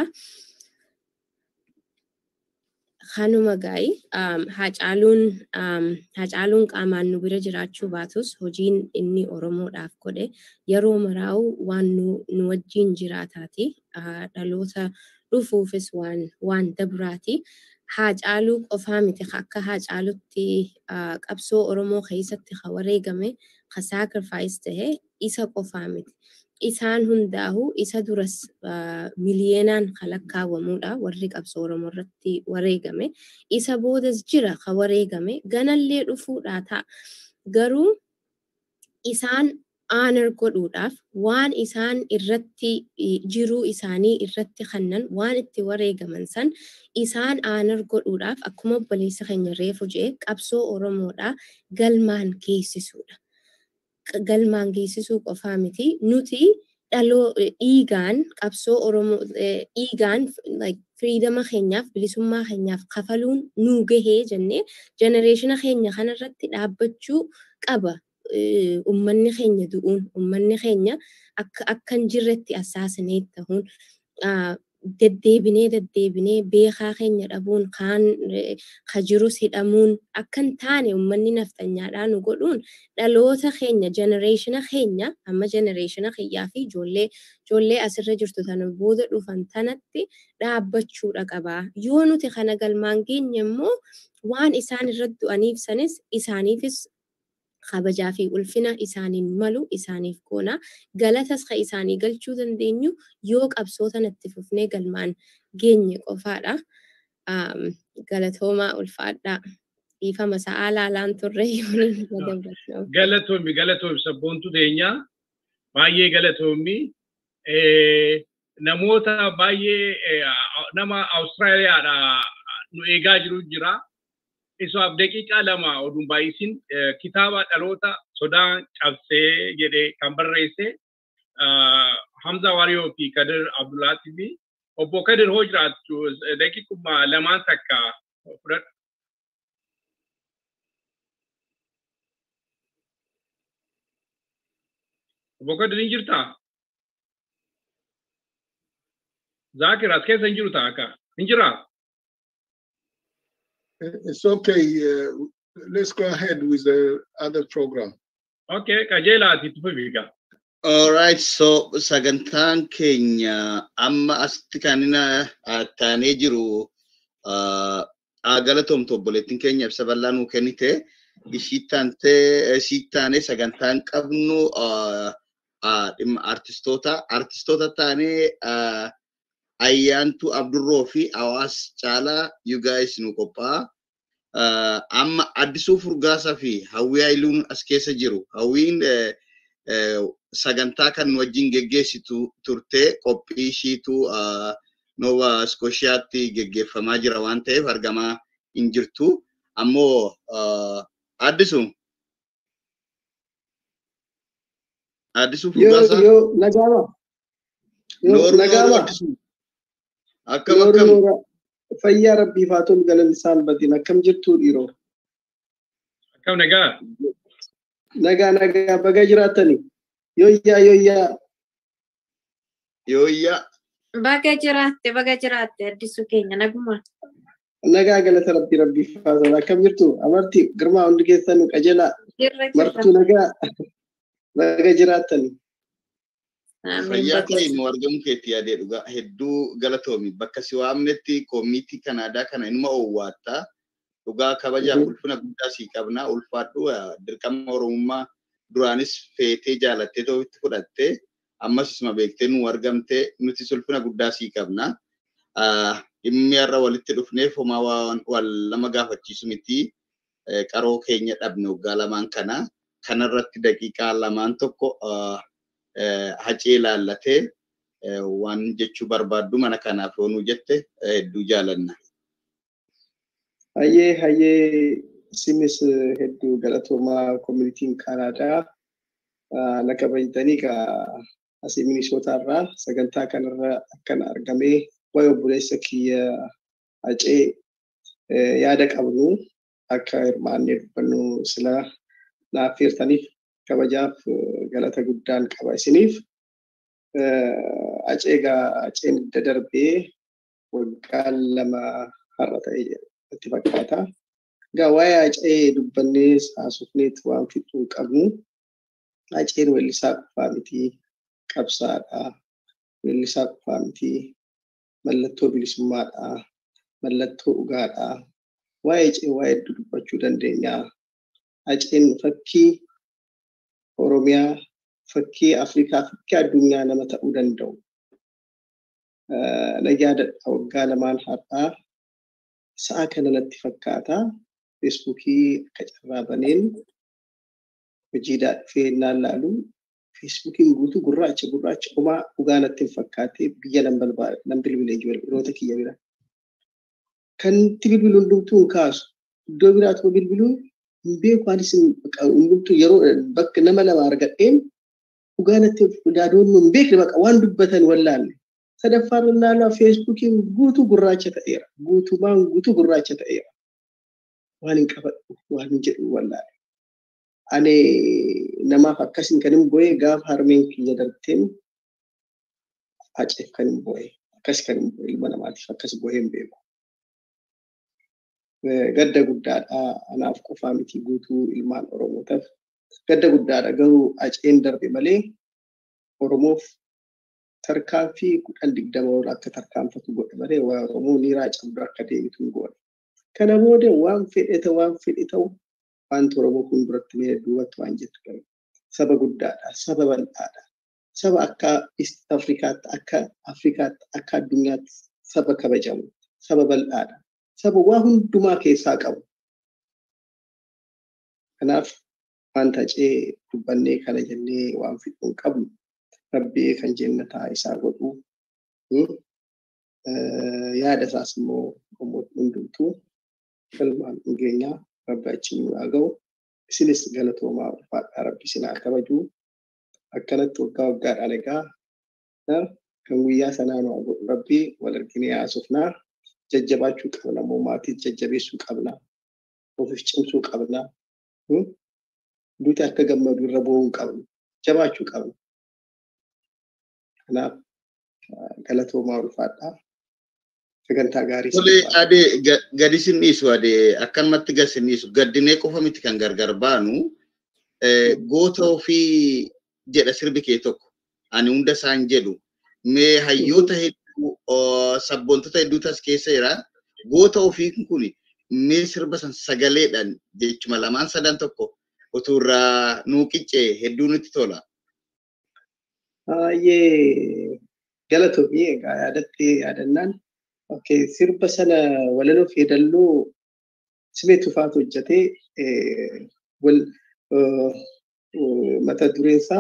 Speaker 14: Kanuma gaayi haacaaluun haacaaluun qaamaan nu bira jiraachuu baatus hojiin inni Oromoodhaaf godhe yeroo maraa'u waan nu wajjin jiraataati. Dhaloota dhufuufis waan waan dabraati. Haacaaluu qofaa miti akka haacaalutti qabsoo Oromoo keessatti ka wareegame ka saakrifaayis ta'e isa qofaa miti. Isaan hundaa'u isa duras miliyeenaan kan lakkaawwamudha warri qabsoo Oromoo irratti wareegame. Isa boodas jira ka wareegame ganallee dhufuudhaa ta'a. Garuu isaan aanar godhuudhaaf waan isaan irratti jiruu isaanii irratti kannan waan itti wareegaman san isaan aanar godhuudhaaf akkuma obboleessa keenya reefu jedhe qabsoo Oromoodhaa galmaan geessisuudha. Galmaan geessisuu qofaa miti nuti dhaloo dhiigaan qabsoo Oromoo dhiigaan firiidama keenyaaf bilisummaa keenyaaf kafaluun nuu gahee jennee jenereeshina keenya kanarratti dhaabbachuu qaba. ummanni keenya du'uun ummanni keenya akka hin jirretti assaasinee ta'uun deddeebinee deddeebinee beekaa keenya dhabuun kaan ka jirus hidhamuun akka hin taane ummanni naftanyaadhaa nu godhuun dhaloota keenya jenereeshina keenya amma jenereeshina kiyyaa fi ijoollee ijoollee asirra jirtu tana booda dhufan tanatti dhaabbachuudha qabaa yoo nuti kana galmaan geenye immoo waan isaan irratti du'aniif sanis isaaniifis kabajaa fi ulfina isaaniin malu isaaniif goona galatas ka isaanii galchuu dandeenyu yoo qabsoo tanatti fufnee galmaan geenye qofaadha. Galatoomaa ulfaadhaa. Dhiifama sa'aa laalaan turre
Speaker 2: Galatoomi galatoomi sabboontu teenyaa baay'ee galatoomii namoota baay'ee nama Awustiraaliyaadhaa nu eegaa jiru jira. Isaaf daqiiqaa lama oduun baay'isin kitaaba dhaloota sodaan cabsee jedhee kan barreesse Hamza Wariyoo fi Kadir Abdullaatii fi obbo Kadir hoo jiraattu daqiiquma lamaan takka fudhadhu. Obbo Kadir hin jirtaa? Zaakir as keessa hin jiru ta'a akka hin jiraa?
Speaker 15: It's okay. Uh, let's go ahead with the other program.
Speaker 2: Okay, qajeelaati tufu fiigaa.
Speaker 4: Alright, so sagantaan keenya amma asitti kan inni taanee jiru galatoomtu obboleettiin keenya ibsa bal'aa nuu kennite ishii taantee ishii taanee sagantaan qabnu dhimma artistoota artistoota taanee ayyaantu abdurroo fi hawaas caalaa you guys nu qophaa'a. Amma addisuu furgaasaa fi hawwii haayiluun as keessa jiru. Hawwiin sagantaa kan nu wajjin geggeessitu turtee qophii ishiitu Nova Scotiaatti geggeeffamaa jira waan ta'eef argamaa hin jirtu. Ammoo addisu addisuu furgaasaa.
Speaker 16: Yoo nagaama. Yoo nagaama.
Speaker 4: Akkam akkam.
Speaker 16: Fayyaa rabbiif haa tolu galan isaan badin akkam jirtu dhiiroo.
Speaker 2: Akkam nagaa.
Speaker 16: Nagaa nagaa baga jiraatanii. Yooyyaa yooyyaa.
Speaker 4: Yooyyaa.
Speaker 13: Baga jiraatte baga jiraatte addisu keenya naguma.
Speaker 16: Nagaa galata rabbii rabbiif haa tolu akkam jirtu amartii girmaa hundi keessan qajeelaa. Martuu nagaa baga jiraatanii.
Speaker 4: Fayyaa ta'e nu argamu keetti yaadee dhugaa hedduu galatoomi bakka si waamnetti koomiitii Kanaadaa kana inuma owwaattaa dhugaa kabajaaf ulfina guddaa sii qabnaa ulfaadhu dirqama Oromummaa duraanis feetee jaalattee ta'utti fudhattee ammas isuma beektee nu argamtee nutis ulfina guddaa sii qabnaa. Dhimmi har'a walitti dhufneef homaa wal lama gaafachiisu miti qaroo keenya dhabne waggaa lamaan kana kanarratti daqiiqaa lamaan tokko hacee ilaallatee waan jechuu barbaaddu mana kanaaf yoonuu jette hedduu jaalanna.
Speaker 16: Hayyee hayyee isinis hedduu galatoomaa koominitiin Kanaadaa na kabajatanii ka asii Minisootaa irraa sagantaa kanarra akkana argamee waa'ee obboleessa kiyya hacee yaada qabnu akka hirmaannee dubbannu sila naaf feertaniif kabajaaf galata guddaan qaba isiniif. Aceegaa aceen dadarbee waggaa lama har'a ta'e itti fakkaata. Egaa waa'ee acee dubbannee haasofneet waan fixuu qabnu aceen weellisaa qofaa miti qabsaadha. Weellisaa qofaa miti mallattoo bilisummaadha. Mallattoo dhugaadha. Waa'ee acee waa hedduu dubbachuu dandeenya. Aceen fakkii Oromiyaa fakkii Afrikaa fakkii addunyaa nama ta'uu danda'u. Na yaadadha waggaa lamaan har'aa sa'a kana natti fakkaata. Feesbuukii akka carraa baneen hojiidhaa dhufee naan laalu feesbuukiin guutuu gurraacha gurraacha homaa dhugaa natti hin fakkaate biyya nan bilbilee jiru yeroota kiyya bira. Kan itti bilbilu hundumtuu hin kaasu. Iddoo biraatu bilbiluu hin beeku anis hundumtuu yeroo bakka nama lama argadheen dhugaa natti yaadoon hin beekne baqa waan dubbatan wallaalle. Sadaffaan naannoo feesbuukiin guutuu gurraacha ta'eera. Guutumaan guutuu gurraacha ta'eera. Waan hin qabadhu waan hin jedhu wallaalle. Ani namaaf akkasiin kan hin bo'e gaafa harmeen kiyya darteen haceef kan hin bo'e. Akkas kan hin bo'e ilma namaatiif akkas bo'ee hin beeku. gadda guddaadha anaaf qofaa miti guutuu ilmaan oromootaaf gadda guddaadha garuu aceen darbe malee oromoof tarkaanfii kudhan digdama ol akka tarkaanfatu godhe malee waa oromoo niiraa cabdu akka deebitu hin goone. Kana booda waan fedhe ta'u waan fedhe ta'u wanti oromoo kun duratti mee duubatti waan jettu qabu. Saba guddaadha saba bal'aadha saba akka East Afrikaatti akka Afrikaatti akka addunyaatti saba kabajamu saba bal'aadha. saba waa hundumaa keessaa qabu. Kanaaf wanta acee dubbannee kana jennee waan fixuu qabnu rabbii kan jennataa isaa godhu yaada isaas immoo hundumtuu galmaan dhungeenyaa rabbi achi nu haa ga'u isinis galatoomaa ulfaadhaa rabbi sinaa kabajuu akkanatti waggaa waggaadhaan egaa kan guyyaa sanaa nu haa godhu rabbii wal arginee haasofnaa jajjabaachuu qabna moo maatii jajjabeessuu qabna ofiif cimsuu qabna duuti akka gammadu irra bu'uu qabnu jabaachuu qabna kanaaf galatoomaa ulfaadhaa sagantaa gaarii
Speaker 4: Tole adee gadi sin dhiisu adee akkanumatti gad sin dhiisu gaddinee qofa miti kan gargar baanu goota ofii jedha sirbi kee tokko ani hunda isaan jedhu mee hayyoota hedduu sabboontota hedduutu as keessa jira goota ofii kun mee sirba san sagaleedhaan jechuma lamaan sadan tokko utuu irraa nuu qiccee hedduu nutti tola.
Speaker 16: Baay'ee galatoomii egaa yaadatti yaadannaan Okay, sirba sana walaloo feedalloo simee tufaatu hojjetee wal mata dureen isaa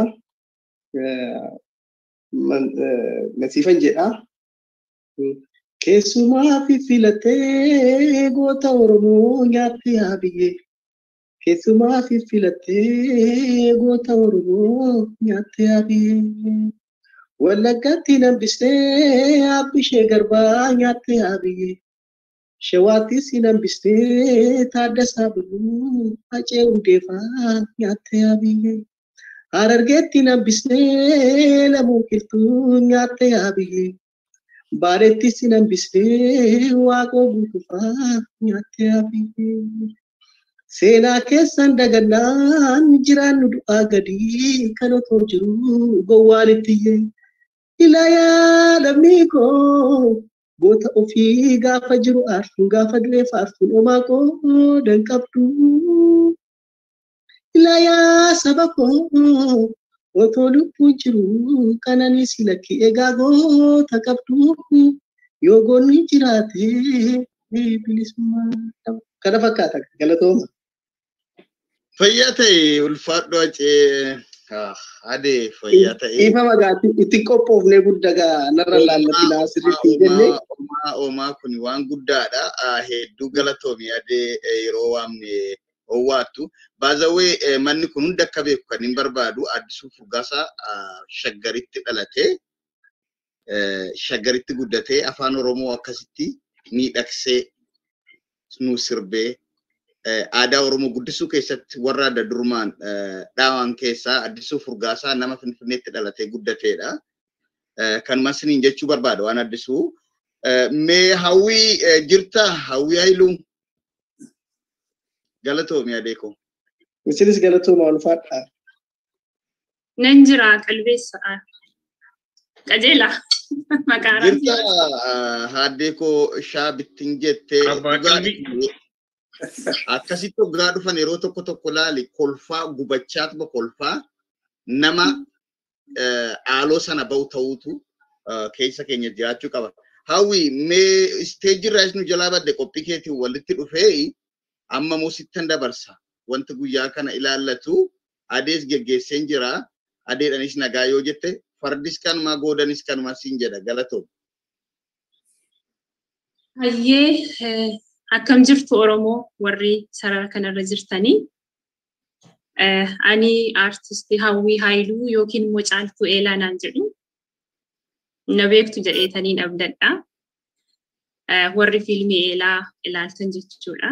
Speaker 16: masiifan jedha. Keessumaa fi filatee goota Oromoo nyaatte haa biyyee. Keessumaa fi filatee goota Oromoo nyaatte haa biyyee. Wallaggatti nambistee abbishee garbaa nyaatte haa biyyee. Shawaattis nambistee taaddasaa biluu hacee hundeefaa nyaatte haa biyyee. Harargeetti nambistee lamuu qilxuu nyaatte haa biyyee. Baarettis nambistee waaqoo guutufaa nyaatte haa biyyee. Seenaa keessan dagannaan jiraannu du'aa gadii kan otoo jiru gowwaalittiyye. Ilaayaa lammii koo goota ofii gaafa jiru aartuun gaafa du'ee faartuun homaa koo danqabdu. Ilaayaa saba koo otoo lubbuun jiru kananis lakki egaa goota qabdu yoo goonni jiraate bilisummaa kana fakkaata galatooma.
Speaker 4: Fayyaa ta'e ulfaadhu acee adee fayyaa ta'e.
Speaker 16: Ifa magaatti itti qophoofnee guddaa narra laallatti naasirritti jennee.
Speaker 4: Omaa omaa kun waan guddaadha. Hedduu galatoomi adee yeroo waamne owwaattu. Baazawee manni kun hunda akka beeku kan hin barbaadu addisuu furgaasaa shaggaritti dhalatee shaggaritti guddatee afaan Oromoo akkasitti miidhagsee nu sirbee aadaa Oromoo guddisuu keessatti warra adda durmaan dhaawan keessaa addisuu furgaasaa nama finfinneetti dhalatee guddateedha. Kanuma isiniin jechuu barbaada waan addisuu. Mee hawwii jirta hawwii hayiluun galatoomi adeeko.
Speaker 16: Isinis galatooma ulfaadha.
Speaker 17: Nan jira qalbeessa. Qajeela. Maqaa
Speaker 4: Jirta haadeekoo shaa bittin jettee akkasitti hoggaa dhufan yeroo tokko tokko laali kolfaa gubachaatuma kolfaa nama haaloo sana bahu ta'uutu keessa keenya jiraachuu qaba. Hawwi mee isteejirraa nu jalaa badde qophii keetiin walitti dhufee amma moo sittan dabarsa. Wanti guyyaa kana ilaallatu adees geggeesseen jira. Adeedhanis nagaa yoo jette fardis kanumaa goodanis kanumaa siin jedha galatoom.
Speaker 17: Hayyee akkam jirtu Oromoo warri sarara kanarra jirtanii. Ani aartistii Hawwii Haayiluu yookiin immoo Caaltuu Eelaa naan jedhu. Na beektu jedheetaniin abdadha. Warri fiilmii Eelaa ilaaltan jechuudha.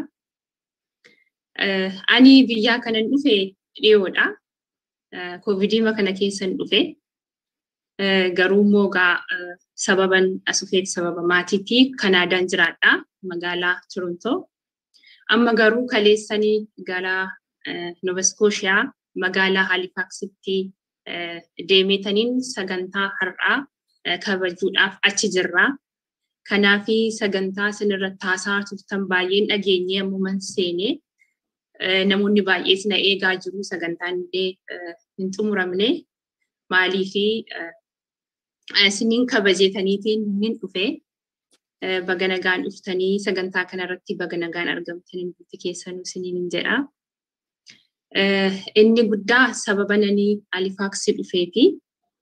Speaker 17: Ani biyyaa kanan dhufe dhiyoodha. Koovidiima kana keessan dhufe. Garuu immoo gaa sababan asufeet sababa maatiitii Kanaadaan jiraadha magaalaa Torontoo. Amma garuu kaleessanii gara Nova Scotia magaalaa Halifaxitti deemetaniin sagantaa har'aa kabajuudhaaf achi jirra. Kanaafi sagantaa isinirratti haasaa turtan baay'een dhageenyee ammuman seenee namoonni baay'ees na eegaa jiru sagantaan illee hin xumuramne maaliifi isiniin kabajeetaniitiin hin dhufe baga nagaan dhuftanii sagantaa kanarratti baga nagaan argamtanii nuti keessanuu isiniin hin jedha. Inni guddaa sababa nanii Alifaaksii dhufeeti.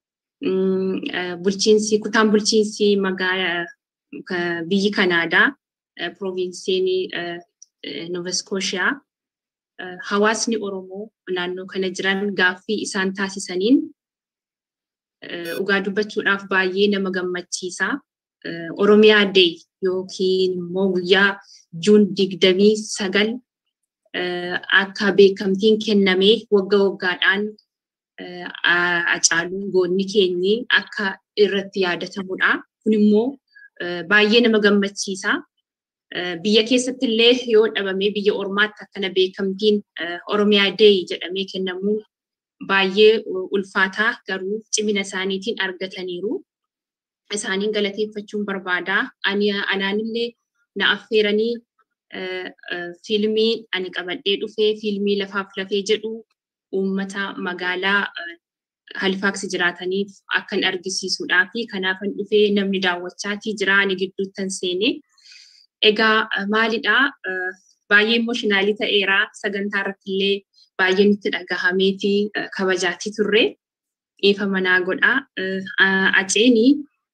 Speaker 17: bulchiinsi kutaan bulchiinsi magaalaa biyyi Kanaadaa provinsiin Nova Scotia hawaasni Oromoo naannoo kana jiran gaaffii isaan taasisaniin dhugaa dubbachuudhaaf baay'ee nama gammachiisa. Oromiyaa Day yookiin immoo guyyaa Juun digdamii sagal akka beekamtiin kennamee wagga waggaadhaan Hacaaluun goonni keenyi akka irratti yaadatamudha. Kun immoo baay'ee nama gammachiisa. Biyya keessatti illee yoo dhabamee biyya ormaatti akkana beekamtiin Oromiyaa Day jedhamee kennamuu baay'ee ulfaataa garuu cimina isaaniitiin argataniiru. Isaaniin galateeffachuun barbaada. Ani anaanillee na affeeranii fiilmii ani qabadhee dhufee fiilmii lafaaf lafee jedhu uummata magaalaa Halifaaks jiraataniif akkan argisiisuudhaa fi kanaafan dhufee namni daawwachaatii jira ani gidduuttan seenee. Egaa maalidhaa baay'ee imooshinaali ta'eera sagantaa irratti illee baay'ee nutti dhagahameeti kabajaatii turre ifa manaa godha. Aceeni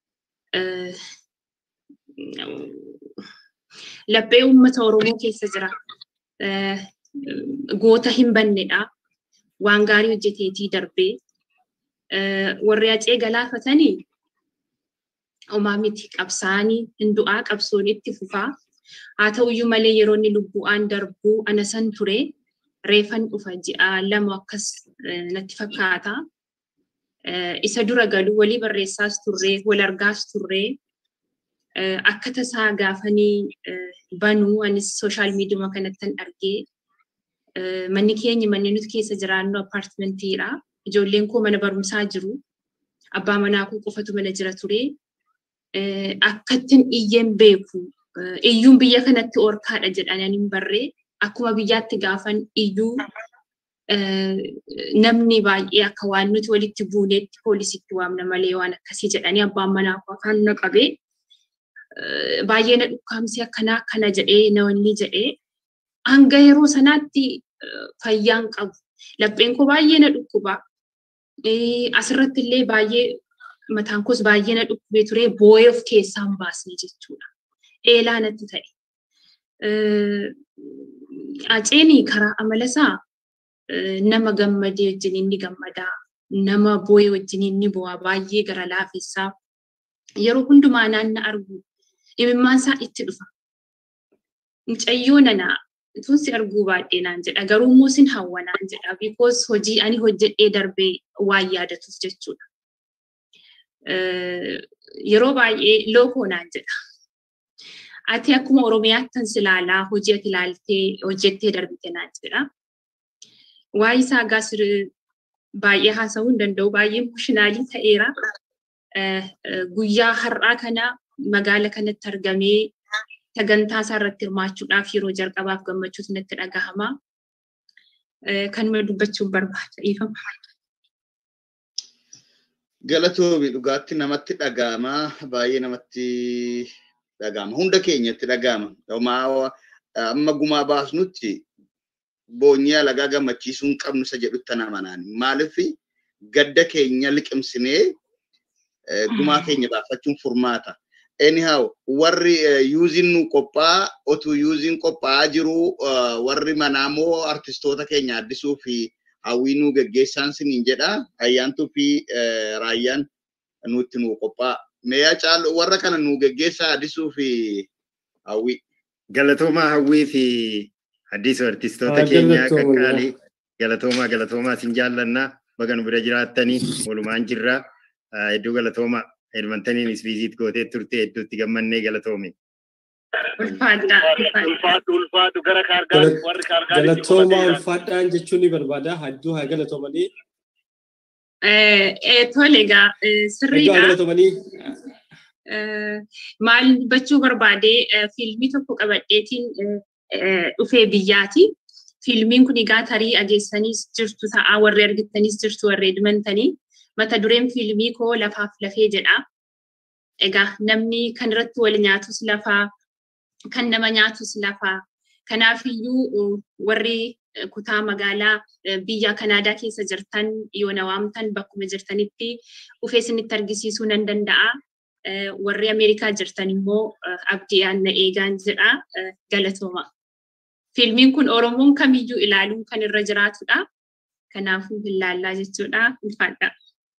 Speaker 17: laphee uummata Oromoo keessa jira. Goota hin bannedha. Waan gaarii hojjeteetii darbee warri acee galaafatanii homaa miti qabsaanii hin du'aa qabsoon itti fufaa. Haa ta'uyyuu malee yeroo inni lubbu'aan darbuu ana san ture reefan dhufa ji'a lama akkas natti fakkaata. Isa dura galu walii barreessaas turree wal argaas turree akka tasaa gaafanii banuu anis sooshaal miidiyuma kanattan argee manni keenya manni nuti keessa jiraannu appaartimentiidha. Ijoolleen koo mana barumsaa jiru. Abbaa manaa koo qofatu mana jira ture. Akkattin iyyeen beeku. Iyyuun biyya kanatti orkaadha jedhanii hin barree akkuma biyyaatti gaafan iyyuu namni baay'ee akka waan nuti walitti buuneetti poolisitti waamna malee waan akkasii jedhanii abbaan manaa koo afaan na qabee baay'ee na dhukkaamsee akkanaa akkana jedhee na wanni jedhee hanga yeroo sanaatti fayyaan qabu. Lapheen koo baay'ee na dhukkuba. Asirratti illee baay'ee mataan koos baay'ee na dhukkubee ture boo'ee of keessaa hin baasne jechuudha. Eelaa natti ta'e. Aceeni karaa amalasaa nama gammadee wajjin inni gammadaa, nama boo'ee wajjin inni bu'aa baay'ee gara laafessaa. Yeroo hundumaa naanna argu imimmaan isaa itti dhufa. Mucayyoo nanaa tun si arguu baay'ee naan jedha garuu immoo sin hawwa naan jedha because hojii ani hojjedhee darbee waan yaadatuuf jechuudha. Yeroo baay'ee lookoo naan jedha. Ati akkuma Oromiyaattan silaalaa hojii ati ilaaltee hojjettee darbite naan jedha. Waa'ee isaa gaas baay'ee haasa'uu hin danda'u baay'ee emooshinaalii ta'eera. Guyyaa har'aa kana magaala kanatti argamee sagantaa isaa irratti hirmaachuudhaaf yeroo jalqabaaf gammachuutu natti dhagahama. Kanuma dubbachuun barbaada dhiifama.
Speaker 4: Galatoomi dhugaatti namatti dhagahama baay'ee namatti dhagahama hunda keenyatti dhagahama. Amma gumaa baasnutti boonyee alagaa gammachiisuu hin qabnu isa jedhutti amanaan maaliif gadda keenya liqimsinee gumaa keenya baafachuun furmaata. anyhow warri yuuziin nu qophaa'a otuu yuuziin qophaa'aa jiru warri manaamoo artistoota keenya addisuu fi hawwii nu geggeessaan siniin jedha ayyaantuu fi raayyaan nutti nu qophaa'a. Meeyaa caalu warra kana nu geggeessaa addisuu fi hawwii.
Speaker 5: Galatoomaa hawwii fi addisuu artistoota keenyaa qaqqaalii galatoomaa galatoomaa sin jaallannaa baga nu bira jiraattanii walumaan jirra hedduu galatoomaa. Hirmantaniin isbiisiit gootee turte hedduutti gammannee galatoome.
Speaker 2: Ulfaadhu ulfaadhu gara kaargaa warri kaargaa
Speaker 3: Galatoomaa ulfaadhaan jechuun ni barbaada. Hedduu haa galatoomanii.
Speaker 17: Tole egaa sirriidha.
Speaker 3: Hedduu haa galatoomanii.
Speaker 17: Maal dubbachuu barbaade fiilmii tokko qabadheetiin dhufee biyyaati. Fiilmiin kun egaa tarii ageessaniis jirtu ta'a warri argittaniis jirtu warri edmantanii. mata dureen fiilmii koo lafaaf lafee jedha. Egaa namni kan irratti wal nyaatus lafaa, kan nama nyaatus lafaa. Kanaafiyyuu warri kutaa magaalaa biyya Kanaadaa keessa jirtan yoo na waamtan bakkuma jirtanitti dhufee isinitti argisiisuu nan danda'a. Warri Ameerikaa jirtan immoo abdii na eegaan jedha galatooma. Fiilmiin kun Oromoon kamiyyuu ilaaluun kan irra jiraatudha. Kanaafuu hin laallaa jechuudha. Ulfaadha.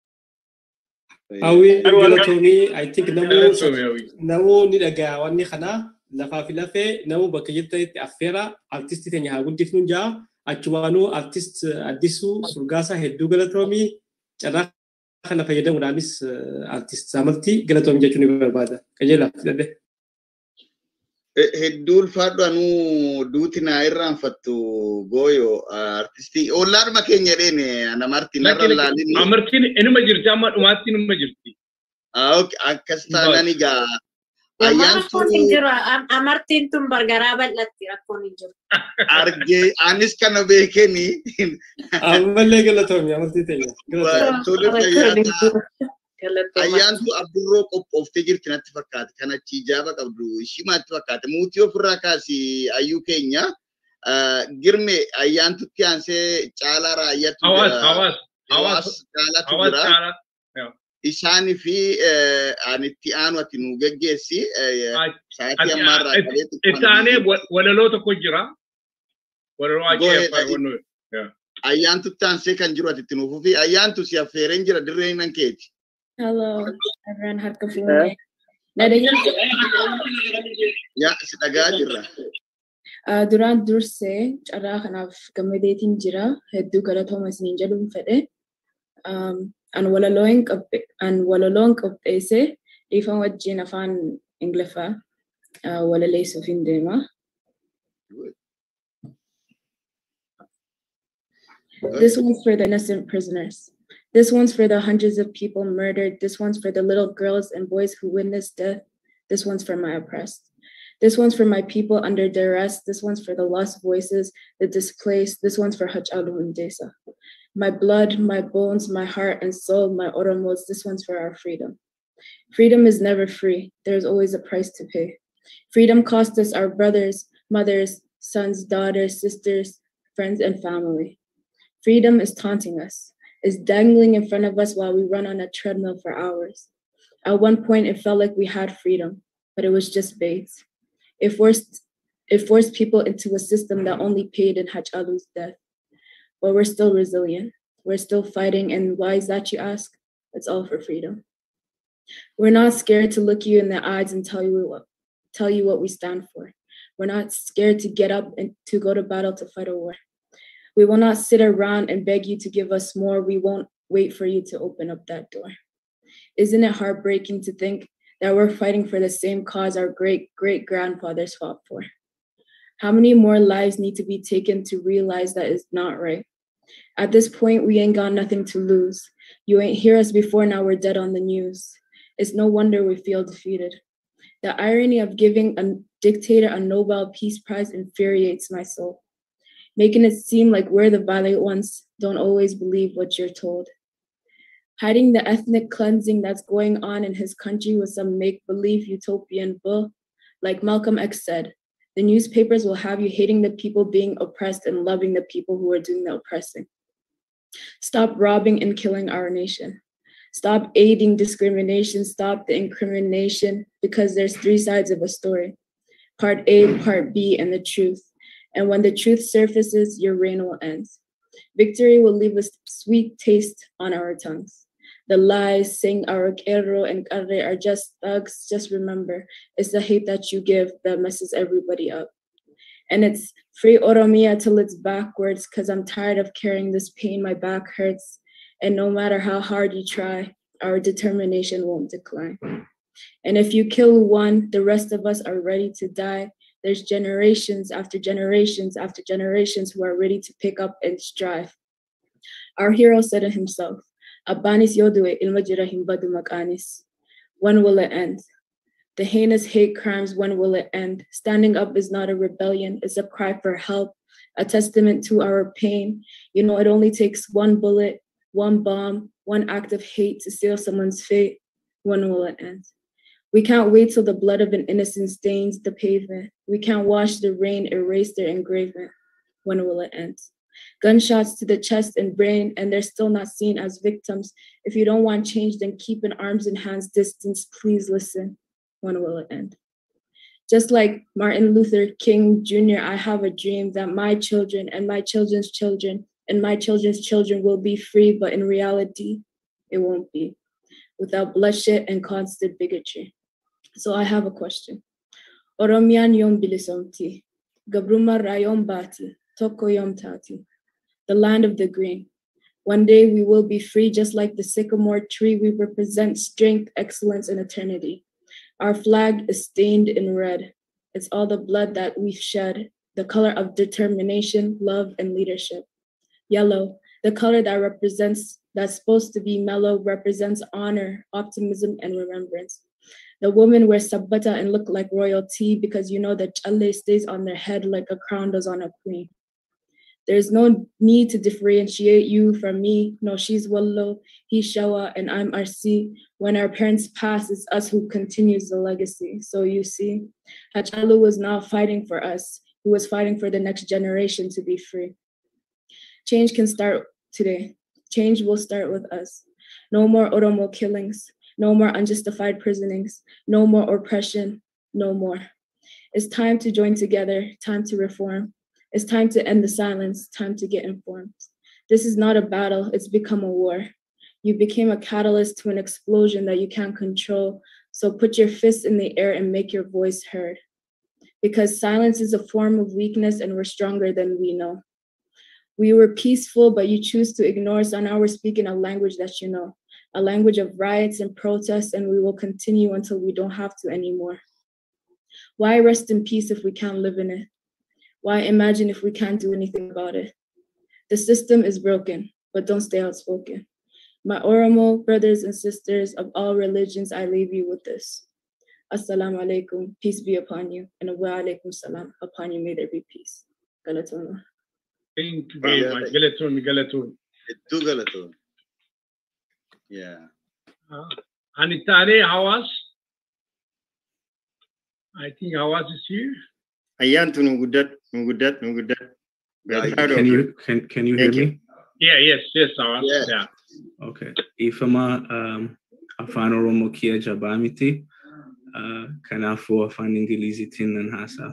Speaker 3: Hawwii galatoomii I think namuu ni dhagaa wanni kana lafaa fi lafee namuu bakka jirtanitti affeera artistii keenya haa guddifnuun jaa achumaanuu artist addisuu surgaasaa hedduu galatoomii carraa kana fayyadamuudhaanis artist saamartii galatoomii jechuun ni barbaada. Qajeelaa filadhe.
Speaker 4: Hedduu ulfaadhu anuu duuti naa irraanfattu gooyo artistii ollaadhuma keenya jedheen namartiin narra laalin.
Speaker 2: Amartiin inuma jirti amma dhumaatti inuma jirti.
Speaker 4: Akkas taanaan egaa
Speaker 13: Rakkoon hin jiru. Amartiin tun bargaraa bal'atti rakkoon hin jiru.
Speaker 4: argee anis kana beekeni.
Speaker 3: Ammallee galatoomii amartii teenya.
Speaker 4: Tole fayyaadhaa. Ayyaantu abdurroo qophooftee jirti natti fakkaate. Kan achi ijaaba qabdu ishimaatti fakkaate. Muutii ofirraa kaasi ayyuu keenya. Girme ayyaantutti aansee caalaa raayyaatu
Speaker 2: Hawaas, hawaas,
Speaker 4: Hawaas caalaatu
Speaker 2: hawaas
Speaker 4: jira.
Speaker 2: caalaa.
Speaker 4: Isaanii fi ani itti aanu ati nu geggeessi. Sa'aatii ammaarraa qabee
Speaker 2: Itti aanee walaloo tokko jira. Walaloo
Speaker 4: Go
Speaker 2: ajee
Speaker 4: ahead,
Speaker 2: afaan wannoo.
Speaker 4: ayyaantutti aansee kan jiru ati itti nuufuu fi ayyaantu si affeereen jira dirreen nan keeti.
Speaker 18: Hello, everyone. Harka fuunee. Nadayyaa.
Speaker 4: Yaa si dhagaa jirra.
Speaker 18: Duraan dursee carraa kanaaf gammadeetiin jira. Hedduu galatooma isiniin jedhuun fedhe. An walaloon qabde an walaloon qopheesse dhiifama wajjin afaan Ingiliffaa walaleessuuf hin deema. This one's for the innocent prisoners. This one's for the hundreds of people murdered. This one's for the little girls and boys who witnessed death. This one's for my oppressed. This one's for my people under duress. This one's for the lost voices, the displaced. This one's for Hachalu Hundesa. My blood, my bones, my heart and soul, my oromos. This one's for our freedom. Freedom is never free. There's always a price to pay. Freedom cost us our brothers, mothers, sons, daughters, sisters, friends, and family. Freedom is taunting us, is dangling in front of us while we run on a treadmill for hours. At one point, it felt like we had freedom, but it was just bait. It forced, it forced people into a system that only paid in Hachalu's death. But we're still resilient. We're still fighting. And why is that, you ask? It's all for freedom. We're not scared to look you in the eyes and tell you what, tell you what we stand for. We're not scared to get up and to go to battle to fight a war. We will not sit around and beg you to give us more. We won't wait for you to open up that door. Isn't it heartbreaking to think that we're fighting for the same cause our great great grandfathers fought for? How many more lives need to be taken to realize that it's not right? At this point, we ain't got nothing to lose. You ain't hear us before, now we're dead on the news. It's no wonder we feel defeated. The irony of giving a dictator a Nobel Peace Prize infuriates my soul, making it seem like we're the violent ones, don't always believe what you're told. Hiding the ethnic cleansing that's going on in his country with some make believe utopian bull, like Malcolm X said, the newspapers will have you hating the people being oppressed and loving the people who are doing the oppressing. Stop robbing and killing our nation. Stop aiding discrimination. Stop the incrimination because there's three sides of a story part A, part B, and the truth. And when the truth surfaces, your reign will end. Victory will leave a sweet taste on our tongues. The lies saying our Kero and Kare are just thugs. Just remember, it's the hate that you give that messes everybody up. And it's free Oromia till it's backwards, because I'm tired of carrying this pain. My back hurts. And no matter how hard you try, our determination won't decline. And if you kill one, the rest of us are ready to die. There's generations after generations after generations who are ready to pick up and strive. Our hero said it himself, Abanis Yodue ilma jira hin badu maqaanis. When will it end? The heinous hate crimes, when will it end? Standing up is not a rebellion, it's a cry for help, a testament to our pain. You know, it only takes one bullet, one bomb, one act of hate to seal someone's fate. When will it end? We can't wait till the blood of an innocent stains the pavement. We can't watch the rain erase their engraving. When will it end? Gunshots to the chest and brain, and they're still not seen as victims. If you don't want change, then keep an arms and hands distance. Please listen. When will it end? Just like Martin Luther King Jr., I have a dream that my children and my children's children and my children's children will be free, but in reality, it won't be without bloodshed and constant bigotry. So I have a question. Oromiyan yom bilisomti, gabruma rayom bati, toko yom tati, the land of the green. One day we will be free, just like the sycamore tree. We represent strength, excellence, and eternity. Our flag is stained in red. It's all the blood that we've shed, the color of determination, love, and leadership. Yellow, the color that represents, that's supposed to be mellow, represents honor, optimism, and remembrance. The women wear sabbata and look like royalty because you know that challe stays on their head like a crown does on a queen. There's no need to differentiate you from me. No, she's Wallo, he's Shawa, and I'm RC. When our parents pass, it's us who continues the legacy. So you see, Hachalu was not fighting for us. He was fighting for the next generation to be free. Change can start today. Change will start with us. No more Oromo killings. No more unjustified prisonings. No more oppression. No more. It's time to join together, time to reform. It's time to end the silence, time to get informed. This is not a battle, it's become a war. You became a catalyst to an explosion that you can't control. So put your fists in the air and make your voice heard. Because silence is a form of weakness and we're stronger than we know. We were peaceful, but you choose to ignore, so now we're speaking a language that you know, a language of riots and protests, and we will continue until we don't have to anymore. Why rest in peace if we can't live in it? Why imagine if we can't do anything about it? The system is broken, but don't stay outspoken. My Oromo brothers and sisters of all religions, I leave you with this. Assalamu alaikum, peace be upon you, and wa alaikum salam, upon you may there be peace. Galatona.
Speaker 2: Thank you very much. Galatoon, Galatoon.
Speaker 4: Hedduu galatoon. Yeah.
Speaker 2: And Itane Hawas. I think Hawas is here.
Speaker 5: Ayyaantu nu guddadhu, nu guddadhu, nu guddadhu. We are proud of
Speaker 19: Can
Speaker 5: you.
Speaker 19: you can can you hear
Speaker 5: Thank you.
Speaker 19: me?
Speaker 2: Yeah, yes, yes, Hawas.
Speaker 4: Yes.
Speaker 2: Yeah.
Speaker 19: Okay. Ifama um, afaan Oromoo kiyya jabaa miti. Uh, Kanaafuu afaan Ingiliziitiin nan haasa'a.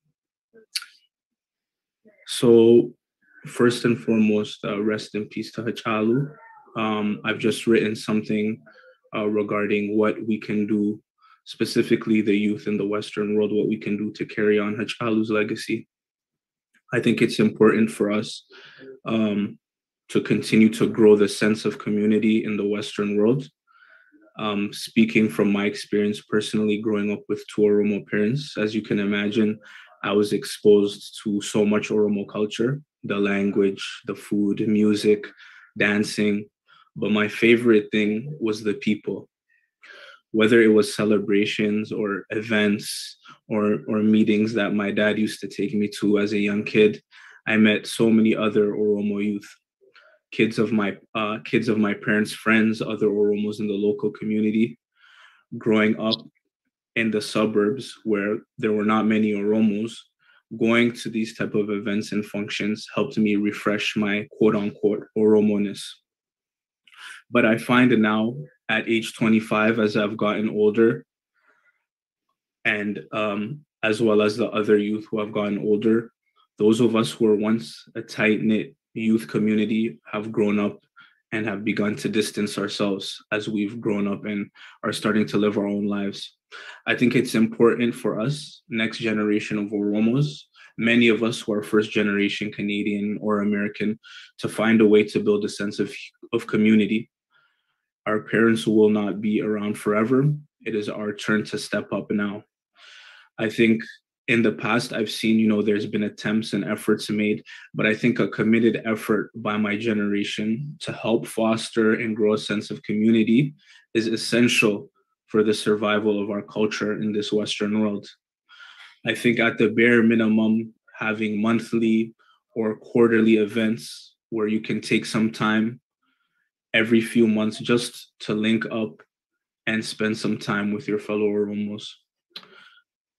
Speaker 19: So first and foremost, uh, rest in peace to Hachalu. Um, I've just written something uh, regarding what we can do, specifically the youth in the Western world, what we can do to carry on Hachalu's legacy. I think it's important for us um, to continue to grow the sense of community in the Western world. Um, speaking from my experience personally, growing up with two Oromo parents, as you can imagine, I was exposed to so much Oromo culture the language, the food, music, dancing. But my favorite thing was the people. Whether it was celebrations or events or, or meetings that my dad used to take me to as a young kid, I met so many other Oromo youth kids of my uh, kids of my parents' friends, other Oromos in the local community. Growing up in the suburbs where there were not many Oromos, going to these type of events and functions helped me refresh my quote unquote Oromoness. But I find now at age 25, as I've gotten older, and um, as well as the other youth who have gotten older, those of us who were once a tight knit youth community have grown up and have begun to distance ourselves as we've grown up and are starting to live our own lives. I think it's important for us, next generation of Oromos, many of us who are first generation Canadian or American, to find a way to build a sense of, of community. Our parents will not be around forever. It is our turn to step up now. I think in the past i've seen you know there's been attempts and efforts made but i think a committed effort by my generation to help foster and grow a sense of community is essential for the survival of our culture in this western world i think at the bare minimum having monthly or quarterly events where you can take some time every few months just to link up and spend some time with your fellow oromos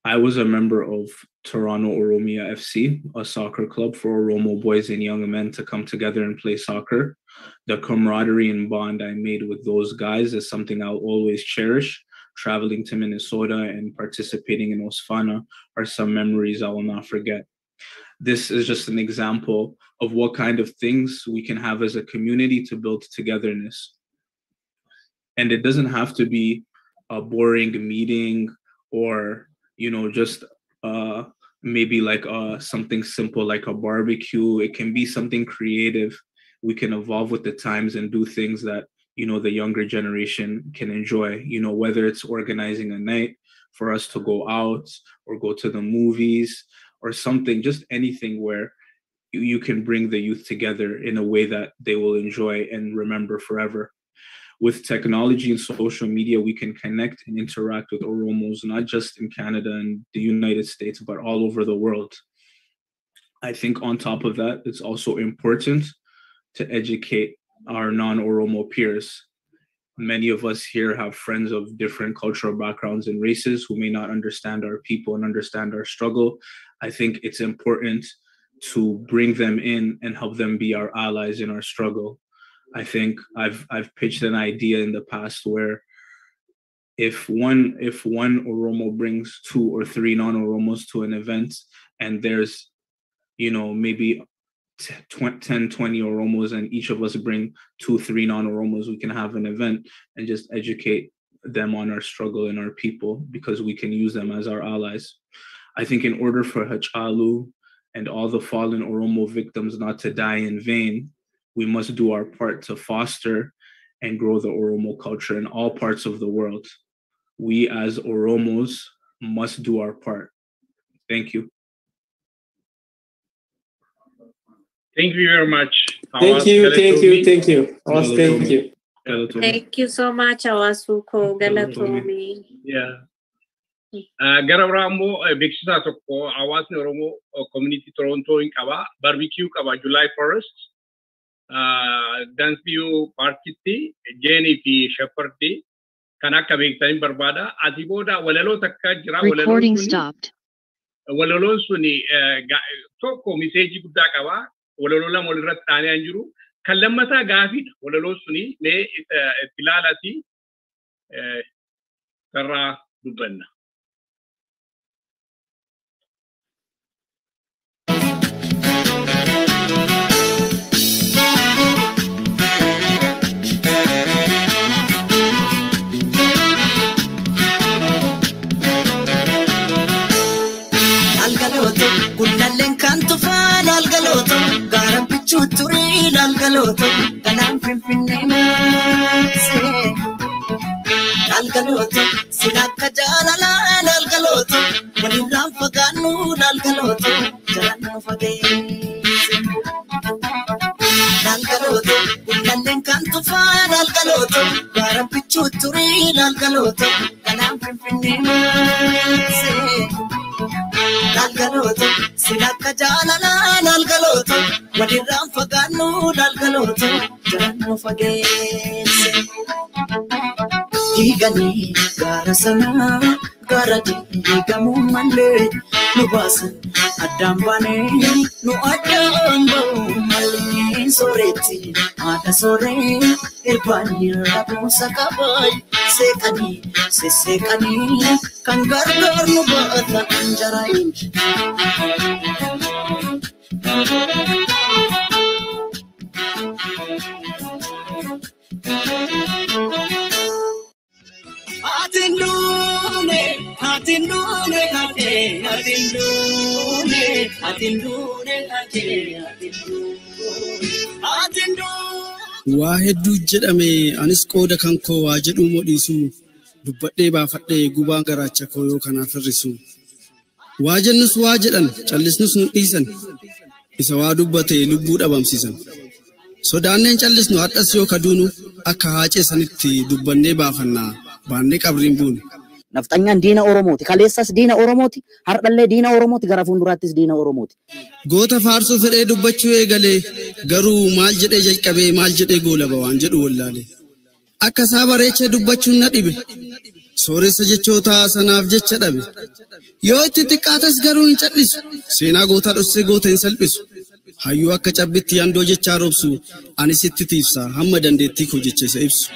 Speaker 19: I was a member of Toronto Oromia FC, a soccer club for Oromo boys and young men to come together and play soccer. The camaraderie and bond I made with those guys is something I'll always cherish. Traveling to Minnesota and participating in Osfana are some memories I will not forget. This is just an example of what kind of things we can have as a community to build togetherness. And it doesn't have to be a boring meeting or you know just uh maybe like uh something simple like a barbecue it can be something creative we can evolve with the times and do things that you know the younger generation can enjoy you know whether it's organizing a night for us to go out or go to the movies or something just anything where you, you can bring the youth together in a way that they will enjoy and remember forever with technology and social media, we can connect and interact with Oromos, not just in Canada and the United States, but all over the world. I think on top of that, it's also important to educate our non Oromo peers. Many of us here have friends of different cultural backgrounds and races who may not understand our people and understand our struggle. I think it's important to bring them in and help them be our allies in our struggle. I think I've I've pitched an idea in the past where if one if one Oromo brings two or three non-Oromos to an event and there's you know maybe 10 20 Oromos and each of us bring two three non-Oromos we can have an event and just educate them on our struggle and our people because we can use them as our allies. I think in order for Hachalu and all the fallen Oromo victims not to die in vain, we must do our part to foster and grow the Oromo culture in all parts of the world. We as Oromos must do our part. Thank you.
Speaker 2: Thank you very much.
Speaker 3: Thank you, thank you, thank you. Awas, thank you.
Speaker 13: Thank you so much, Awasuko Galatomi.
Speaker 2: Yeah. Gara biraa immoo beeksisaa tokko hawaasni Oromoo community Torontoo hin qaba. Barbecue qaba July 1st. Danfiyuu paarkitti Jeenii fi Sheppardi kan akka beektanii barbaada. Ati booda walaloo takka jira.
Speaker 20: Recording stopped.
Speaker 2: Walaloon suni tokko miseejii guddaa qaba. Walaloo lama walirratti dhaanee jiru. Kan lammataa gaafiidha. Walaloon suni mee itti ilaalati sarraa dubbanna.
Speaker 21: lalgalooto gullalleen kan tufaa lalgalooto gaara bichuu turii lalgalooto ganaan finfinnee maasee lalgalooto sin akka jaalalaa lalgalooto walirraan fagaannu lalgalooto jalannoo fageesse lalgalooto gullalleen kan tufaa lalgalooto gaara bichuu turii lalgalooto ganaan finfinnee maasee. lalgalooto sin akka jaalalaa lalgalooto walirraan fagaannu lalgalooto jalannoo fageesse. Diiganii gaara sanaa gaara diigamuu malee nu baasan addaan baanee nu addaan ba'uu malee sooretti haadha sooree irbaanii rabuusa qabaay seeqanii sesseeqanii kan gargaar nu baata anjaraayin. Atindune, atindune kate, atindune, atindune kate, atindune.
Speaker 22: Waa hedduu jedhame anis qooda kan koo waa jedhuu modhiisu dubbadhee baafadhee gubaan garaacha koo yoo kanaaf hir'isu. Waa jennus waa jedhan callisnus nu dhiisan isa waa dubbate lubbuu dhabamsiisan. Sodaanneen callisnu hadhas yoo kaduunu akka haacee sanitti dubbannee baafannaa baannee qabriin buune.
Speaker 23: Nafxanyaan diina Oromooti. Kaleessas diina Oromooti. Hardhallee diina Oromooti. Gara fuulduraattis diina Oromooti.
Speaker 22: Goota faarsuu fedhee dubbachuu eegalee garuu maal jedhee jalqabee maal jedhee goolaba waan jedhu wallaale. Akka isaa bareechee dubbachuun na dhibe. sooressa jechoota sanaaf jecha dhabe. Yoo itti xiqqaates garuu hin cal'isu. Seenaa gootaa dhossee goota hin salphisu. Hayyuu akka cabbitti yandoo jechaa roobsu anis itti tiifsa hamma dandeettii koo jecha isa ibsu.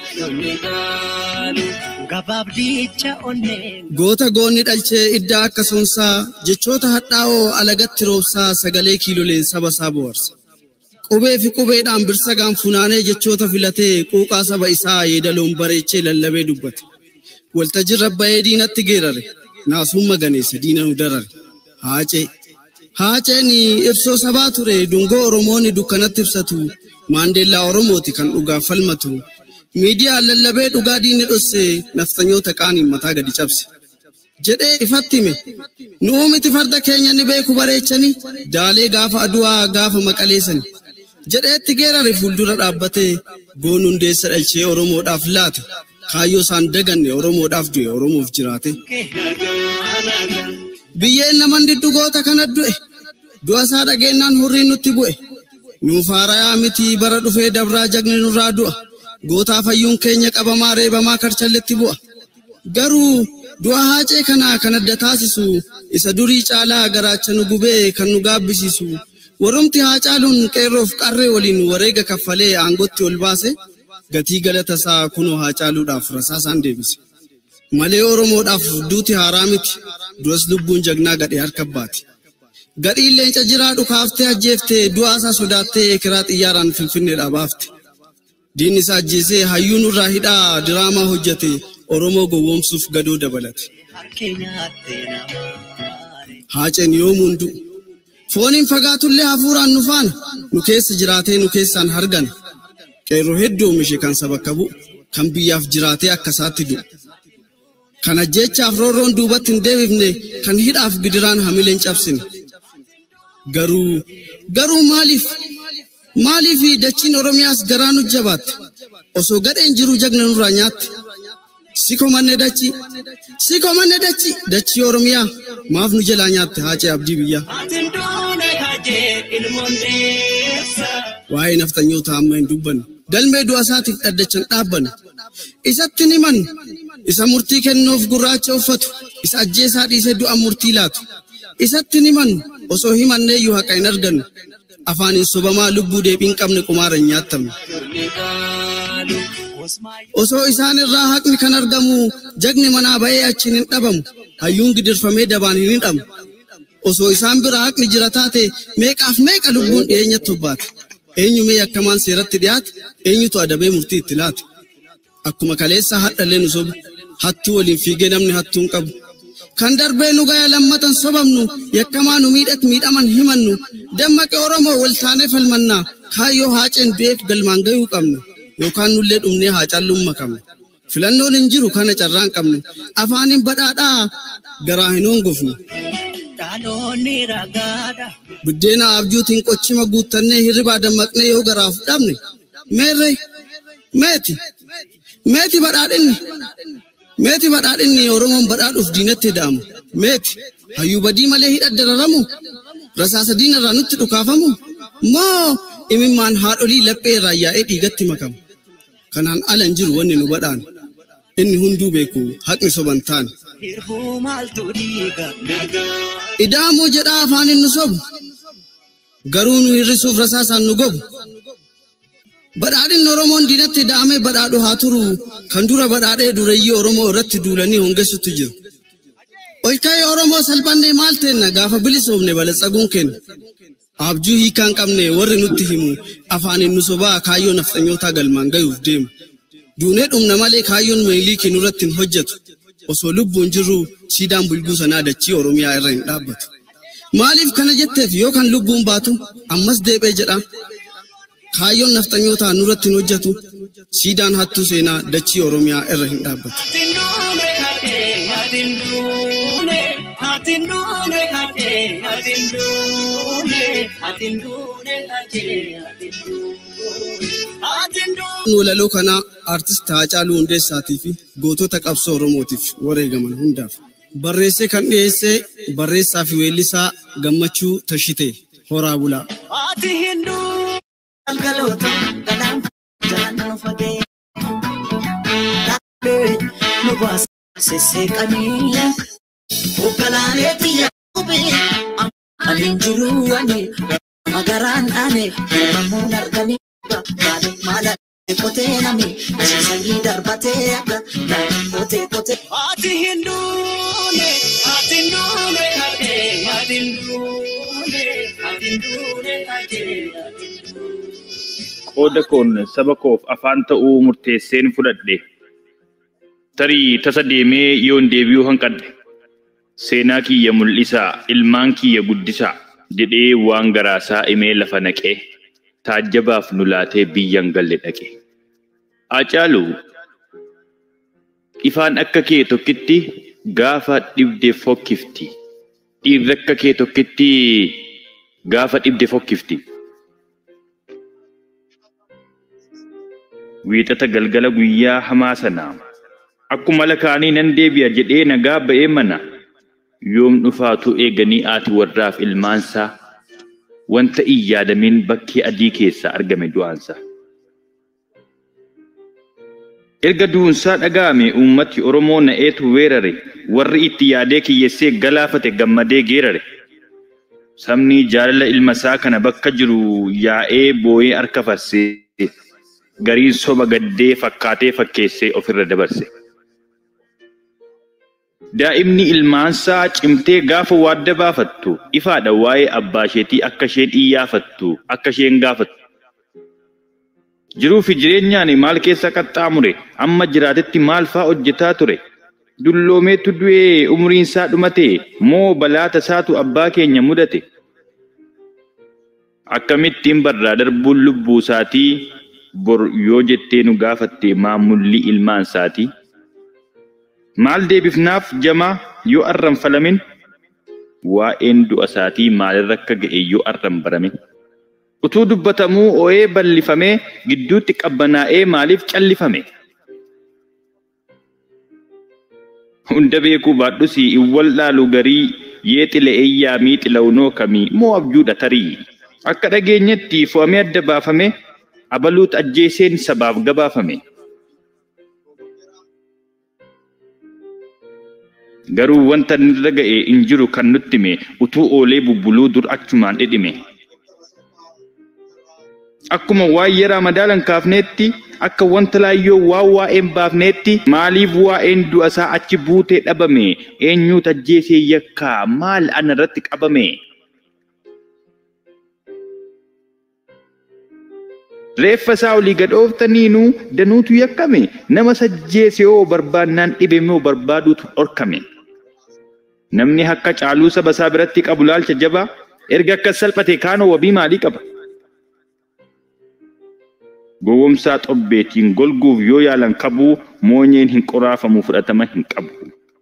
Speaker 22: Goota goonni dhalchee iddaa akka sonsaa jechoota hadhaa'oo alagatti roobsaa sagalee kiiloleen saba isaa bohaarsa. Qubee fi qubeedhaan birsagaan funaanee jechoota filatee quuqaa saba isaa yeedaloon bareechee lallabee dubbate. Waltajjii rabba'ee diinatti geerare. Naasuun maganeessa diina nu darare. Haacee. Haaceen ibsoo sabaa ture dungoo Oromoonni dukkanatti ibsatu. Maandeellaa Oromooti kan dhugaaf falmatu. Miidiyaan lallabee dhugaa diinni dhosse naftanyoota qaaniin mataa gadi cabse. Jedhee ifatti hime. Nuu miti farda keenya ni beeku bareechanii. Daalee gaafa aduwaa gaafa maqaleessani. Jedheetti geerare fuuldura dhaabbatee goon hundeessa dhalchee Oromoodhaaf laate. Kaayyoo isaan daganne Oromoodhaaf du'e Oromoof jiraate. Biyyeen naman diddugoota kana du'e. Du'a isaa dhageenyaan hurriin nutti bu'e. Nuuf haarayaa miti bara dhufee dabraa jagni nurraa du'a. Gootaa fayyuun keenya qabamaa reebamaa karchalletti bu'a. Garuu du'a haacee kana kan adda taasisu isa durii caalaa garaacha nu gubee kan nu gaabbisiisu. Warrumti haacaaluun qeerroof qarree waliin wareega kaffalee aangotti ol baase gatii galata isaa kunoo haacaaluudhaaf rasaasaan deebise. Malee Oromoodhaaf duuti haaraa miti. Duras lubbuun jagnaa gadhee harka baati. Gadhiin leenca jiraa dhukaaftee ajjeeftee du'aa isaa sodaattee kiraa xiyyaaraan finfinneedhaa baafte. Diinni isaa ajjeesee hayyuun irraa hidhaa diraamaa hojjete Oromoo gowwoomsuuf gadoo dabalate. Haaceen yoomuu du'u. Fooniin fagaatullee hafuuraan nu faana nu keessa jiraatee nu keessaan hargan. Qeerroo hedduu oomishe kan saba qabu kan biyyaaf jiraatee akka isaatti du'u. Kana jechaaf roorroon duubatti hin deebifne kan hidhaaf gidiraan hamileen cabsine. Garuu garuu maaliif maaliif dachiin Oromiyaas garaa nu jabaatte osoo gadheen jiru jagna nurraa nyaatte. Siko manne dachi siko manne dachi dachii Oromiyaa maaf nu jalaa nyaatte haacee abdii biyyaa. Waa'ee naftanyoota amma hin dubbanne. Galmee du'a isaatiif dhaddachan dhaabbanne. Isatti ni mannu. Isa murtii kennuuf gurraacha uffatu. Isa ajjeesaa dhiisee du'a murtii laatu. Isatti ni mannu. Osoo himannee iyyuu haqa hin argannu. Afaaniin sobamaa lubbuu deebiin qabne qumaara hin nyaattamne. Osoo isaan irraa haqni kan argamu jagni manaa ba'ee achiin hin dhabamu. Hayyuun gidirfamee dabaan hin hidhamu. Osoo isaan bira haqni jira taate meeqaaf meeqa lubbuun dhiyeenyatti hubbaate. Eenyu mee akkamaan seeratti dhiyaate eenyutu adabee murtii itti laate. Akkuma kaleessa hadhallee nu sobu hattuu waliin fiigee namni hattuu hin qabu. Kan darbee nu gaya lammatan sobamnu yakkamaa nu miidhat miidhaman himannu dammaqe Oromoo wal taanee falmannaa kaayyoo haaceen beek galmaan gayuu qabna yookaan nullee dhumnee haacaalluun makamna. Filannoon hin jiru kana carraan qabnu afaaniin badhaadhaa garaa hin hongofnu. Buddeena abjuutiin qochima guuttannee hirribaa dammaqnee yoo garaaf dhabne meerree meeti meeti badhaadhinni meeti badhaadhinni Oromoon badhaadhuuf diinatti da'amu meeti hayyuu badii malee hidha dararamu rasaasa diinarraa nutti dhukaafamu moo imimmaan haadholii laphee irraa yaa'ee dhiigatti makamu kanaan ala hin jiru wanni nu badhaan inni hunduu beeku haqni soban taane. Ida'amuu jedhaa afaanin nu sobu garuu nu hir'isuuf rasaasaan nu gobu. Badhaadhinni Oromoon diinatti da'amee badhaadhu haa turu kan dura badhaadhee dureeyyii Oromoo irratti duulanii hongessutu jiru. Olka'ee Oromoo salphannee maal teenna gaafa bilisoomne balatsaguun kenna. Abjuu hiikaa hin qabne warri nutti himu afaaniin nu sobaa kaayyoo nafxanyootaa galmaan gayuuf deemu. Duunee dhumna malee kaayyoon meeliikii nurratti hin hojjetu. Osoo lubbuun jirru siidaan bulguu sanaa dachii Oromiyaa irra hin dhaabbatu. Maaliif kana jetteef yoo kan lubbuun baatu ammas deebi'ee jedha. Kaayyoon nafxanyootaa nurratti hin hojjetu. Siidaan hattuu seenaa dachii Oromiyaa irra hin dhaabbatu. Walaloo kanaa artist Haacaaluu Hundeessaatii fi gootota qabsoo Oromootiif wareegaman hundaaf. Barreessee kan dhiyeesse barreessaa fi weellisaa gammachuu tashitee horaa bulaa.
Speaker 21: Ati hinduu galgaloota galaan jalaan fagee. Nu baasa sesseeqanii hoogganaalee biyya qubee ani hin jiru ani magaraan dhaane mammuun arganii maaliif maala kotee nami sanyii darbatee akka kotee kotee. Ati hin duune ati hin duune ati ati hin duune ati hin duune ati.
Speaker 6: qooda koon saba koof afaan ta'uu murteesseen fudhadhe. Tarii tasa deemee yoon deebi'uu hanqadhe. Seenaa kiyya mul'isaa, ilmaan kiyya guddisaa jedhee waan garaasaa himee lafa naqee taajjabaaf nu laatee biyyan galle dhaqe. Acaalu ifaan akka kee tokkitti gaafa dhibde fokkifti. Dhiirri akka kee tokkitti gaafa dhibde fokkifti. wiixata galgala guyyaa hamaa sanaa akkuma lakaanii nan deebi'a jedhee nagaa ba'ee mana yoom dhufaatu eeganii aati warraaf ilmaansaa wanta hin yaadamin bakkee adii keessaa argame du'aansa. Erga du'unsaa dhaga'ame uummati Oromoo na'eetu weerare warri itti yaadee kiyyessee galaafate gammadee geerare. Sabni jaalala ilma isaa kana bakka jiru yaa'ee boo'ee harka farsee gariin soba gaddee fakkaatee fakkeessee ofirra dabarse. Daa'imni ilmaansaa cimtee gaafa waadda baafattu ifaadha waa'ee abbaa isheetii akka isheen iyyaafattu akka isheen gaafattu. Jiruu fi jireenyaan maal keessa qaxxaamure amma jiraatetti maal faa hojjetaa ture. Dulloomeetu du'ee umriin isaa dhumate moo balaa tasaatu abbaa keenya mudate. Akkamittiin barraa darbuun lubbuu isaatii bor yoo jettee nu gaafatte maamulli ilmaan isaati. Maal deebifnaaf jamaa yoo arran falamin waa'een du'a isaatii maalirra akka ga'e yoo arran baramin. Utuu dubbatamuu oo'ee bal'ifamee gidduutti qabbanaa'ee maaliif callifame? Hunda beekuu baadhus hin wallaalu garii yee xile'ee yaamii xila'unoo kamii moo abjuudha tarii? Akka dhageenyetti fo'amee adda baafame abaluut ajjeeseen sabaaf gabaafame. Garuu wanta nurra ga'e hin jiru kan nutti hime utuu oolee bubbuluu dur achumaan dhidhime. Akkuma waa'ee ramadaalan kaafneetti akka wanta laayyoo waan waa'een baafneetti maaliif waa'een du'a isaa achi buutee dhabame eenyuut ajjeesee yakkaa maal ana irratti qabame. Reeffa isaa olii gadhooftaniinuu danuutu yakkame nama sajjeese yoo barbaannaan dhibe moo barbaaduutu dhorkame. Namni akka caaluu saba isaa biratti qabu laalcha jabaa erga akka salphate kaanoo wabii maalii qaba? Gowwomsaa xobbeetiin golguuf yoo yaalan qabuu moonyeen hin qoraafamu fudhatama hin qabu.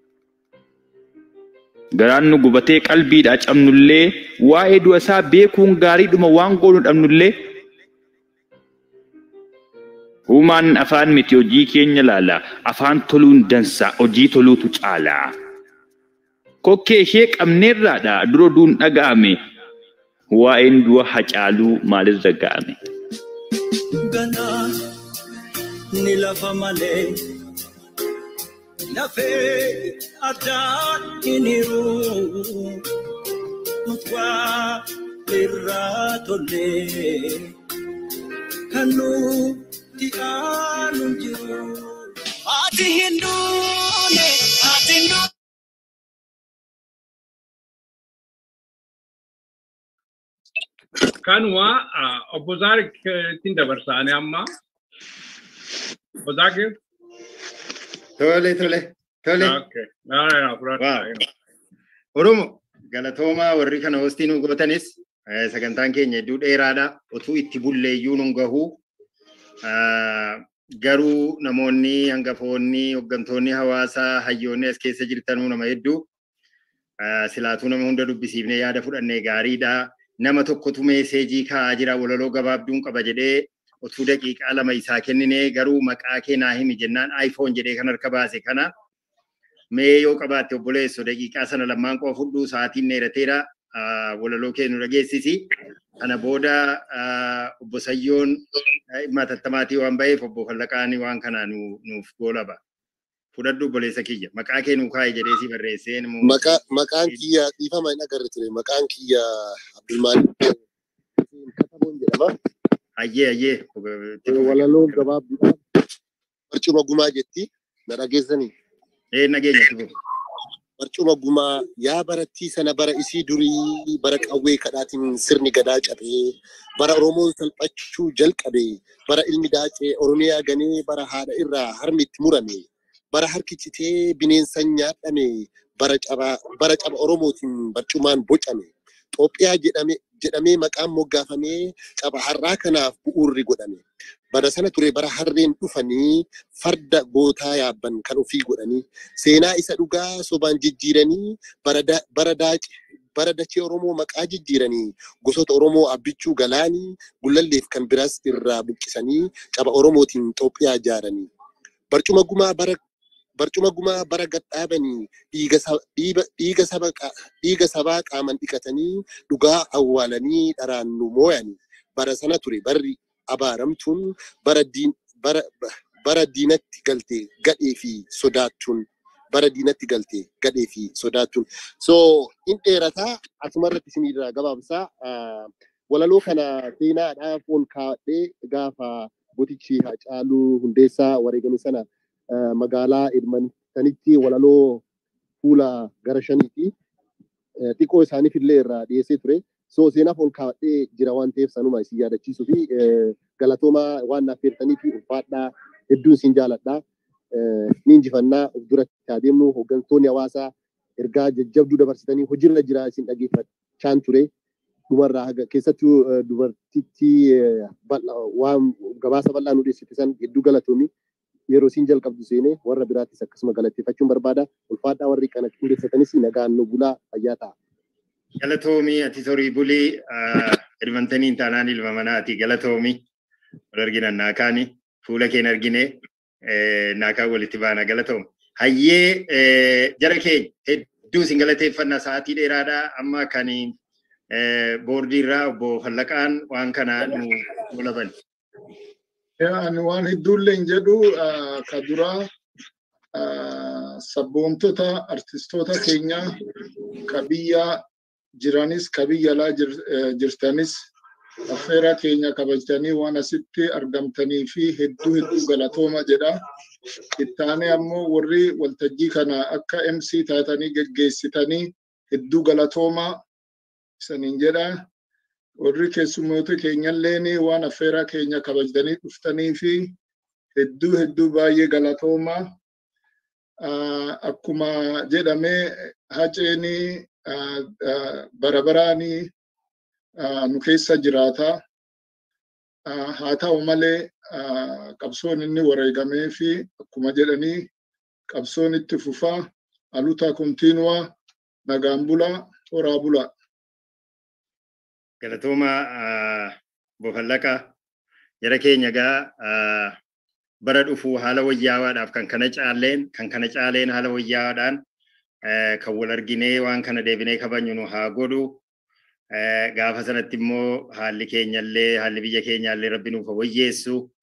Speaker 6: Garaan nu gubatee qalbiidhaa cabnullee waa'ee du'a isaa beekuun gaariidhuma waan goonu dhabnullee Uumaan afaan miti hojii keenya laala. Afaan toluun dansa hojii toluutu caala. Kokkee ishee qabneerraadha dura duun dhaga'ame. Waa'een du'a hacaaluu maalirra ga'ame.
Speaker 21: Ganaa ni lafa malee lafee addaan hin hiru. Utwaa irraa tollee kan nuti aanu jiru. Ati hin duune, ati hin duune.
Speaker 2: Kanuma obbo Zaarik ittiin dabarsaane amma. Obbo Zaakir.
Speaker 5: Tole, tole, tole.
Speaker 2: Okay. No, no, no, fudhadhaa.
Speaker 5: Oromo galatoomaa warri kana hostii nu gootanis eh, sagantaan keenya hedduu dheeraadha. Utuu itti bulleeyyuu nun gahuu. Ah, Garuu namoonni hangafoonni hooggantoonni hawaasaa hayyoonni as keessa jirtanuu nama hedduu. Ah, Silaatuu nama hunda dubbisiifnee yaada fudhannee gaariidha. Nama tokkotu meeseejii kaa'aa jira walaloo gabaabduun qaba jedhee utuu daqiiqaa lama isaa kenninee garuu maqaa kee naa himi jennaan iPhone jedhee kan harka baase kana mee yoo qabaatte obboleesso daqiiqaa sana lammaan qofa fudhuu sa'aatiin dheerateera walaloo kee nu dhageessisi. Kana booda obbo Sayyoon dhimma tattamaatii waan ba'eef obbo Fallaqaan waan kana nuuf goolaba. fudhadhu obboleessa kiyya maqaa kee nuu kaa'i jedhee si barreessee immoo
Speaker 1: Maqaa- Maqaan kiyya dhiifama hin agarre ture. Maqaan kiyya Abdulmaalik Kataboon jedhama.
Speaker 5: ayyee ayyee
Speaker 1: Walaloo gabaabduudhaan barcuma gumaa jetti. Na dhageessanii?
Speaker 5: ee nageenya tufu
Speaker 1: Barcuma gumaa yaa barattii sana bara isii durii bara qawwee kadhaatiin sirni gadaa cabee bara Oromoon salphachuu jalqabee bara ilmi daacee Oromiyaa ganee bara haadha irraa harmi itti murame bara harki citee bineensaan nyaadhame bara caba bara caba Oromootiin barcumaan bocame Itoophiyaa jedhame jedhamee maqaan moggaafamee caba har'aa kanaaf bu'uurri godhame. Bara sana ture bara harreen dhufanii farda gootaa yaabban kan ofii godhanii seenaa isa dhugaa sobaan jijjiiranii bara da- bara daace bara dachee Oromoo maqaa jijjiiranii gosoota Oromoo abbichuu galaanii gullalleef kan biraas irraa buqqisanii caba Oromootiin Itoophiyaa ijaaranii. Barcuma gumaa bara barcuma gumaa bara gadhaabanii dhiiga sa- dhiiba- dhiiga saba qa- dhiiga sabaa qaaman dhiqatanii dhugaa awwaalanii dharaan nu mooyanii. Bara sana ture barri abaaramtuun bara diin bara bara diinatti galte gadhee fi sodaattuun bara diinatti galte gadhee fi sodaattuun. So in dheerataa asumarratti isinirraa gabaabsaa ah, walaloo kana seenaadhaaf ol kaa'adhee gaafa gotichi Haacaaluu Hundeessaa wareegame sana ah, magaalaa Edmontonitti walaloo fuula gara shaniiti. Eh, Xiqqoo isaaniif illee irraa dhiyeessee ture. So seenaaf ol kaa'adhee jira waan ta'eef sanuma isin yaadachiisuu fi eh, galatoomaa waan naaf feertanii fi ulfaadhaa hedduun isin jaaladhaa. Eh, Ni injifannaa of duratti adeemnu hooggantoonni hawaasaa ergaa jajjabduu dabarsitanii hojiirra jira isin dhageeffachaan ture. Dhumarraa haga keessattuu eh, dubartittii eh, bal'aa- waan gabaasa bal'aa nu dhiyeessite san hedduu galatoomi. Yeroo isin jalqabdu seenee warra biraattis akkasuma galateeffachuun barbaada. Ulfaadhaa warri kana qindeessatanis nagaan nu bulaa fayyaa ta'a.
Speaker 5: galatoomii ati sorii bulii edmantaniin taanaan ilma manaati galatoomii wal arginan naakaani fuula keen argine eh, naakaan walitti baana galatoom hayyee eh, jara keenya hedduu isin galateeffannaa sa'aatii dheeraadhaa amma kan eh, boordii irraa obbo Fallaqaan waan kana nu golaban.
Speaker 15: Ani waan hedduullee hin jedhu ah, ka duraa ah, sabboontota artistoota keenya ka biyya jiranis ka biyya alaa jir- eh, jirtanis affeera keenya kabajtanii waan asitti argamtanii fi hedduu hedduu galatooma jedha. Ittaanee ammoo warri waltajjii kana akka MC taatanii geggeessitanii hedduu galatooma isaniin jedha. Warri keessummoota keenyalleen waan affeeraa keenya kabajdanii dhuftanii fi hedduu hedduu baay'ee galatooma. Ah, Akkuma jedhamee haceenii ah, ah, bara baraanii ah, nu keessa jiraata. Ah, Haa ta'u malee ah, qabsoon inni wareegamee fi akkuma jedhanii qabsoon itti fufaa alutaa kontiinuwaa nagaan bulaa horaa bulaa.
Speaker 5: galatooma obbo Fallaqaa jara keenya gaa ah, bara dhufuu haala wayyaawaadhaaf kan kana caaleen kan kana caaleen haala wayyaawaadhaan eh, kan wal arginee waan kana deebinee kabajnu nu haa godhu. Eh, Gaafa sanatti immoo haalli keenyallee haalli biyya keenyallee rabbi nuuf haa wayyeessu.